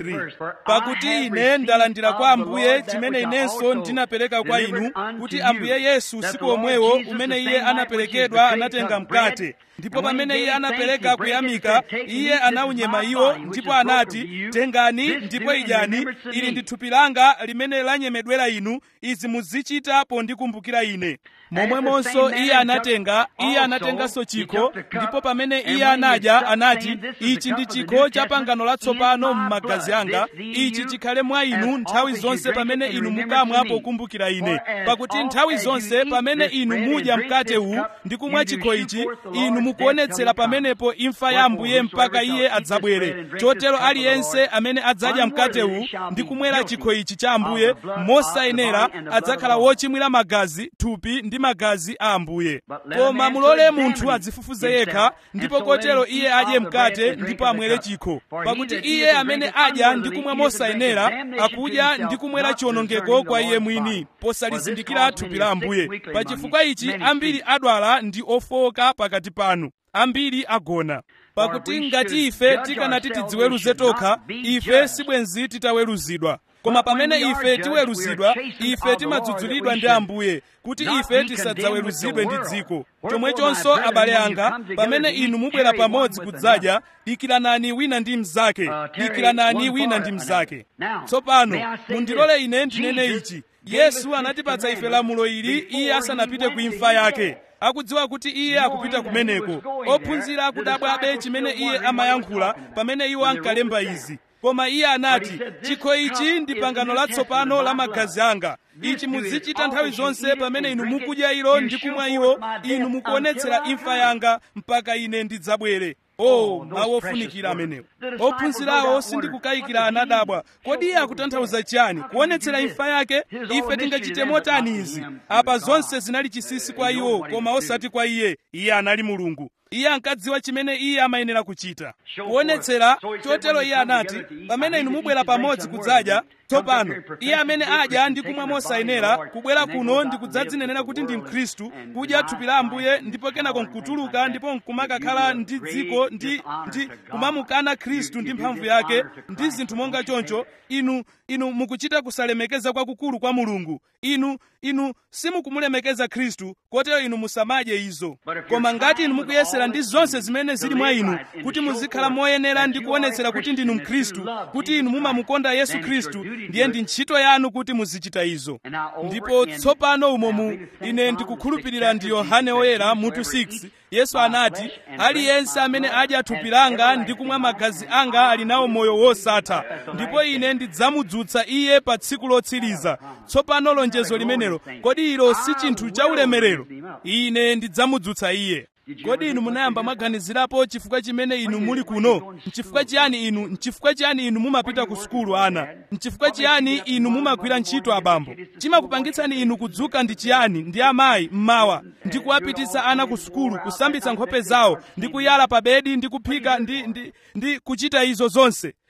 23 pakuti ine ndalandira kwa ambuye chimene inenso ndinapereka kwa inu kuti ambuye yesu usiku omwewo umene iye anaperekedwa anatenga mkate ndipo pamene iye anapereka kuyamika iye anaunyema iwo ndipo anati tengani ndipo idyani ili ndi thupi langa limene lanyemedwera inu izi muzichita pondikumbukira ine momwemonso iye anatenga iye anatenganso chikho ndipo pamene iye anadya anati ichi ndi chikho cha pangano latsopano m'magazi anga ichi chikhale mwa inu nthawi zonse pamene inu mukamwa pokumbukira ine pakuti nthawi zonse pamene inu mudya mkate uwu ndi kumwa chikho ichi inu mukuonetsera pamenepo imfa ya ambuye mpaka iye adzabwere chotero aliyense amene adzadya mkate uwu ndi kumwera chikho ichi cha ambuye mosayenera adzakhala wochimwira magazi thupi ndi magazi a ambuye koma mulole munthu adzifufuze yekha ndipo kotero iye adye mkate ndipo amwere chikho pakuti iye amene adya ndi kumwa mosayenera akudya ndi kumwera chiwonongeko kwa iye mwini posalizindikira thupi la ambuye pa chifukwa ichi ambiri adwala ndi ofowoka pakati panu ambiri agona pakuti ngati ife tikanati tidziweruze tokha ife sibwenzi titaweruzidwa koma pamene ife tiweruzidwa ife timadzudzulidwa ndi ambuye kuti ife tisadzaweruzidwe ndi dziko chomwechonso abale anga pamene inu mubwera pamodzi kudzadya dikiranani wina ndi mnzake dikiranani wina ndi mnzake tsopano mundilole ine ndinene ichi yesu anatipatsa ife lamulo ili iye asanapite ku imfa yake akudziwa kuti iye akupita kumeneko ophunzira akudabwabe chimene iye amayankhula pamene iwo ankalemba izi koma iye anati chikho ichi ndi pangano latsopano la magazi anga ichi muzichita nthawi zonse pamene inu mukudya ilo ndi kumwa iwo inu mukuonetsera imfa yanga mpaka ine ndidzabwere oh mawu ofunikira amenewo ophunzirawo sindikukayikira anadabwa kodi iye akutanthauza chiyani kuonetsera imfa yake ife tingachite motani izi apa zonse zinali chisisi kwa iwo koma osati kwa iye iye anali mulungu iye ankadziwa chimene iye amayenera kuchita kuonetsera chotero iye anati pamene inu mubwera pamodzi kudzadya tsopano iye amene adya ndi kumwa mosayenera kubwera kuno ndi kudzadzinenera kuti ndi mkhristu kudya thupi la ambuye ndipo kenako nkutuluka ndipo nkumakakhala ndi dziko ndi ndi kumamukana khristu ndi mphamvu yake ndi zinthu monga choncho inu inu mukuchita kusalemekeza kwakukulu kwa mulungu inu inu simukumulemekeza khristu kotero inu musamadye izo koma ngati inu mukuyesera ndi zonse zimene zili mwa inu kuti muzikhala moyenera ndi kuonetsera kuti ndinu mkhristu kuti inu mumamukonda yesu khristu ndiye ndi ntchito yanu kuti muzichita izo ndipo tsopano umomu ine ndikukhulupirira ndi yohane oyera mutu 6 yesu anati aliyense amene adya thupi langa ndi kumwa magazi anga ali nawo moyo wosatha ndipo ine ndidzamudzutsa iye pa tsiku lotsiriza tsopano lonjezo limenelo kodi ilo si chinthu cha ulemerero ine ndidzamudzutsa iye kodi inu munayamba mwaganizirapo chifukwa chimene inu muli kuno nchifukwa chiyani inu nchifukwa chiyani inu mumapita ku sukulu ana nchifukwa chiyani inu mumagwira ntchito abambo chimakupangitsani inu kudzuka ndi chiyani ndi amayi mmawa ndi kuwapititsa ana ku sukulu kusambitsa nkhope zawo ndi kuyala pa bedi ndi kuphika ndi, ndi, ndi kuchita izo zonse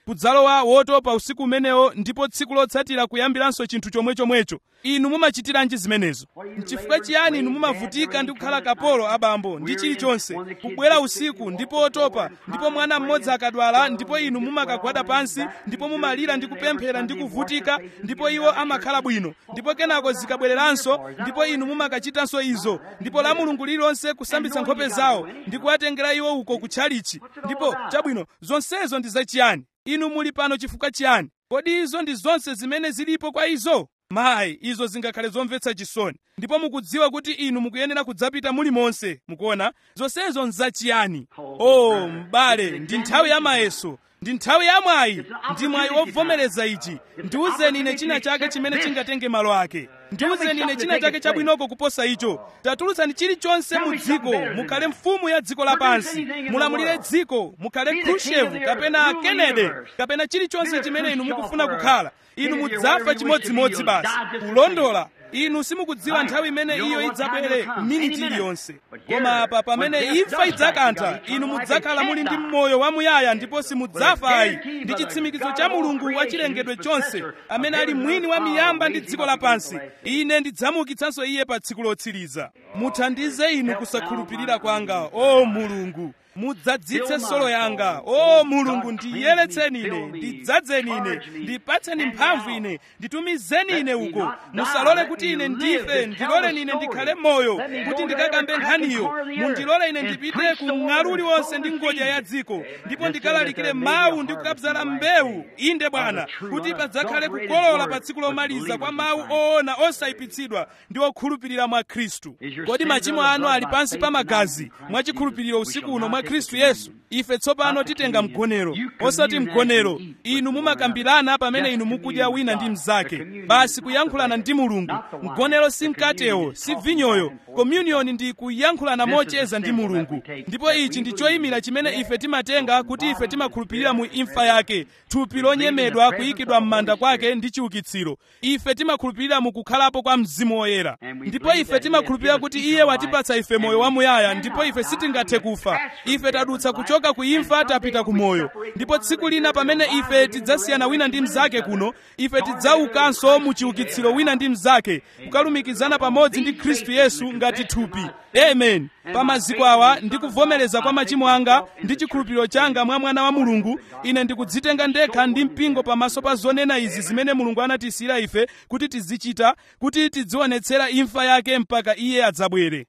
kudzalowa wotopa usiku umenewo ndipo tsiku lotsatira kuyambiranso chinthu chomwechomwecho inu mumachitiranji zimenezo nchifukwa chiyani inu mumavutika ndi kukhala kapolo abambo ndi chilichonse kubwera usiku ndipo otopa ndipo mwana mmodzi akadwala ndipo inu mumakagwada pansi ndipo mumalira ndi kupemphera ndi kuvutika ndipo iwo amakhala bwino ndipo kenako zikabwereranso ndipo inu mumakachitanso izo ndipo la mulungu lililonse kusambitsa nkhope zawo ndi kuwatengera iwo uko kutchalichi ndipo chabwino zonsezo ndi zachiyani inu muli pano chifukwa chiyani kodi izo ndi zonse zimene zilipo kwa izo mayi izo zingakhale zomvetsa chisoni ndipo mukudziwa kuti inu mukuyenera kudzapita muli monse mukuona zonsezo nzachiyani o m'bale ndi nthawi ya mayeso ndi nthawi ya mwayi ndi mwayi wovomereza ichi ndiwuzeni ine china chake chimene chingatenge malo ake ndiwuzeni ine china chake chabwinoko kuposa icho tatulutsani chilichonse mu dziko mukhale mfumu ya dziko lapansi mulamulire dziko mukhale khrushchev kapena kennedy kapena chilichonse chimene inu mukufuna kukhala inu mudzafa chimodzimodzi basi kulondola inu simukudziwa nthawi imene iyo idzabwere miniti iliyonse koma apa pamene imfa idzakantha inu mudzakhala muli ndi moyo wamuyaya ndipo simudzafa ayi ndi chitsimikizo cha mulungu wa chilengedwe chonse amene ali mwini wa miyamba ndi dziko lapansi ine ndidzamuukitsanso iye pa tsiku lotsiriza muthandize inu kusakhulupirira kwanga o mulungu mudzadzitse solo yanga o mulungu ndiyeretseni ine ndidzadzeni ine ndipatseni mphamvu ine nditumizeni ine uko musalole kuti ine ndife ndiloleni ine ndikhale moyo kuti ndikakambe nkhaniyo mundilole ine ndipite ku mng'alu uliwonse ndi ngodya ya dziko ndipo ndikalalikire mawu ndi kukabzala mbewu inde bwana kuti padzakhale kukolola pa tsiku lomaliza kwa mawu oona osayipitsidwa ndi okhulupirira mwa khristu kodi machimo anu ali pansi pa magazi mwachikhulupiriro usiku uno mwa khristu yesu ife tsopano titenga mgonero osati mgonero inu mumakambirana pamene inu mukudya wina ndi mnzake basi kuyankhulana ndi mulungu mgonero si mkatewo si vinyoyo communion ndi kuyankhulana mocheza ndi mulungu ndipo ichi ndi choyimira chimene ife timatenga kuti ife timakhulupirira mu imfa yake thupi lonyemedwa kuyikidwa m'manda kwake ndi chiukitsiro ife timakhulupirira mu kukhalapo kwa mzimu woyera ndipo ife timakhulupirira kuti iye watipatsa ife moyo wamuyaya ndipo ife sitingathe kufa ife tadutsa kuchoka ku imfa tapita ku moyo ndipo tsiku lina pamene ife tidzasiyana wina ndi mnzake kuno ife tidzaukanso mu chiukitsiro wina ndi mnzake kukalumikizana pamodzi ndi khristu yesu ngati thupi amen pa maziko awa ndi kuvomereza kwa machimo anga ndi chikhulupiriro changa mwa mwana wa mulungu ine ndikudzitenga ndekha ndi mpingo pamaso pa zonena izi zimene mulungu anatisiyira ife kuti tizichita kuti tidzionetsera imfa yake mpaka iye adzabwere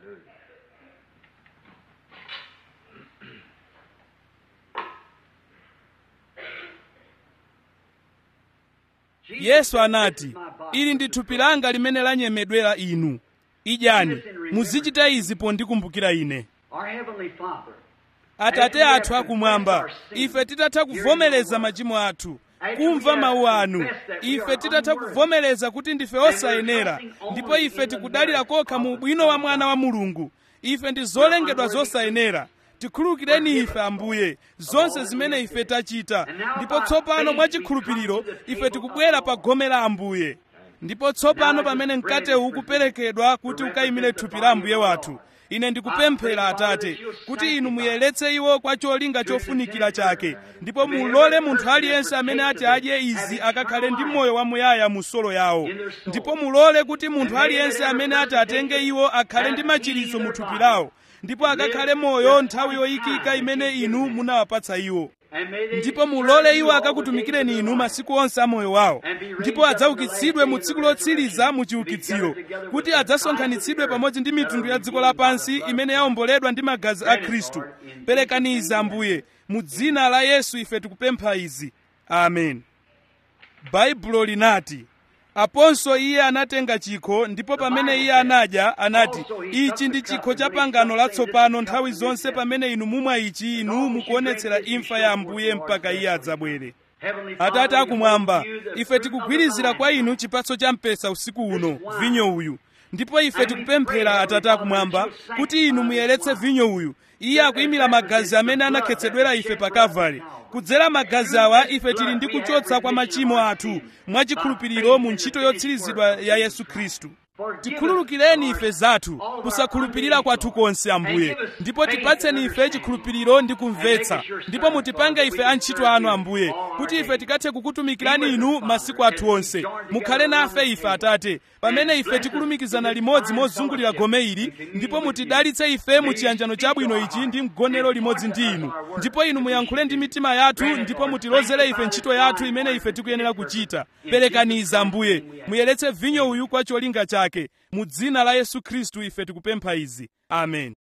yesu anati ili ndi thupi langa limene lanyemedwera inu idyani muzichita izi pondikumbukira ine Our Heavenly Father, atate athu akumwamba ife titatha kuvomereza machimo athu kumva mawu anu ife titatha kuvomereza kuti ndife osayenera ndipo ife tikudalira kokha mu ubwino wa mwana wa mulungu ife ndi zolengedwa zosayenera tikhululukireni ife ambuye zonse zimene ife tachita ndipo tsopano mwachikhulupiriro ife tikubwera pa gome la ambuye ndipo tsopano pamene mkatewu ukuperekedwa kuti ukayimire thupi la ambuye wathu ine ndikupemphera atate kuti inu muyeretse iwo kwa cholinga chofunikira chake ndipo mulole munthu aliyense amene ati adye izi akakhale ndi moyo wamuyaya mu solo yawo ndipo mulole kuti munthu aliyense amene ati atenge iwo akhale ndi machiritso mu thupi lawo ndipo akakhale moyo nthawi yoyikika imene inu munawapatsa iwo and may they ndipo mulole iwo akakutumikireni inu masiku onse a moyo wawo ndipo adzaukitsidwe mu tsiku lotsiriza mu chiukitsiro kuti adzasonkhanitsidwe pamodzi ndi mitundu ya dziko lapansi imene yawomboledwa ndi magazi a khristu perekani izi ambuye mu dzina la yesu ife tikupempha izi amen baibulo linati aponso iye anatenga chikho ndipo pamene iye anadya anati ichi ndi chikho cha pangano latsopano nthawi zonse pamene inu mumwa ichi inu mukuonetsera imfa ya ambuye mpaka iye adzabwere Heavenly Father, atate we akumwamba hold you the ife fruit of tikugwirizira the kwa vine. inu chipatso cha mpesa usiku uno vinyo uyu ndipo ife tikupemphera atate akumwamba kuti inu muyeretse vinyo uyu iye akuyimira magazi amene anakhetsedwera ife pa kalvari kudzera magazi awa ife tili ndi kuchotsa kwa machimo athu mwachikhulupiriro mu ntchito yotsirizidwa ya yesu khristu tikhululukireni ife zathu kusakhulupirira kwathu konse ambuye ndipo tipatseni ife chikhulupiriro ndi kumvetsa ndipo mutipange ife antchito anu ambuye kuti ife tikathe kukutumikirani inu masiku athu onse mukhale nafe ife atate pamene ife tikulumikizana limodzi mozungulira gome ili ndipo mutidalitse ife mu chiyanjano chabwino ichi ndi mgonero limodzi ndi inu ndipo inu muyankhule ndi mitima yathu ndipo mutilozere ife ntchito yathu imene ife tikuyenera kuchita perekaniza ambuye muyeretse vinyo uyu kwa cholinga chake mu dzina la yesu khristu ife tikupempha izi amen